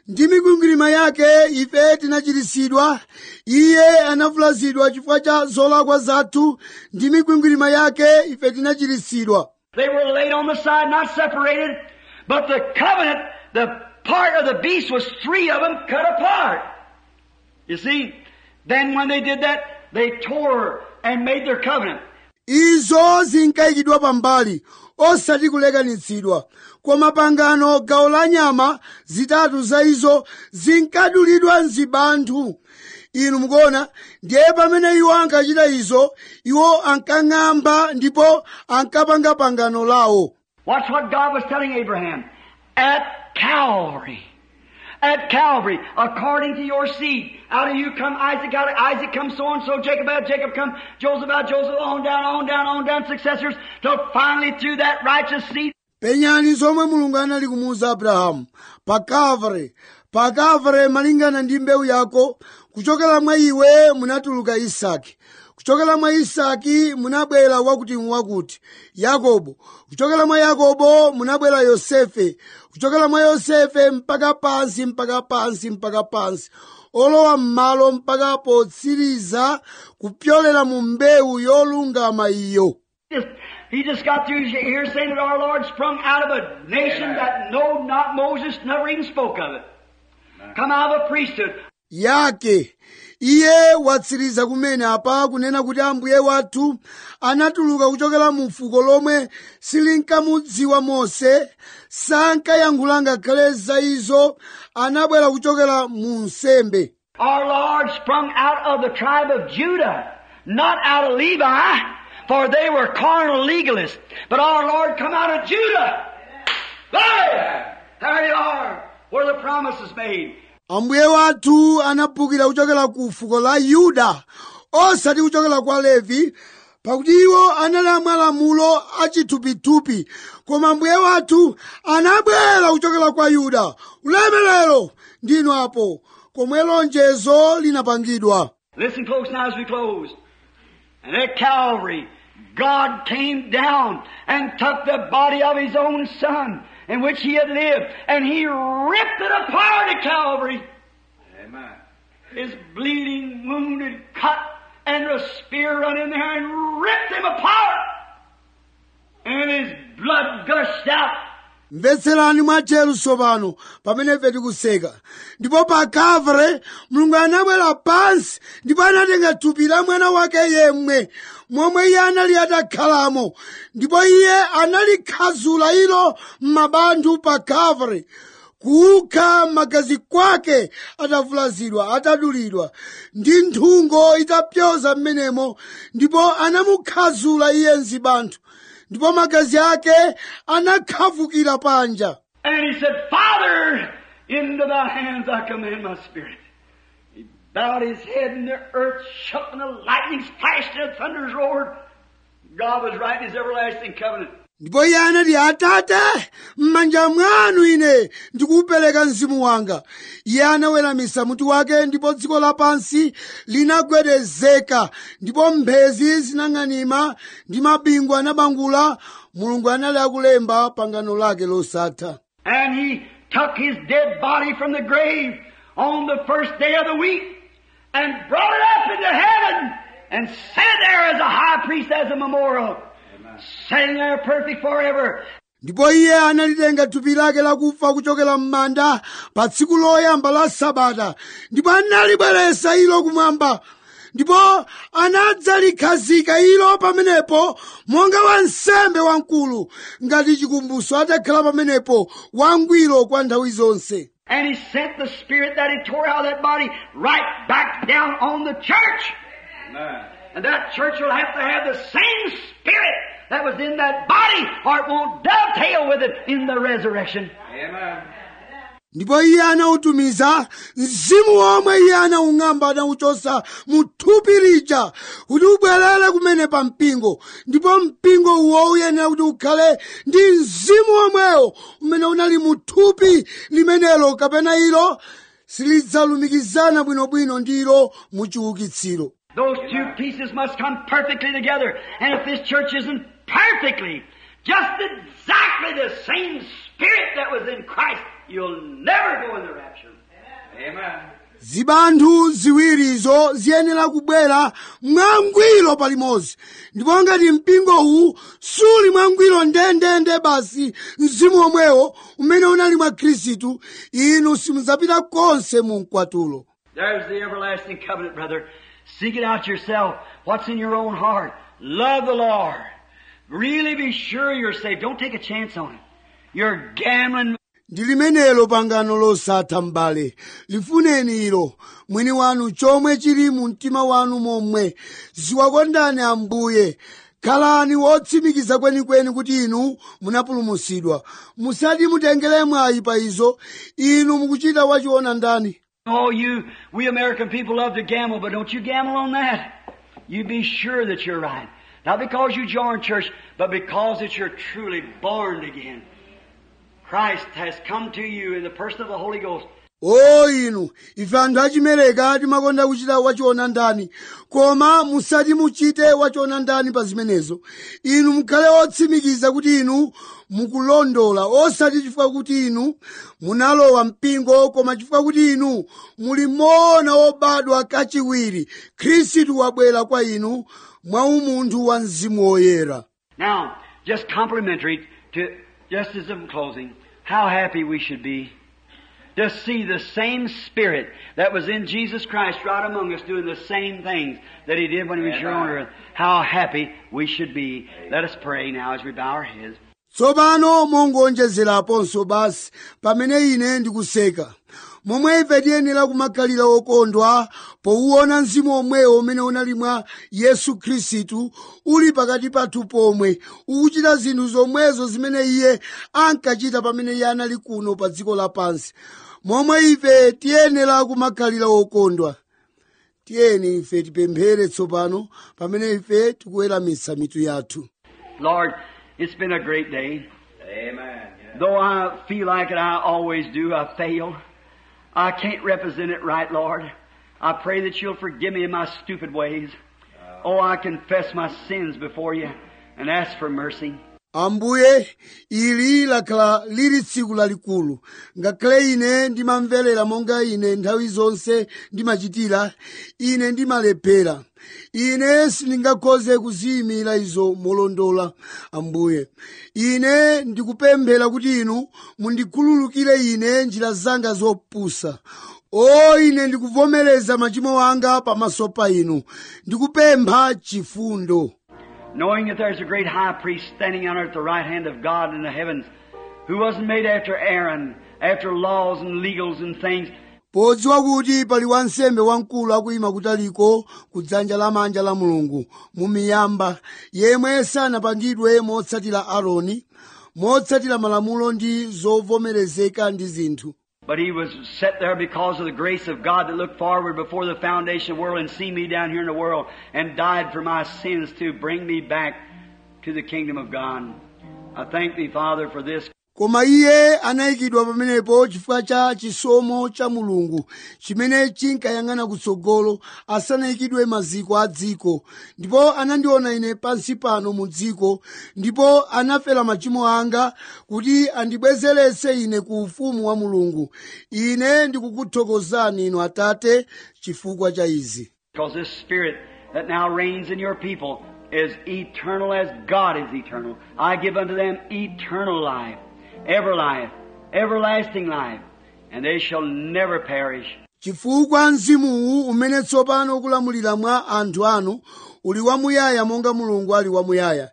[SPEAKER 1] ndi mikwingwirima yake ife tinachiritsidwa iye anavulazidwa chifukwa cha zolakwa zathu ndi mikwingwirima yake ife tinachiritsidwa
[SPEAKER 2] They were laid on the side, not separated, but the covenant, the part of the beast was three of them cut apart. You see, then when they did that, they tore and made their covenant.
[SPEAKER 1] izo zinkayikidwa pambali osati kulekanitsidwa koma pangano gawo la nyama zitatu za izo zinkadulidwa mzibanthu inu mukuona ndiye pamene iwo ankachita izo iwo ankang'amba ndipo ankapanga pangano lawo
[SPEAKER 2] Watch what God was telling Abraham. At Calvary. At Calvary, according to your seed. Out of you come Isaac, out of Isaac comes so and so, Jacob out, Jacob come, Joseph out, Joseph on down, on down, on down, successors, till finally through that righteous seed,
[SPEAKER 1] penyani zomwe mulungu anali kumuwuza abrahamu pa kavre pa kavre malingana ndi mbewu yako kuchokera mwa iwe munatuluka isaki kuchokera mwa isaki munabwera wakuti wakuti yakobo kuchokera mwa yakobo munabwera yosefe kuchokera mwa yosefe mpaka pansi mpaka pansi mpaka pansi olowa m'malo mpaka potsiriza kupyolera mu mbewu yolungama iyo
[SPEAKER 2] just, he just got through here saying that our Lord sprung out of a nation that know not Moses, never even spoke of it. Come out of a priesthood.
[SPEAKER 1] yake iye watsiriza kumene apa kunena kuti ambuye wathu anatuluka kuchokera mu fuko lomwe silinkamudziwa mose sankayankhula ngakhale za izo anabwera kuchokera mu nsembe
[SPEAKER 2] Our Lord sprung out of the tribe of Judah, not out of Levi, for they were carnal legalists. But our Lord come out of Judah. There! There you are, where the promise is made.
[SPEAKER 1] ambuye wathu anaphukira kuchokera ku fuko la yuda osati kuchokera kwa levi pakuti iwo anali amalamulo achithupithupi koma ambuye wathu anabwera kuchokera kwa yuda ulemerero ndinu apo komwe lonjezo linapangidwa
[SPEAKER 2] Listen close now as we close. And at Calvary, God came down and took the body of His own Son, in which He had lived, and He ripped it apart at Calvary.
[SPEAKER 3] Amen.
[SPEAKER 2] His bleeding, wounded, cut, and a spear run in there and ripped him apart. And his blood gushed out.
[SPEAKER 1] mvetserani mwatcheru tsopano pamene ife tikuseka ndipo pa kavre mulungu anabwera pansi ndipo anatenga thupi la mwana wake yemwe momwe iye anali atakhalamo ndipo iye analikhazula ilo m'mabandu pa kavre kukha magazi kwake atavulazidwa atadulidwa ndi nthungo itapyoza m'menemo ndipo anamukhazula iye mzibanthu ndipo magazi ake anakhavukira panja
[SPEAKER 2] And he said, Father, into thy hands I commend my spirit. He bowed his head and the earth shook and the lightnings flashed and the thunders roared. God was writing his everlasting covenant.
[SPEAKER 1] ndipo iye anati atate m'manja mwanu ine ndikuwupereka mzimu wanga iye anaweramisa mutu wake ndipo dziko lapansi linagwedezeka ndipo mphezi zinang'anima ndi mabingu anabangula mulungu anali akulemba pangano lake losatha
[SPEAKER 2] And he took his dead body from the grave on the first day of the week and brought it up into heaven and set it there as a high priest as a memorial. Sitting there perfect forever.
[SPEAKER 1] ndipo iye analitenga thupi lake lakufa kuchokera m'manda pa tsiku loyamba la sabata ndipo analibweretsa ilo kumwamba ndipo anadzalikhazika ilo pamenepo monga wansembe wamkulu ngati chikumbutso atakhala pamenepo wangwiro kwa nthawi zonse
[SPEAKER 2] And he sent the spirit that he tore out of that body right back down on the church.
[SPEAKER 3] Amen.
[SPEAKER 2] And that church will have to have the same spirit that was in that body or it won't dovetail with it in the resurrection.
[SPEAKER 3] Amen.
[SPEAKER 1] ndipo iye anautumiza mzimu womwe iye anawung'amba anawuchosa mu thupi lija kuti ubwerere kumene pa mpingo ndipo mpingo uwo uyenera kuti ukhale ndi mzimu womwewo umene unali mu thupi limenelo kapena ilo silidzalumikizana bwinobwino ndi ilo mu chiukitsiro
[SPEAKER 2] Those two pieces must come perfectly together. And if this church isn't perfectly just exactly the same spirit that was in Christ, you'll never go in the rapture.
[SPEAKER 3] Amen.
[SPEAKER 1] zibanthu ziwirizo ziyenera kubwera mwangwiro palimodzi ndipo ngati mpingowu suli mwangwiro ndendende basi mzimu omwewo umene unali mwa khristu inu simudzapita konse mu mkwatulo
[SPEAKER 2] There's the everlasting covenant, brother. Seek it out yourself. What's in your own heart? Love the Lord. Really be sure you're saved. Don't take a chance on it. You're gambling.
[SPEAKER 1] ndi limenelo pangano losatha m'bale lifuneni ilo mwini wanu chomwe chili mu mtima wanu momwe ziwakondani ambuye khalani wotsimikiza kwenikweni kuti inu munapulumutsidwa musati mutengere mwayi pa izo inu mukuchita wachiona ndani
[SPEAKER 2] Oh, you, we American people love to gamble, but don't you gamble on that. You be sure that you're right. Not because you joined church, but because that you're truly born again. Christ has come to you in the person of the Holy Ghost.
[SPEAKER 1] o inu ife anthu achimereka timakonda kuchita wachiona ndani koma musati muchite wachiona ndani pa zimenezo inu mukhale otsimikiza kuti inu mukulondola osati chifukwa kuti inu munalowa mpingo koma chifukwa kuti inu muli moona obadwa kachiwiri khristu wabwera kwa inu mwa umunthu wa mzimu woyera
[SPEAKER 2] Now, just complimentary to, just as I'm closing, how happy we should be to see the same Spirit that was in Jesus Christ right among us doing the same things that He did when He was here on earth. How happy we should be. Let us pray now as we bow our heads.
[SPEAKER 1] tsopano mongonjezeraponso basi pamene ine ndikuseka momwe ife tiyenera kumakhalira okondwa powuona mzimu omwewo umene unali mwa yesu khristu uli pakati pathu pomwe ukuchita zinthu zomwezo zimene iye ankachita pamene iye anali kuno pa dziko lapansi momwe ife tiyenera kumakhalira okondwa tiyeni ife tipemphere tsopano pamene ife tikuweramitsa mitu yathu
[SPEAKER 2] Lord, it's been a great day.
[SPEAKER 3] Amen. Yeah.
[SPEAKER 2] Though I feel like it, I always do, I fail. I can't represent it right, Lord. I pray that you'll forgive me in my stupid ways. Oh, I confess my sins before you and ask for mercy.
[SPEAKER 1] ambuye ili lakhala lili tsiku lalikulu ngakhale ine ndimamverera monga ine nthawi zonse ndimachitira ine ndimalephera ine sindingakhoze kuziyimira izo molondola ambuye ine ndikupemphera kuti inu mundikhululukire ine njira zanga zopusa o ine ndikuvomereza machimo anga pamaso pa inu ndikupempha chifundo
[SPEAKER 2] Knowing that there's a great high priest standing out at the right hand of God in the heavens who wasn't made after Aaron, after laws and legals and things,
[SPEAKER 1] podziwa kuti pali wansembe wamkulu akuyima kutaliko ku dzanja lamanja la mulungu mu miyamba yemwe sanapangidwe motsatira aaroni motsatira malamulo ndi zovomerezeka ndi zinthu
[SPEAKER 2] But he was set there because of the grace of God that looked forward before the foundation of the world and see me down here in the world and died for my sins to bring me back to the kingdom of God. I thank thee, Father, for this.
[SPEAKER 1] koma iye anayikidwa pamenepo chifukwa cha chisomo cha mulungu chimene chinkayang'ana kutsogolo asanayikidwe maziko a dziko ndipo anandiona ine pansi pano mu dziko ndipo anafera machimo anga kuti andibwezeretse ine ku ufumu wa mulungu ine ndikukuthokozani inu atate chifukwa cha izi
[SPEAKER 2] Because this Spirit that now reigns in your people is eternal as God is eternal. I give unto them eternal life, ever life, everlasting life, and they shall never perish.
[SPEAKER 1] chifukwa mzimuwu umene tsopano ukulamulira mwa anthu anu uli wamuyaya monga mulungu ali wamuyaya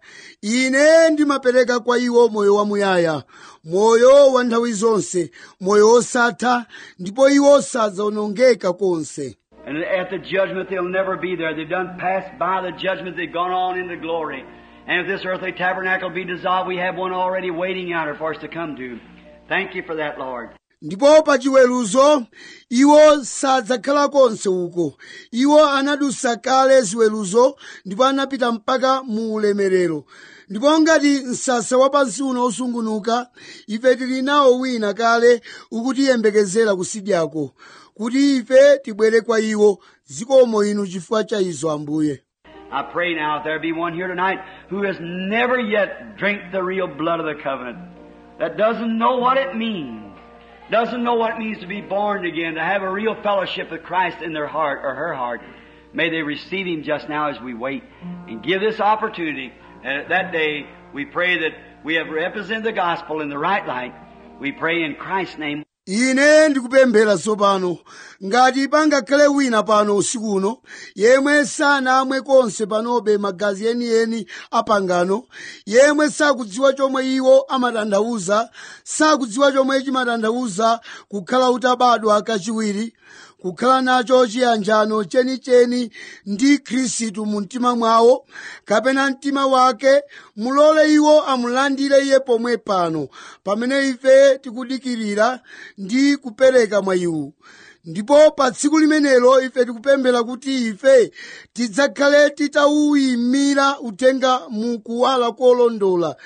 [SPEAKER 1] ine ndimapereka kwa iwo moyo wamuyaya moyo wa nthawi zonse moyo wosatha ndipo iwo sadzawonongeka konse
[SPEAKER 2] And at the judgment, they'll never be there. They've done passed by the judgment. They've gone on into glory. And if this earthly tabernacle be dissolved, we have one already waiting out there for us to come to. Thank you for that, Lord.
[SPEAKER 1] ndipo pa chiweruzo iwo sadzakhala konse uko iwo anadusa kale ziweruzo ndipo anapita mpaka mu ulemerero ndipo ngati msasa wapansi uno usungunuka ife tili nawo wina kale ukutiyembekezera kusidyako kuti ife tibwere kwa iwo zikomo inu chifukwa cha izo ambuye
[SPEAKER 2] I pray now if there be one here tonight who has never yet drank the real blood of the covenant, that doesn't know what it means, doesn't know what it means to be born again, to have a real fellowship with Christ in their heart or her heart. May they receive Him just now as we wait and give this opportunity. And at that day, we pray that we have represented the gospel in the right light. We pray in Christ's name.
[SPEAKER 1] ine ndikupemphera tsopano ngati pangakhale wina pano usiku uno yemwe sanamwe konse panobe magazi enieni apangano yemwe sakudziwa chomwe iwo amatanthauza sakudziwa chomwe chimatanthauza kukhala utabadwa kachiwiri kukhala nacho chiyanjano chenicheni ndi khristu mu mtima mwawo kapena mtima wake mulole iwo amulandire iye pomwe pano pamene ife tikudikirira ndi kupereka mwa iwo ndipo pa tsiku limenelo ife tikupemphera kuti ife tidzakhale titawuyimira uthenga mu kuwala kolondola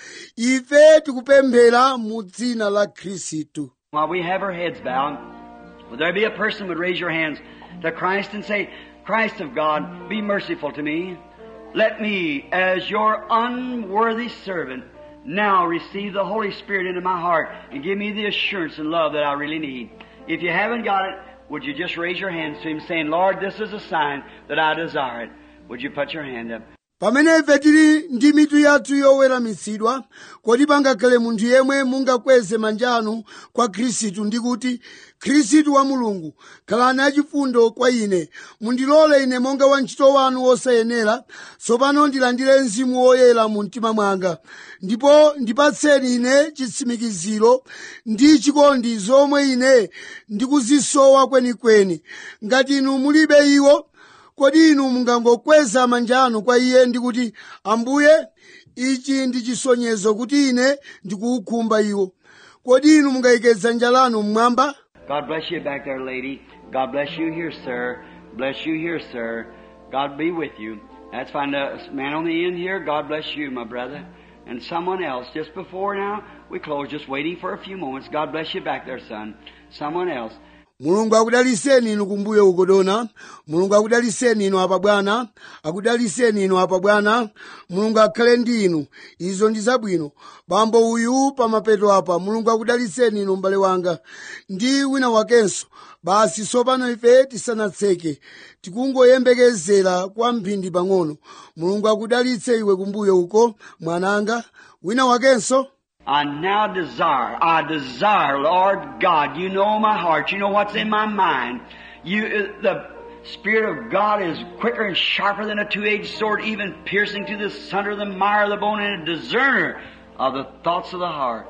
[SPEAKER 1] ife tikupemphera mu dzina la khristu
[SPEAKER 2] While we have our heads bowed, would there be a person would raise your hands to Christ and say, Christ of God, be merciful to me. Let me, as your unworthy servant, now receive the Holy Spirit into my heart and give me the assurance and love that I really need. If you haven't got it, would you just raise your hands to Him saying, Lord, this is a sign that I desire it. Would you put your hand up?
[SPEAKER 1] pamene ife tili ndi mitu yathu yoweramitsidwa kodi pangakhale munthu yemwe mungakweze manja anu kwa khristu ndi kuti khristu wa mulungu khalani achifundo kwa ine mundilole ine monga wantchito wanu wosayenera tsopano ndilandire mzimu woyera mu mtima mwanga ndipo ndipatseni ine chitsimikiziro ndi chikondi zomwe ine ndikuzisowa kwenikweni ngati inu mulibe iwo kodi inu mungangokweza manja anu kwa iye ndi kuti ambuye ichi ndi chisonyezo kuti ine ndikuukhumba iwo kodi inu mungayike dzanja lanu mmwamba
[SPEAKER 2] God bless you back there, lady. God bless you here, sir. Bless you here, sir. God be with you. That's fine. The man on the end here, God bless you, my brother. And someone else, just before now, we close, just waiting for a few moments. God bless you back there, son. Someone else.
[SPEAKER 1] mulungu akudaliseni inu kumbuyo ukodona mulungu akudaliseni inu apa bwana akudaliseni inu apa bwana mulungu akhale ndi inu izo ndi zabwino bambo uyu pamapeto apa mulungu akudaliseni inu m'bale wanga ndi wina wakenso basi tsopano ife tisanatseke tikungoyembekezera kwa mphindi pang'ono mulungu akudalitse iwe kumbuyo uko mwananga wina wakenso
[SPEAKER 2] I now desire, I desire, Lord God, you know my heart, you know what's in my mind. You, the Spirit of God is quicker and sharper than a two-edged sword, even piercing to the center of the mire of the bone and a discerner of the thoughts of the heart.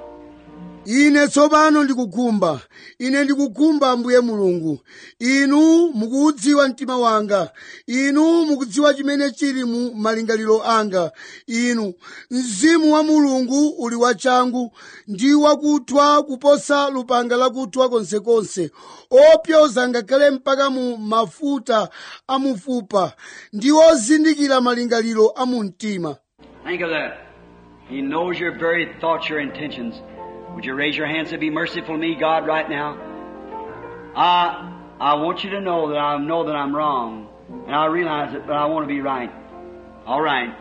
[SPEAKER 1] ine tsopano ndikukhumba ine ndikukhumba ambuye mulungu inu mukudziwa mtima wanga inu mukudziwa chimene chili mu malingaliro anga inu mzimu wa mulungu uli wachangu ndi wakuthwa kuposa lupanga lakuthwa konsekonse opyoza ngakhale mpaka mu mafuta amufupa ndi ozindikira malingaliro a mu mtima
[SPEAKER 2] Think of that. He knows your very thoughts, your intentions. Would you raise your hands and be merciful to me, God, right now? I, I want you to know that I know that I'm wrong. And I realize it, but I want to be right. All right.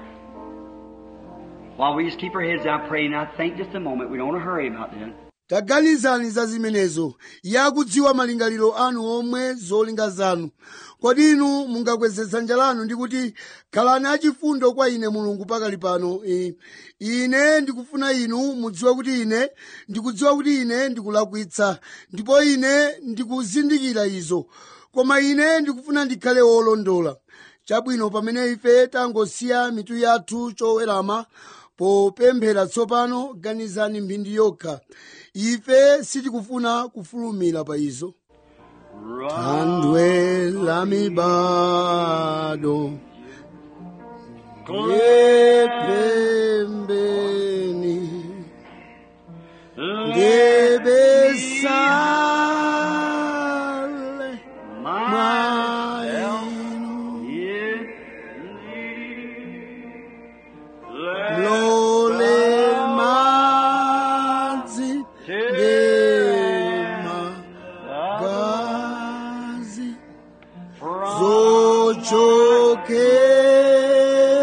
[SPEAKER 2] While we just keep our heads down praying, I think just a moment. We don't want to hurry about this.
[SPEAKER 1] taganizani za zimenezo yakudziwa malingaliro anu omwe zolinga zanu kodi inu mungakweze dzanja lanu ndi kuti khalani achifundo kwa ine mulungu pakali pano I- ine ndikufuna inu mudziwe kuti ine ndikudziwa kuti ine ndikulakwitsa ndipo ine ndikuzindikira izo koma ine ndikufuna ndikhale wolondola chabwino pamene ife tangosiya mitu yathu chowerama popemphera tsopano ganizani mphindi yokha ife sitikufuna kufulumira pa izo thandwe la mibado lepembeni ndebesale mwainu lole madzi ngemagazi zochokera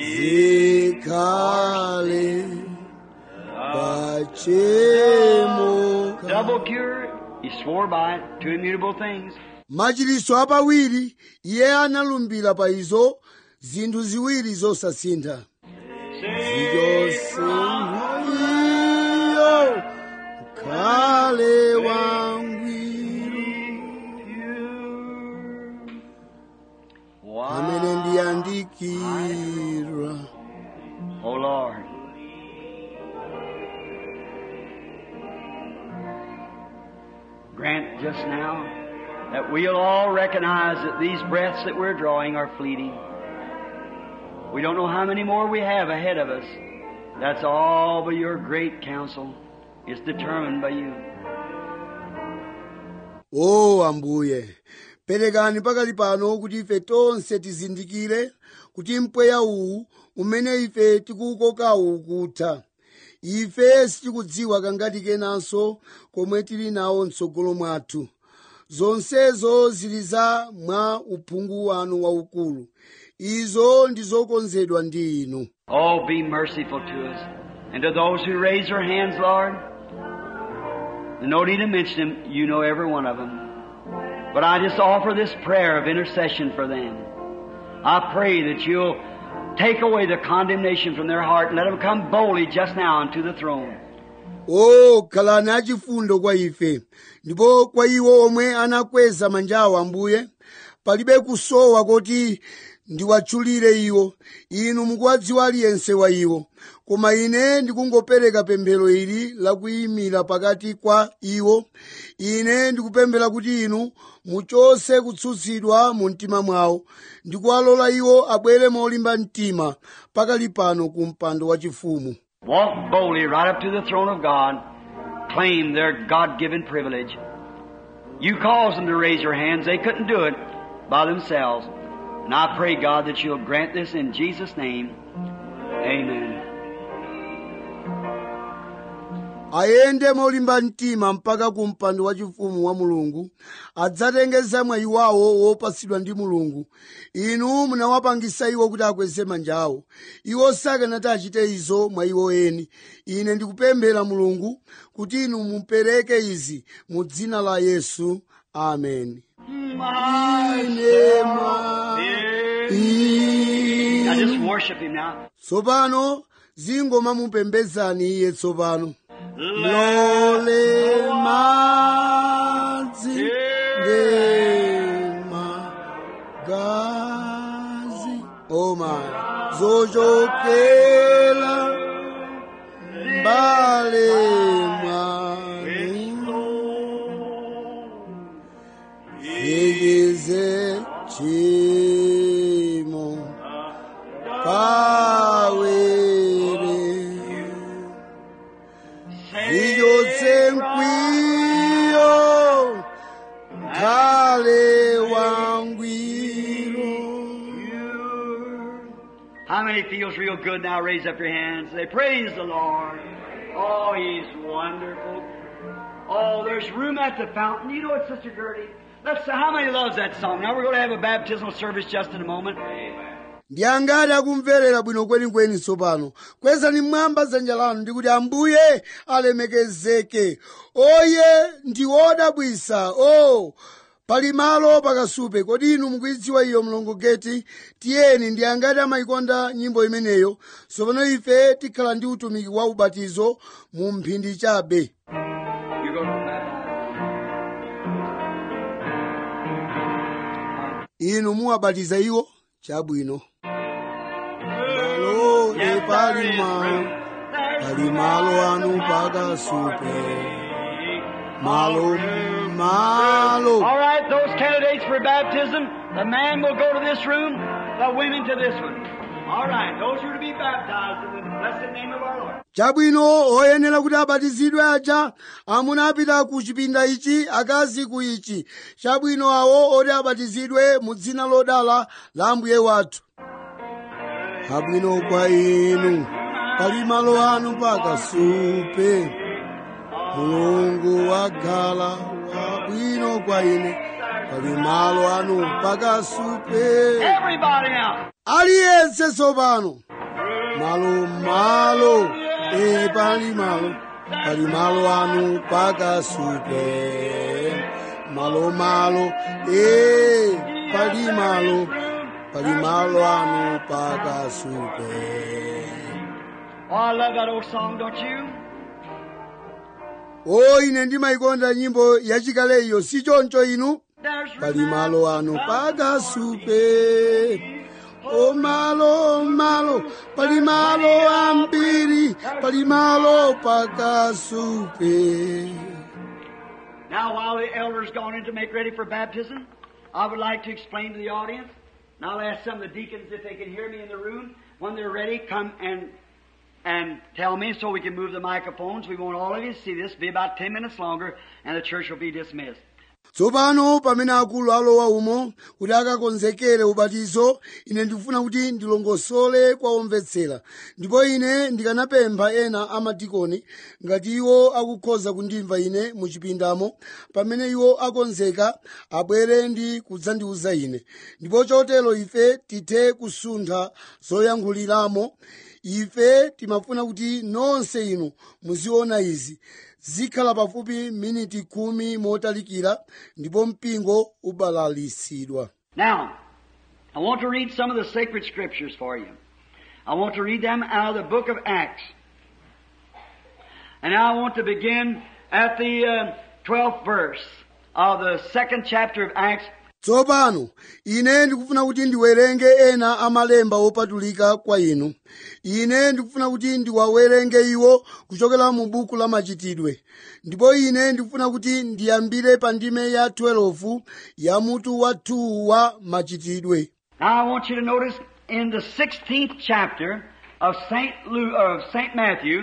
[SPEAKER 1] zikhale pachemo
[SPEAKER 2] Double cure, he swore by it, two immutable things.
[SPEAKER 1] machiritso apawiri iye analumbira pa izo zinthu ziwiri zosasintha zichosintha iyo khale wangwiro amene ndiyandikira
[SPEAKER 2] Oh Lord. Grant just now that we'll all recognize that these breaths that we're drawing are fleeting. We don't know how many more we have ahead of us. That's all by your great counsel. It's determined by you.
[SPEAKER 1] o ambuye perekani pakali pano kuti ife tonse tizindikire kuti mpweya uwu umene ife tikuwukokawu ukutha ife sitikudziwa kangati kenanso komwe tili nawo mtsogolo mwathu zonsezo zili za mwa uphungu wanu waukulu izo ndi zokonzedwa ndi inu
[SPEAKER 2] Oh, be merciful to us. And to those who raise their hands, Lord, no need to mention them. You know every one of them. But I just offer this prayer of intercession for them. I pray that you'll take away the condemnation from their heart and let them come boldly just now unto the throne.
[SPEAKER 1] o khalani achifundo kwa ife ndipo kwa iwo omwe anakweza manjawo ambuye palibe kusowa kuti ndiwatchulire iwo inu mukuwadziwa aliyense wa iwo koma ine ndikungopereka pemphero ili lakuyimira pakati kwa iwo ine ndikupemphera kuti inu muchose kutsutsidwa mu mtima mwawo ndikuwalola iwo abwere molimba mtima pakali pano ku mpando wachifumu
[SPEAKER 2] Walk boldly right up to the throne of God. Claim their God-given privilege. You caused them to raise their hands. They couldn't do it by themselves. And I pray, God, that you'll grant this in Jesus' name. Amen.
[SPEAKER 1] ayende molimba mtima mpaka ku mpando wachifumu wa mulungu adzatengeza mwayi wawo wopatsidwa ndi mulungu inu munawapangisa iwo kuti akweze manja awo iwo sakanati achite izo mwa iwo eni ine ndikupemphera mulungu kuti inu mupereke izi mu dzina la yesu amen ine mwa
[SPEAKER 2] Now just
[SPEAKER 1] inu
[SPEAKER 2] worship Him now.
[SPEAKER 1] tsopano zingoma mupembezani iye tsopano lole madzi ngemagazi oma zochokera mbale mwanu ikize chimo pawere ichotse mkwiyo kale wangwiro
[SPEAKER 2] How many feels real good now? Raise up your hands. Say, Praise the Lord. Oh, He's wonderful. Oh, there's room at the fountain. You know what, Sister Gertie? Let's see how many loves that song. Now we're going to have a baptismal service just in a moment.
[SPEAKER 1] ndi angati akumverera bwino kwenikweni tsopano kwezani mmwamba dzanja lanu ndikuti ambuye alemekezeke oye ndi odabwisa o pali malo pakasupe kodi inu mukuidziwa iyo mlongogeti tiyeni ndi angati amayikonda nyimbo imeneyo tsopano ife tikhala ndi utumiki wa ubatizo mu mphindi chabe
[SPEAKER 2] You go to the baptism.
[SPEAKER 1] inu muwabatiza iwo chabwino malo epali malo pali malo anu pakasupe malo malo
[SPEAKER 2] All right, those candidates for baptism, the man will go to this room, the women to this one. All right, those who are to be baptized in the blessed name of our Lord.
[SPEAKER 1] chabwino oyenera kuti abatizidwe aja amuna apita ku chipinda ichi akazi ku ichi chabwino awo oti abatizidwe mu dzina lodala la ambuye wathu abwino kwa inu pali malo anu pakasupe mulungu wagala wabwino kwa ine pali malo anu pakasupe
[SPEAKER 2] Everybody now.
[SPEAKER 1] aliyense tsopano malo malo e pali malo pali malo anu pakasupe malo malo e pali malo pali malo anu pakasupe
[SPEAKER 2] Oh, I love that old song, don't you?
[SPEAKER 1] o ine ndimayikonda nyimbo yachikale iyo si choncho inu
[SPEAKER 2] There's
[SPEAKER 1] pali malo anu pakasupe o malo malo pali malo ambiri pali malo pakasupe
[SPEAKER 2] Now, while the elders gone in to make ready for baptism, I would like to explain to the audience. And I'll ask some of the deacons if they can hear me in the room. When they're ready, come and and tell me so we can move the microphones. We want all of you to see this. Be about ten minutes longer, and the church will be dismissed.
[SPEAKER 1] tsopano pamene akulu alowa umo kuti akakonzekere ubatizo ine ndikufuna kuti ndilongosole kwa omvetsera ndipo ine ndikanapempha ena amadikoni ngati iwo akukhoza kundimva ine muchipindamo pamene iwo akonzeka abwere ndi kudzandiuza ine ndipo chotero ife tithe kusuntha zoyankhuliramo ife timafuna kuti nonse inu muziona izi zikhala pafupi miniti khumi motalikira ndipo mpingo ubalalisidwa
[SPEAKER 2] Now, I want to read some of the sacred scriptures for you. I want to read them out of the book of Acts. And now I want to begin at the uh, 12th verse of the second chapter of Acts.
[SPEAKER 1] tsopano ine ndikufuna kuti ndiwerenge ena amalemba opatulika kwa inu ine ndikufuna kuti ndiwawerenge iwo kuchokera mu buku la machitidwe ndipo ine ndikufuna kuti ndiyambire pa ndime ya 12 ya mutu wa 2 wa machitidwe
[SPEAKER 2] Now I want you to notice in the 16th chapter of St. Lu- of St. Matthew,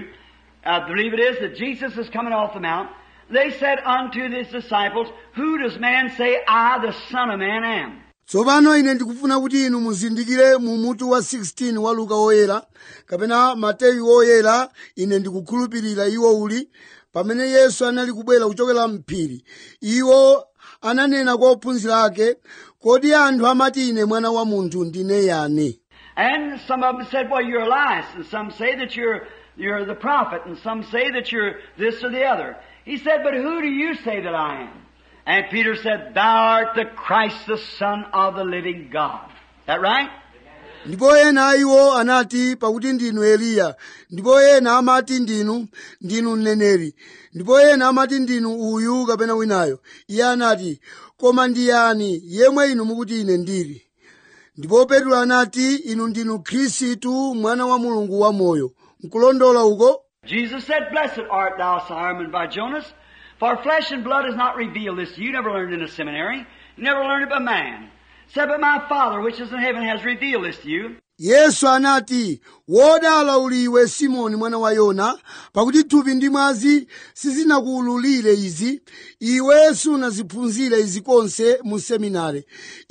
[SPEAKER 2] I believe it is, that Jesus is coming off the mount. They said unto his disciples, Who does man say I, the Son of Man, am?
[SPEAKER 1] tsopano ine ndikufuna kuti inu muzindikire mu mutu wa 16 wa luka woyera kapena mateyu woyera ine ndikukhulupirira iwo uli pamene yesu anali kubwera kuchokera mphiri iwo ananena kwa ophunzira ake kodi anthu amati ine mwana wa munthu ndine yani
[SPEAKER 2] And some of them said, Well, you're Elias, and some say that you're you're the prophet, and some say that you're this or the other. He said, But who do you say that I am? And Peter said, Thou art the Christ, the Son of the living God. That right?
[SPEAKER 1] ndipo ena a iwo anati pakuti ndinu eliya ndipo ena amati ndinu ndinu mneneri ndipo ena amati ndinu uyu kapena winayo iye anati koma ndiyani yemwe inu mukuti ine ndili ndipo petro anati inu ndinu khristu mwana wa mulungu wamoyo nkulondola uko
[SPEAKER 2] Jesus said, Blessed art thou, Simon by Jonas, for flesh and blood has not revealed this to you. You never learned in a seminary. You never learned it by man. Said, but my Father which is in heaven has revealed this to you.
[SPEAKER 1] yesu anati wodala uli iwe simoni mwana wa yona pakuti thupi ndi mwazi sizinakuwululire izi iwe sunaziphunzire izi konse mu seminari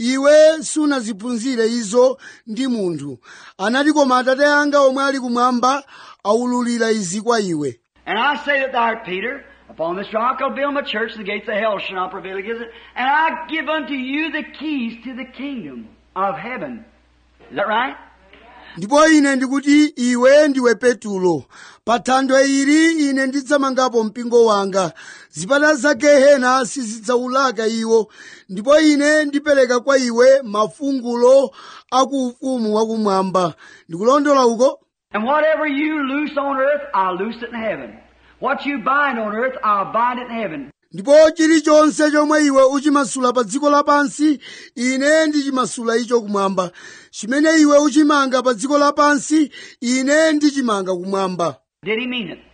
[SPEAKER 1] iwe sunaziphunzire izo ndi munthu anati koma atate anga omwe ali kumwamba awululira izi kwa iwe
[SPEAKER 2] And I say that thou art Peter. Upon this rock I'll build my church, and the gates of hell shall not prevail against it. And I give unto you the keys to the kingdom of heaven. Is that right?
[SPEAKER 1] ndipo ine ndikuti iwe ndiwe petulo pa thanthwe ili ine ndidzamangapo mpingo wanga zipata za gehena sizidzawulaka iwo ndipo ine ndipereka kwa iwe mafungulo akuufumu wakumwamba ndikulondola uko
[SPEAKER 2] And whatever you loose on earth, I'll loose it in heaven. What you bind on earth, I'll bind it in heaven.
[SPEAKER 1] ndipo chilichonse chomwe iwe uchimasula pa dziko lapansi ine ndichimasula icho kumwamba chimene iwe uchimanga pa dziko lapansi ine ndichimanga kumwamba
[SPEAKER 2] Did he mean it?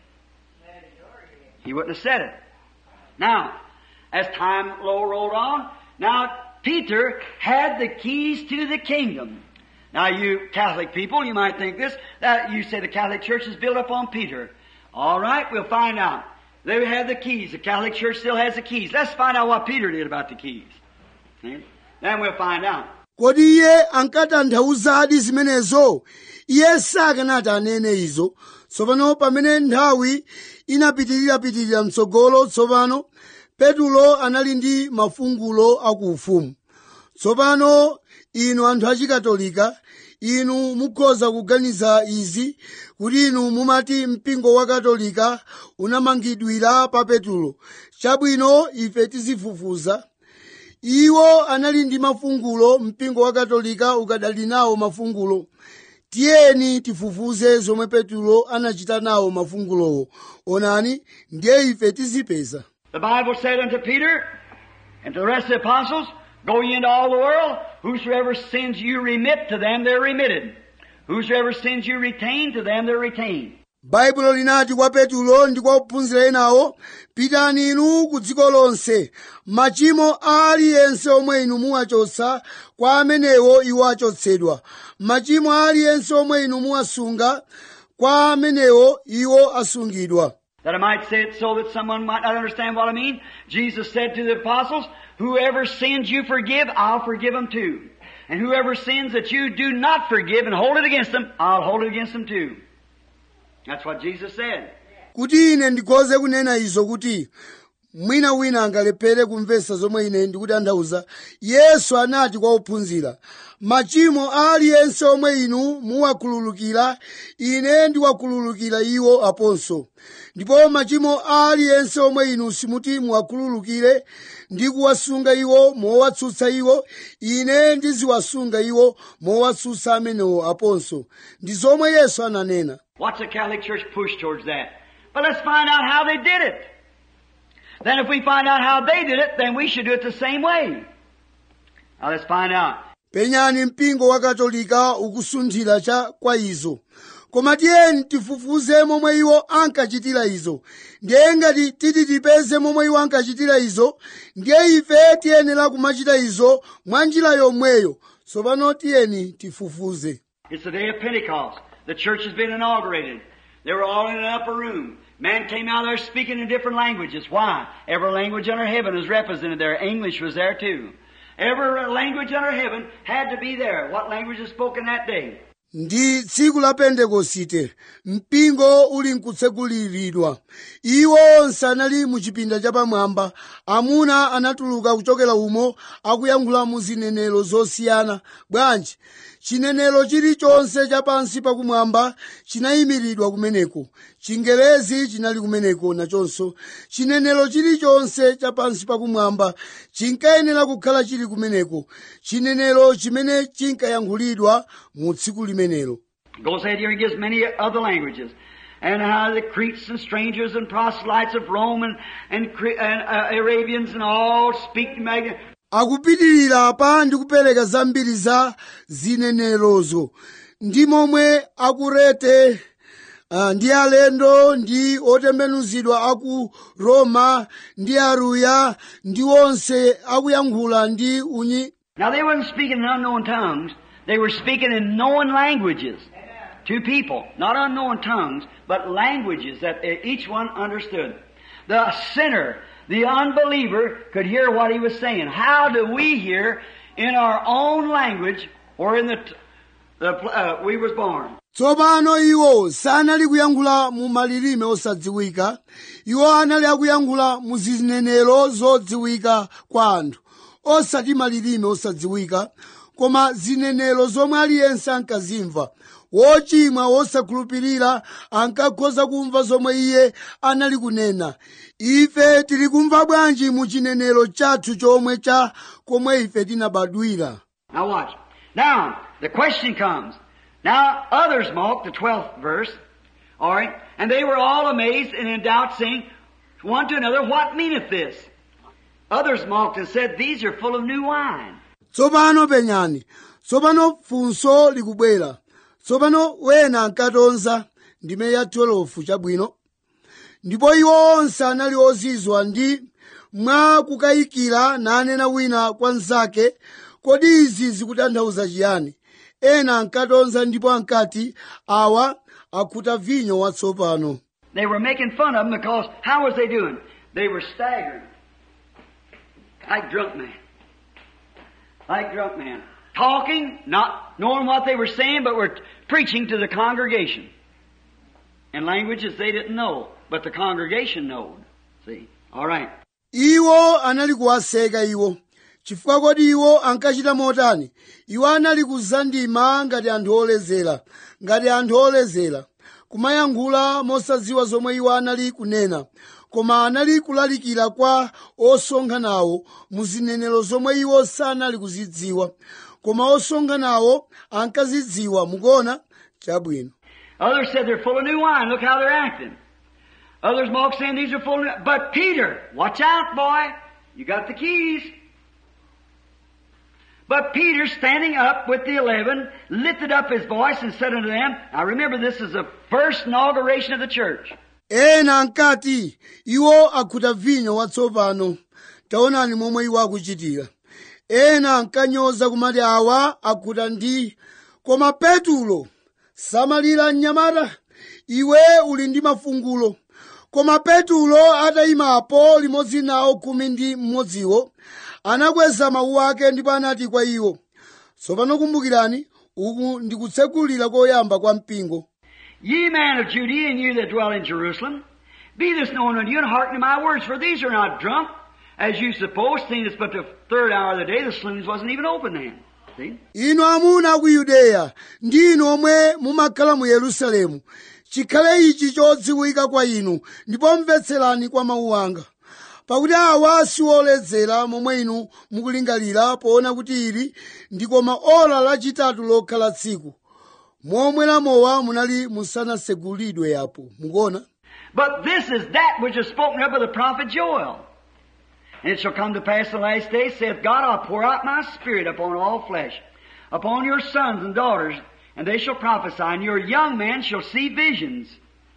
[SPEAKER 2] He wouldn't have said it. Now, as time lo- rolled on, now Peter had the keys to the kingdom. Now you Catholic people, you might think this, that you say the Catholic Church is built upon Peter. All right, we'll find out. They have the keys. The Catholic Church still has the keys. Let's find out what Peter did about the keys. See? Then we'll find out.
[SPEAKER 1] kodi iye ankatanthauzadi zimenezo iye sakanati anene izo tsopano pamene nthawi inapitirirapitirira mtsogolo tsopano petulo anali ndi mafungulo akuufumu tsopano inu anthu achikatolika inu mukhoza kuganiza izi kuti inu mumati mpingo wa katolika unamangidwira pa petulo chabwino ife tizifufuza iwo anali ndi mafungulo mpingo wa katolika ukadali nawo mafungulo tiyeni tifufuze zomwe petulo anachita nawo mafungulowo onani ndiye ife tizipeza
[SPEAKER 2] The Bible said unto Peter and to the rest of the apostles, Go ye into all the world. Whosoever sins you remit to them, they're remitted. Whosoever sins you retain to them, they're retained.
[SPEAKER 1] baibulo linati kwa petulo ndi kwa ophunzira enawo pitani inu ku dziko lonse machimo a aliyense omwe inu muwachotsa kwa amenewo iwo achotsedwa machimo a aliyense omwe inu muwasunga kwa amenewo iwo asungidwa
[SPEAKER 2] That I might say it so that someone might not understand what I mean, Jesus said to the apostles, Whoever sins you forgive, I'll forgive them too. And whoever sins that you do not forgive and hold it against them, I'll hold it against them too. That's what Jesus said.
[SPEAKER 1] kuti ine ndikhoze kunena izo kuti mwina wina angalephere kumvetsa zomwe ine ndikutanthauza yesu anati kwa ophunzira machimo a aliyense omwe inu muwakhululukira ine ndiwakhululukira iwo aponso ndipo machimo a aliyense omwe inu simuti muwakhululukire ndi kuwasunga iwo mowatsutsa iwo ine ndiziwasunga iwo mowatsutsa amenewo aponso ndi zomwe yesu ananena
[SPEAKER 2] What's the Catholic Church push towards that? But let's find out how they did it. Then if we find out how they did it, then we should do it the same way. Now let's find out.
[SPEAKER 1] penyani mpingo wa katolika ukusunthira cha kwa izo koma tiyeni tifufuze momwe iwo ankachitira izo ndiye ngati titi tipeze momwe iwo ankachitira izo ndiye ife tiyenera kumachita izo mwa njira yomweyo tsopano tiyeni tifufuze
[SPEAKER 2] It's the day of Pentecost. The church has been inaugurated. They were all in an upper room. Man came out there speaking in different languages. Why? Every language under heaven is represented there. English was there too. Every language under heaven had to be there. What language is spoken that day?
[SPEAKER 1] ndi tsiku la pentekosite mpingo uli nkutseguliridwa iwo onse anali mu chipinda chapamwamba amuna anatuluka kuchokera umo akuyankhula mu zinenero zosiyana bwanji chinenero chilichonse chapansi pakumwamba chinayimiridwa kumeneko chingerezi chinali kumeneko nachonso chinenero chilichonse chapansi pakumwamba chinkayenera kukhala chili kumeneko chinenero chimene chinkayankhulidwa mu tsiku limenelo
[SPEAKER 2] Goes ahead here and gives many other languages. And how the Cretes and strangers and proselytes of Rome and, and, Cre- and uh, Arabians and all speak mag-
[SPEAKER 1] akupitirira pa ndi kupereka zambiri za zinenerozo ndi momwe akurete ah, ndi alendo ndi otembenuzidwa aku roma ndi aruya ndi onse akuyankhula ndi unyi
[SPEAKER 2] Now they weren't speaking in unknown tongues. They were speaking in known languages to people. Not unknown tongues, but languages that each one understood. The sinner, the unbeliever could hear what he was saying. How do we hear in our own language or in the, t- the pl- uh, we was born?
[SPEAKER 1] tsopano iwo sanali kuyankhula mu malilime osadziwika iwo anali akuyankhula mu zinenero zodziwika kwa anthu osati malilime osadziwika koma zinenero zomwe aliyense ankazimva wochimwa wosakhulupirira ankakhoza kumva zomwe iye anali kunena ife tili kumva bwanji mu chinenero chathu chomwe cha komwe ife tinabadwira
[SPEAKER 2] Now watch. Now, the question comes. Now, others mocked, the 12th verse, alright, and they were all amazed and in doubt, saying one to another, What meaneth this? Others mocked and said, These are full of new wine.
[SPEAKER 1] tsopano penyani tsopano funso likubwera tsopano wena ankatonza ndime ya 12 chabwino ndipo iwo onse anali ozizwa ndi mwa kukayikira nanena wina kwa mnzake kodi izi zikutanthauza chiyani ena ankatonza ndipo ankati awa akhuta vinyo watsopano
[SPEAKER 2] They were making fun of them because how was they doing? They were staggering. Like drunk men. Like drunk men. Talking, not knowing what they were saying, but were preaching to the congregation. In languages they didn't know, but the congregation knowed. See? Alright.
[SPEAKER 1] iwo anali kuwaseka iwo chifukwa kodi iwo ankachita motani iwo anali kuzandima ngati anthu oledzera ngati anthu oledzera kumayankhula mosadziwa zomwe iwo anali kunena koma anali kulalikira kwa osonkhanawo mu zinenero zomwe iwo sanali kuzidziwa koma osonkhanawo ankazidziwa mukuona chabwino
[SPEAKER 2] Others said they're full of new wine. Look how they're acting. Others mocked saying these are full of new But Peter, watch out, boy. You got the keys. But Peter, standing up with the eleven, lifted up his voice and said unto them, Now remember, this is the first inauguration of the church.
[SPEAKER 1] ena ankati iwo akhuta vinyo watsopano taonani momwe iwo akuchitira ena ankanyoza kumati awa akhuta ndi koma petulo samalira mnyamata iwe uli ndi mafungulo koma petulo atayimapo limodzi nawo khumi ndi mmodziwo anakweza mawu ake ndipo anati kwa iwo tsopano kumbukirani uku ndikutsekulira koyamba kwa mpingo
[SPEAKER 2] Ye men of Judea and you that dwell in Jerusalem, be this known unto you and hearken to my words, for these are not drunk, as you suppose, seeing it's but the third hour of the day, the saloons wasn't even open then. See?
[SPEAKER 1] inu amuna a ku yudeya ndi inu omwe mumakhala mu yerusalemu chikhale ichi chodziwika kwa inu ndipo mvetserani kwa mawu anga pakuti awa siwoledzera momwe inu mukulingalira poona kuti ili ndi koma ora lachitatu lokhala tsiku momwe lamowa munali musanasegulidwe yapo mukuona
[SPEAKER 2] But this is that which is spoken of by the prophet Joel. And it shall come to pass in the last days, saith God, I'll pour out my spirit upon all flesh, upon your sons and daughters, and they shall prophesy, and your young men shall see visions,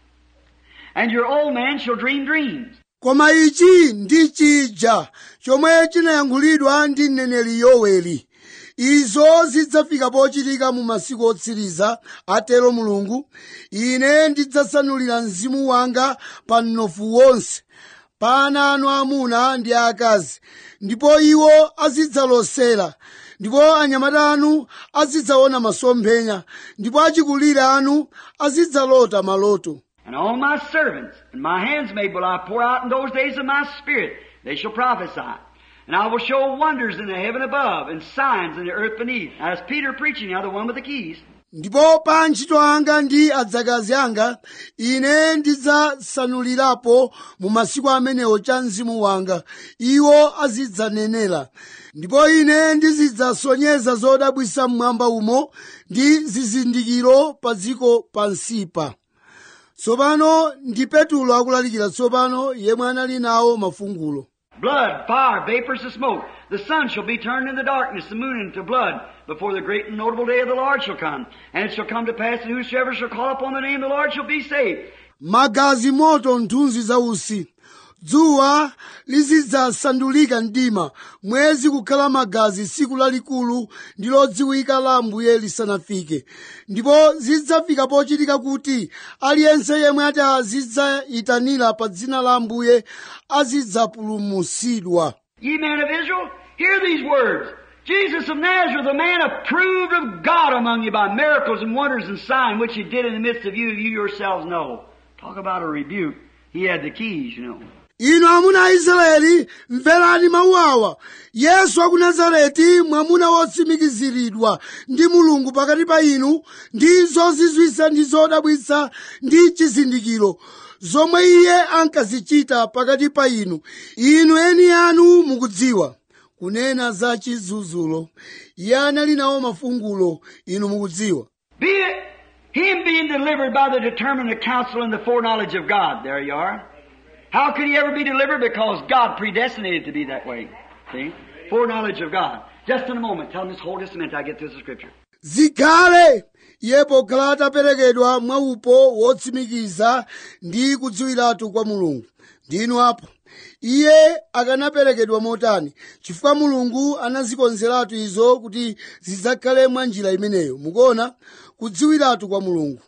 [SPEAKER 2] and your old men shall dream dreams.
[SPEAKER 1] koma ichi ndi chija chomwe chinayankhulidwa ndi mneneri yoweli izo zidzafika pochitika mu masiku otsiriza atero mulungu ine ndidzasanulira mzimu wanga pa mnofu wonse pa ana anu amuna ndi aakazi ndipo iwo azidzalosera ndipo anyamata anu azidzaona masomphenya ndipo achikulire anu azidzalota maloto
[SPEAKER 2] And on my servants and my handsmaid will I pour out in those days of my spirit. They shall prophesy. And I will show wonders in the heaven above and signs in the earth beneath. Now, that's Peter preaching now, the one with the keys.
[SPEAKER 1] ndipo pa antchito anga ndi adzakazi anga ine ndidzasanulirapo mu masiku amenewo cha mzimu wanga iwo azidzanenera ndipo ine ndizidzasonyeza zodabwisa mmwamba umo ndi zizindikiro pa dziko pansipa tsopano ndi petulo akulalikira tsopano yemwe anali nawo mafungulo
[SPEAKER 2] Blood, fire, vapors of smoke. The sun shall be turned into darkness, the moon into blood, before the great and notable day of the Lord shall come. And it shall come to pass that whosoever shall call upon the name of the Lord shall be saved.
[SPEAKER 1] magazi moto nthunzi za usi dzuwa lizidzasandulika mdima mwezi kukhala magazi tsiku lalikulu ndi lodziwika la ambuye lisanafike ndipo zidzafika pochitika kuti aliyense yemwe ati azidzayitanira pa dzina la ambuye azidzapulumutsidwa
[SPEAKER 2] Ye men of Israel, hear these words. Jesus of Nazareth, a man approved of God among you by miracles and wonders and signs which he did in the midst of you, you yourselves know. Talk about a rebuke. He had the keys, you know.
[SPEAKER 1] inu amuna a israeli mverani mawu awa yesu wa ku nazareti mwamuna wotsimikiziridwa ndi mulungu pakati pa inu ndi zozizwisa ndi zodabwitsa ndi chizindikiro zomwe iye ankazichita pakati pa inu inu eni anu mukudziwa kunena za chizunzulo iye anali nawo mafungulo inu mukudziwa
[SPEAKER 2] Be it him being delivered by the determinate counsel and the foreknowledge of God. There you are. How could he ever be delivered? Because God predestinated to be that way. See? Foreknowledge of God. Just in a moment. Tell him just hold just a minute till I get through the scripture.
[SPEAKER 1] zikhale iye pokhala ataperekedwa mwaupo wotsimikiza ndi kudziwiratu kwa mulungu ndinu apo iye akanaperekedwa motani chifukwa mulungu anazikonzeratu izo kuti zidzakhale mwa njira imeneyo mukuona kudziwiratu kwa mulungu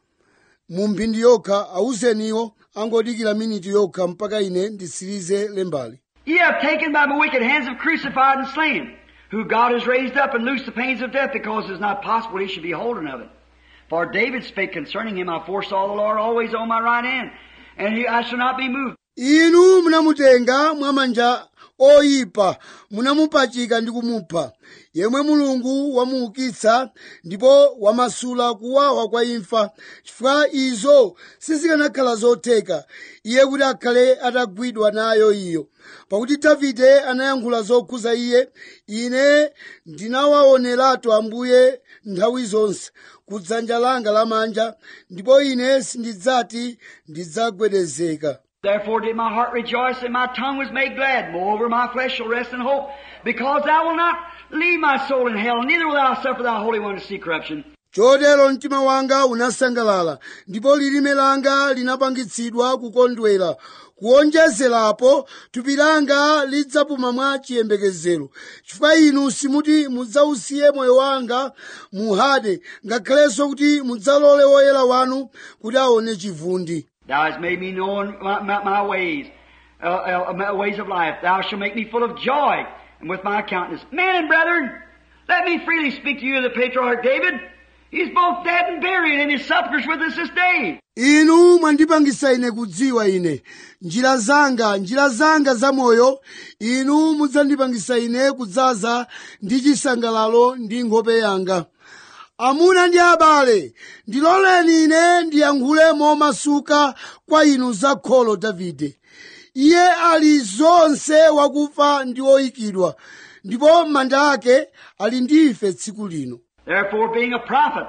[SPEAKER 1] mu mphindi yokha awuzeniwo angodikira miniti yokha mpaka ine ndisirize lembali
[SPEAKER 2] Ye have taken by my wicked hands have crucified and slain, who God has raised up and loosed the pains of death, because it is not possible he should be holden of it. For David spake concerning him, I foresaw the Lord always on my right hand, and he, I shall not be moved.
[SPEAKER 1] inu munamutenga mwamanja oyipa munamupachika ndi kumupha yemwe mulungu wamuukitsa ndipo wamasula kuwawa kwa imfa chifukwa izo sizikanakhala zotheka iye kuti akhale atagwidwa nayo iyo pakuti davide anayankhula zokhuza iye ine ndinawaoneratu ambuye nthawi zonse kudzanja langa lamanja ndipo ine sindidzati ndidzagwedezeka
[SPEAKER 2] Therefore did my heart rejoice, and my tongue was made glad. Moreover, my flesh shall rest in hope, because thou wilt not leave my soul in hell, neither will thou suffer thy Holy One to see corruption.
[SPEAKER 1] chotero mtima wanga unasangalala ndipo lilime langa linapangitsidwa kukondwera kuonjezerapo thupi langa lidzapuma mwa chiyembekezero chifukwa inu simuti mudzausiye moyo wanga muhade ngakhalenso kuti mudzalole woyera wanu kuti aone chivundi
[SPEAKER 2] Thou hast made me know my, my, my ways, uh, uh, my ways of life. Thou shalt make me full of joy, and with my countenance. Men and brethren, let me freely speak to you of the patriarch David. He's both dead and buried, and his sepulchre's with us this day.
[SPEAKER 1] inu mwandipangisa ine kudziwa ine njira zanga njira zanga zamoyo inu mudzandipangisa ine kudzaza ndi chisangalalo ndi nkhope yanga amuna ndi abale ndiloleni ine ndiyankhule momasuka kwa inu za kholo davide iye ali zonse wakufa ndi oyikidwa ndipo manda ake ali ndi ife tsiku lino
[SPEAKER 2] Therefore, being a prophet,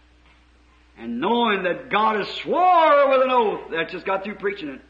[SPEAKER 2] and knowing that God has swore with an oath, that just got through preaching it,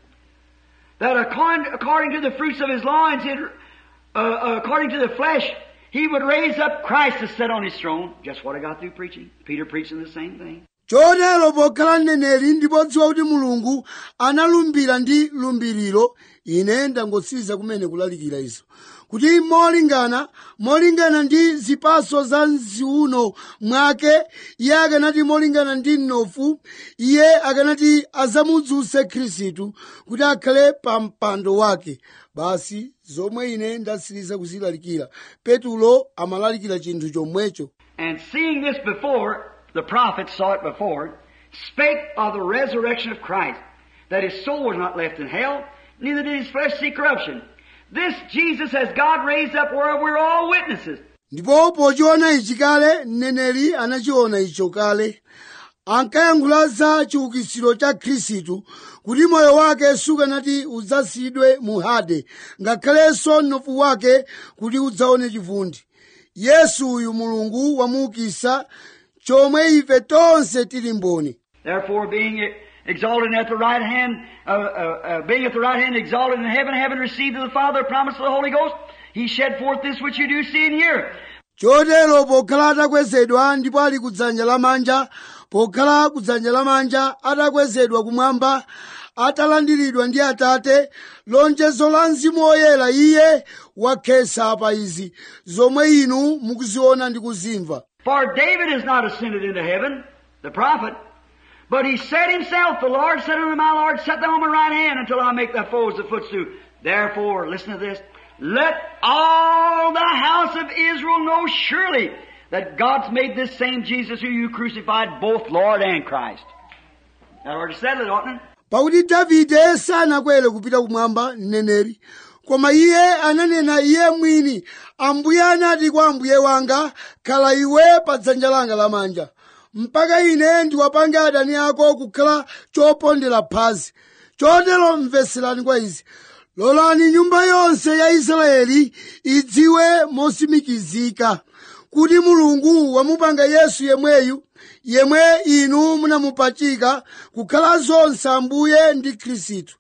[SPEAKER 2] that according, according to the fruits of his loins, he'd, uh, uh, according to the flesh, he would raise up Christ to sit on his throne. Just what I got through preaching. Peter preaching the same thing.
[SPEAKER 1] chotero pokhala mneneri ndipo dziwa kuti mulungu analumbira ndi lumbiriro ine ndangotsiriza kumene kulalikira izo kuti molingana molingana ndi zipaso za mziuno mwake iye akanati molingana ndi mnofu iye akanati azamudzuse khristu kuti akhale pa mpando wake basi zomwe ine ndatsiriza kuzilalikira petulo amalalikira chinthu chomwecho
[SPEAKER 2] And seeing this before, the prophets saw it before, spake of the resurrection of Christ, that his soul was not left in hell, neither did his flesh see corruption. This Jesus has God raised up where we're all witnesses.
[SPEAKER 1] ndipo pochiona ichi kale mneneri anachiona icho kale ankayankhula za chiukitsiro cha khristu kuti moyo wake sukanati udzasiyidwe mu hade ngakhalenso mnofu wake kuti udzaone chivundi yesu uyu mulungu wamuukitsa chomwe ife tonse tili mboni
[SPEAKER 2] Therefore, being exalted at the right hand, uh, uh, uh, being at the right hand exalted in heaven, having received of the Father the promise of the Holy Ghost, he shed forth this which you do see and hear.
[SPEAKER 1] chotero pokhala atakwezedwa ndipo ali kudzanja lamanja pokhala kudzanja lamanja atakwezedwa kumwamba atalandiridwa ndi atate lonjezo la mzimu woyera iye wakhetsa pa izi zomwe inu mukuziona ndi kuzimva
[SPEAKER 2] For David has not ascended into heaven, the prophet, but he said himself, The Lord said unto my Lord, Set thou on my right hand until I make thy foes the footstool. Therefore, listen to this, let all the house of Israel know surely that God's made this same Jesus who you crucified both Lord and Christ. That already settled it, oughtn't it?
[SPEAKER 1] pakuti davide sanakwere kupita kumwamba mneneri koma iye ananena iye mwini ambuye anati kwa ambuye wanga khala iwe pa dzanja langa lamanja mpaka ine ndiwapange adani ako kukhala chopondera phazi chotero mveserani kwa izi lolani nyumba yonse ya israeli idziwe mosimikizika kuti mulungu wamupanga yesu yemweyu yemwe inu munamupachika kukhala zonse ambuye ndi khristu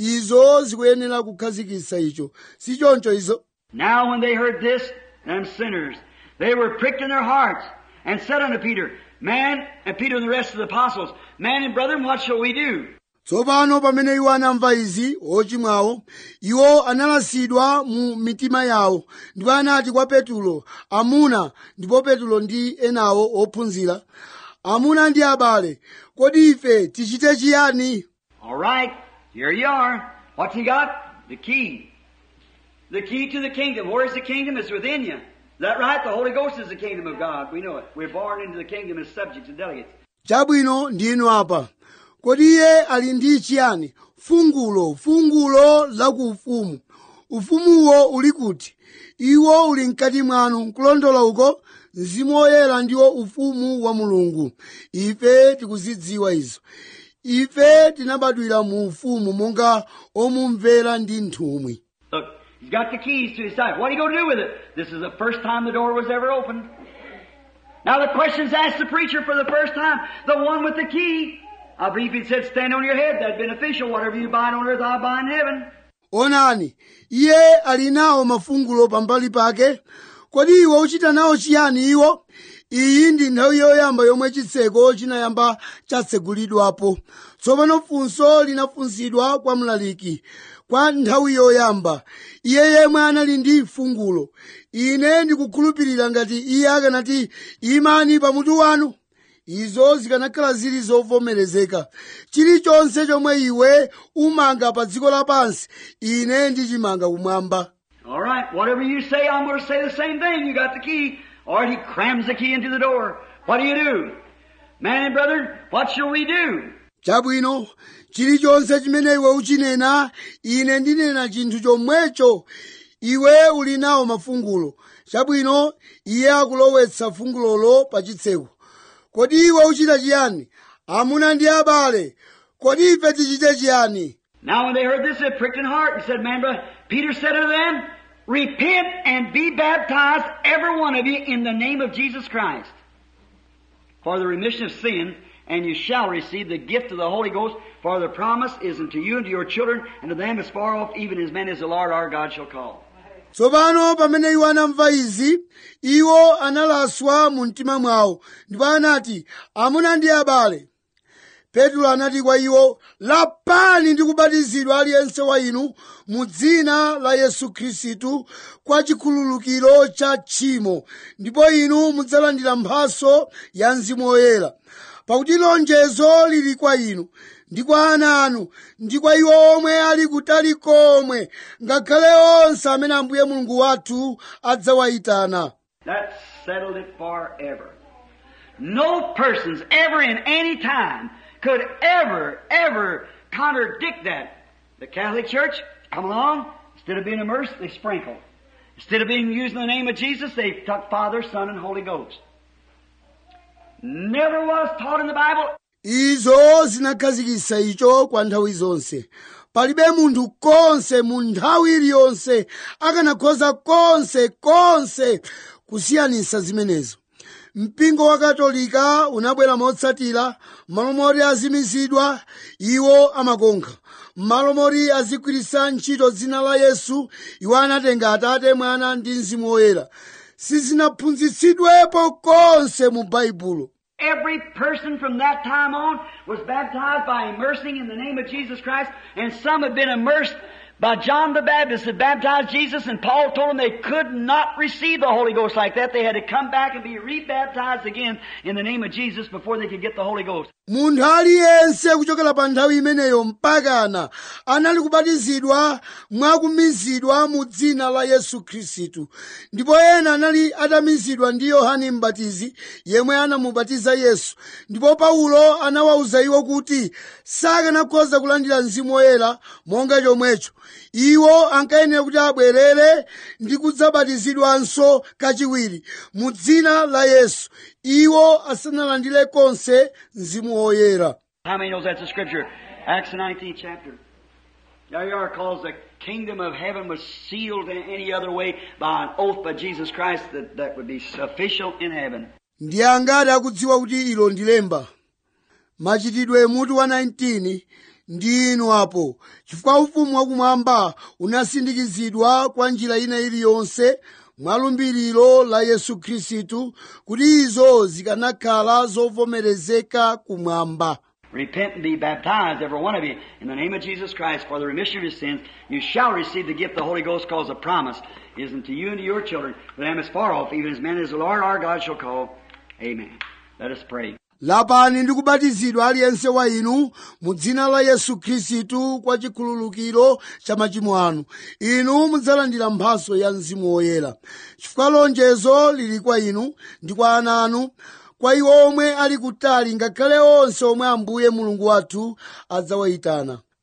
[SPEAKER 1] izo zikuyenera kukhazikitsa icho si choncho izo
[SPEAKER 2] Now when they heard this, them sinners, they were pricked in their hearts and said unto Peter, Man, and Peter and the rest of the apostles, Man and brethren, what shall we do?
[SPEAKER 1] tsopano pamene iwo anamva izi ochimwawo iwo analasidwa mu mitima yawo ndipo anati kwa petulo amuna ndipo petulo ndi enawo ophunzira amuna ndi abale kodi ife tichite chiyani
[SPEAKER 2] All right, here you are. What's he got? The key. The key to the kingdom. Where is the kingdom? It's within you. Is that right? The Holy Ghost is the kingdom of God. We know it. We're born into the kingdom as subjects and delegates.
[SPEAKER 1] chabwino ndinu apa kodi iye ali ndi chiyani fungulo fungulo la ku ufumu ufumuwo uli kuti iwo uli mkati mwanu nkulondola uko mzimu woyera ndiwo ufumu wa mulungu ife tikuzidziwa izo ife tinabadwira mu ufumu monga omumvera ndi nthumwi
[SPEAKER 2] Look, he's got the keys to his life. What are you going to do with it? This is the first time the door was ever opened. Now the question's asked the preacher for the first time. The one with the key. I believe he said, stand on your head. That's beneficial. Whatever you bind on earth, I'll bind in heaven.
[SPEAKER 1] onani iye ali nawo mafungulo pambali pake kodi iwe uchita nawo chiyani iwo iyi ndi nthawi yoyamba yomwe chitseko chinayamba chatsegulidwapo tsopano funso linafunsidwa kwa mlaliki kwa nthawi yoyamba iye yemwe anali ndi fungulo ine ndikukhulupirira ngati iye akanati imani pamutu wanu izo zikanakhala zili zovomerezeka chilichonse chomwe iwe umanga pa dziko lapansi ine ndichimanga kumwamba
[SPEAKER 2] All right. Whatever you say, I'm going to say the same thing. You got the key. Or he crams the key into the door. What do you do? Man and brother, what shall we do?
[SPEAKER 1] chabwino chilichonse chimene iwe uchinena ine ndinena chinthu chomwecho iwe uli nawo mafungulo chabwino iye akulowetsa fungulolo pa chitseko kodi iwe uchita chiyani amuna ndi abale kodi ife tichite chiyani
[SPEAKER 2] Now when they heard this, it pricked in heart and said, Man, brother, Peter said unto them, Repent and be baptized, every one of you, in the name of Jesus Christ, for the remission of sin, and you shall receive the gift of the Holy Ghost, for the promise is unto you and to your children, and to them as far off, even as many as the Lord our God shall call.
[SPEAKER 1] tsopano pamene iwo anamva izi iwo analaswa mu mtima mwawo ndipo anati amuna ndi abale petro anati kwa iwo lapani ndi kubatizidwa aliyense wa inu mu dzina la yesu khristu kwa chikhululukiro cha tchimo ndipo inu mudzalandira mphaso ya mzimu woyera pakuti lonjezo lili kwa inu ndi kwa ana anu ndi kwa iwo omwe ali kutali komwe ngakhale onse amene ambuye mulungu wathu adzawayitana
[SPEAKER 2] That settled it forever. No persons ever in any time could ever, ever contradict that. The Catholic Church, come along, instead of being immersed, they sprinkle. Instead of being used in the name of Jesus, they took Father, Son, and Holy Ghost. Never was taught in the Bible
[SPEAKER 1] izo zinakhazikitsa icho kwa nthawi zonse palibe munthu konse mu nthawi iliyonse akanakhoza konse konse kusiyanitsa zimenezo mpingo wa katolika unabwera motsatira malo moti azimizidwa iwo amakonkha m'malo moti azigwiritsa ntchito dzina la yesu iwo anatenga atate mwana ndi mzimu woyera sizinaphunzitsidwepo konse mu baibulo
[SPEAKER 2] Every person from that time on was baptized by immersing in the name of Jesus Christ, and some had been immersed by John the Baptist had baptized Jesus, and Paul told them they could not receive the Holy Ghost like that. They had to come back and be rebaptized again in the name of Jesus before they could get the Holy Ghost.
[SPEAKER 1] munthu aliyense kuchokera pa nthawi imeneyo mpakana anali kubatizidwa mwakumizidwa mu dzina la yesu khristu ndipo ena anali atamizidwa ndi yohane mbatizi yemwe anamubatiza yesu ndipo paulo anawawuza iwo kuti sakanakhoza kulandira mzimu woyera monga chomwecho iwo ankayenera kuti abwerere ndi kudzabatizidwanso kachiwiri mu dzina la yesu iwo asanalandire konse mzimu woyera
[SPEAKER 2] How many knows that's the scripture? Acts the 19th chapter. There you are, calls the kingdom of heaven was sealed in any other way by an oath by Jesus Christ that, that would be official in heaven.
[SPEAKER 1] ndi angati akudziwa kuti ilo ndi lemba machitidwe mutu wa 19 ndi inu apo chifukwa ufumu wakumwamba unasindikizidwa kwa njira ina iliyonse mwa lumbiriro la yesu khristu kuti izo zikanakhala zovomerezeka kumwamba
[SPEAKER 2] Repent and be baptized, every one of you, in the name of Jesus Christ for the remission of your sins. You shall receive the gift of the Holy Ghost because the promise is unto you and to your children, for them as far off, even as many as the Lord our God shall call. Amen. Let us pray.
[SPEAKER 1] lapani ndi kubatizidwa aliyense wa inu mu dzina la yesu khristu kwa chikhululukiro cha machimo anu inu mudzalandira mphaso ya mzimu woyera chifukwa lonjezo lili kwa inu ndi kwa ana anu kwa iwo omwe ali kutali ngakhale onse omwe ambuye mulungu wathu adzawayitana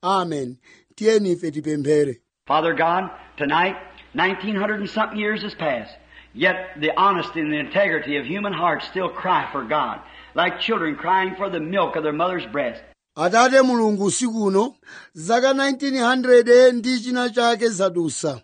[SPEAKER 1] amen tiyeni ife tipemphere
[SPEAKER 2] Father God, tonight, 1900 and something years has passed, yet the honesty and the integrity of human hearts still cry for God, like children crying for the milk of their mother's breast.
[SPEAKER 1] atate mulungu usiku uno zaka 1900 ndi china chake zadusa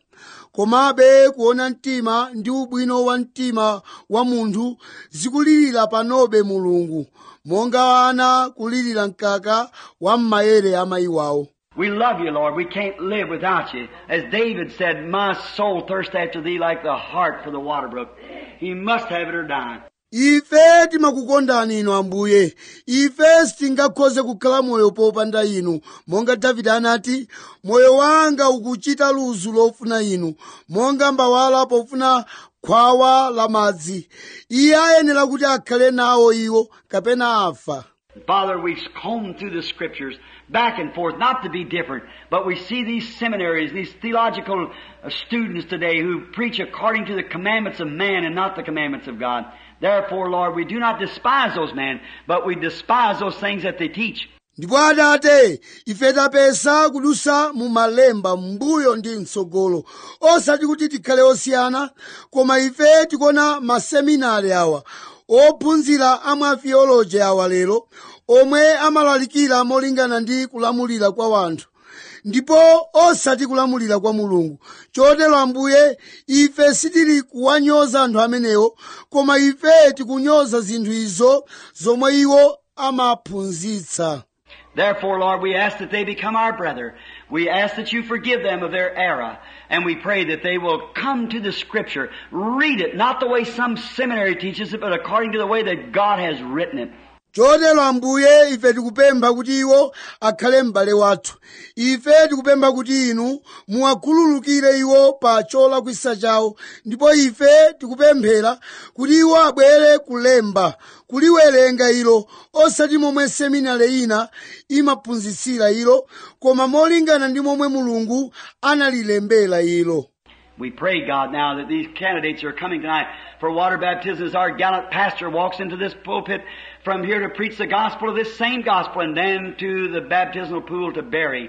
[SPEAKER 1] komabe kuona mtima ndi ubwino wa mtima wa munthu zikulirira panobe mulungu monga ana kulirira mkaka wa m'mayere amayi wawo
[SPEAKER 2] We love you, Lord. We can't live without you. As David said, my soul thirsts after thee like the hart for the water brook. He must have it or die.
[SPEAKER 1] ife timakukondani inu ambuye ife sitingakhoze kukhala moyo popanda inu monga davide anati moyo wanga ukuchita luzu lofuna inu monga mbawala pofuna khwawa la madzi iye ayenera kuti akhale nawo iwo kapena afa
[SPEAKER 2] Father, we've combed through the scriptures back and forth, not to be different, but we see these seminaries, these theological uh, students today who preach according to the commandments of man and not the commandments of God. Therefore, Lord, we do not despise those men, but we despise those things that they teach.
[SPEAKER 1] ndipo adate ife tapesa kudusa mu malemba mbuyo ndi mtsogolo osati kuti tikhale osiyana koma ife tikuona maseminari awa ophunzira amwe atheology awa lero omwe amalalikira molingana ndi kulamulira kwa wanthu ndipo osati kulamulira kwa mulungu chotero ambuye ife sitili kuwanyoza anthu amenewo koma ife tikunyoza zinthu izo zomwe iwo amaphunzitsa
[SPEAKER 2] Therefore, Lord, we ask that they become our brother. We ask that you forgive them of their error. And we pray that they will come to the scripture, read it, not the way some seminary teaches it, but according to the way that God has written it.
[SPEAKER 1] chotero ambuye ife tikupempha kuti iwo akhale m'bale wathu ife tikupempha kuti inu muwakhululukire iwo pa cholakwisa chawo ndipo ife tikupemphera kuti iwo abwere kulemba kuliwerenga ilo osati momwe seminari ina imaphunzitsira ilo koma molingana ndi momwe mulungu analilembera ilo
[SPEAKER 2] We pray, God, now that these candidates are coming tonight for water baptism as our gallant pastor walks into this pulpit from here to preach the gospel of this same gospel and then to the baptismal pool to bury.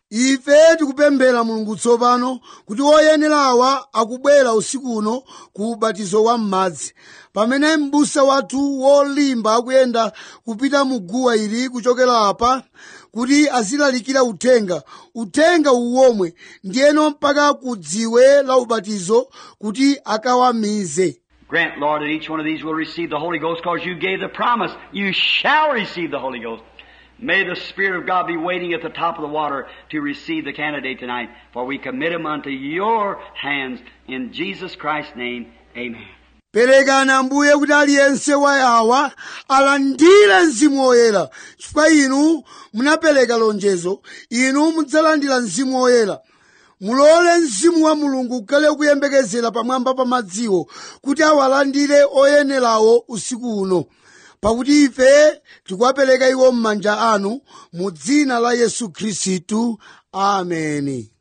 [SPEAKER 1] ife tikupemphera mulungu tsopano kuti oyenerawa akubwera usiku uno ku ubatizo wa m'madzi pamene m'busa wathu wolimba akuyenda kupita mu guwa ili kuchokera apa kuti azilalikira uthenga uthenga uwomwe ndiyeno mpaka ku dziwe la ubatizo kuti akawamize
[SPEAKER 2] Grant, Lord, that each one of these will receive the Holy Ghost because you gave the promise. You shall receive the Holy Ghost. May the Spirit of God be waiting at the top of the water to receive the candidate tonight, for we commit him unto your hands in Jesus Christ's name. Amen.
[SPEAKER 1] perekani ambuye kuti aliyense wa awa alandire mzimu woyera chifukwa inu munapereka lonjezo inu mudzalandira mzimu woyera mulole mzimu wa mulungu ukhale kuyembekezera pamwamba pa madziwo kuti awalandire oyenerawo usiku uno pakuti ife tikuwapereka iwo m'manja anu mu dzina la yesu khristu ameni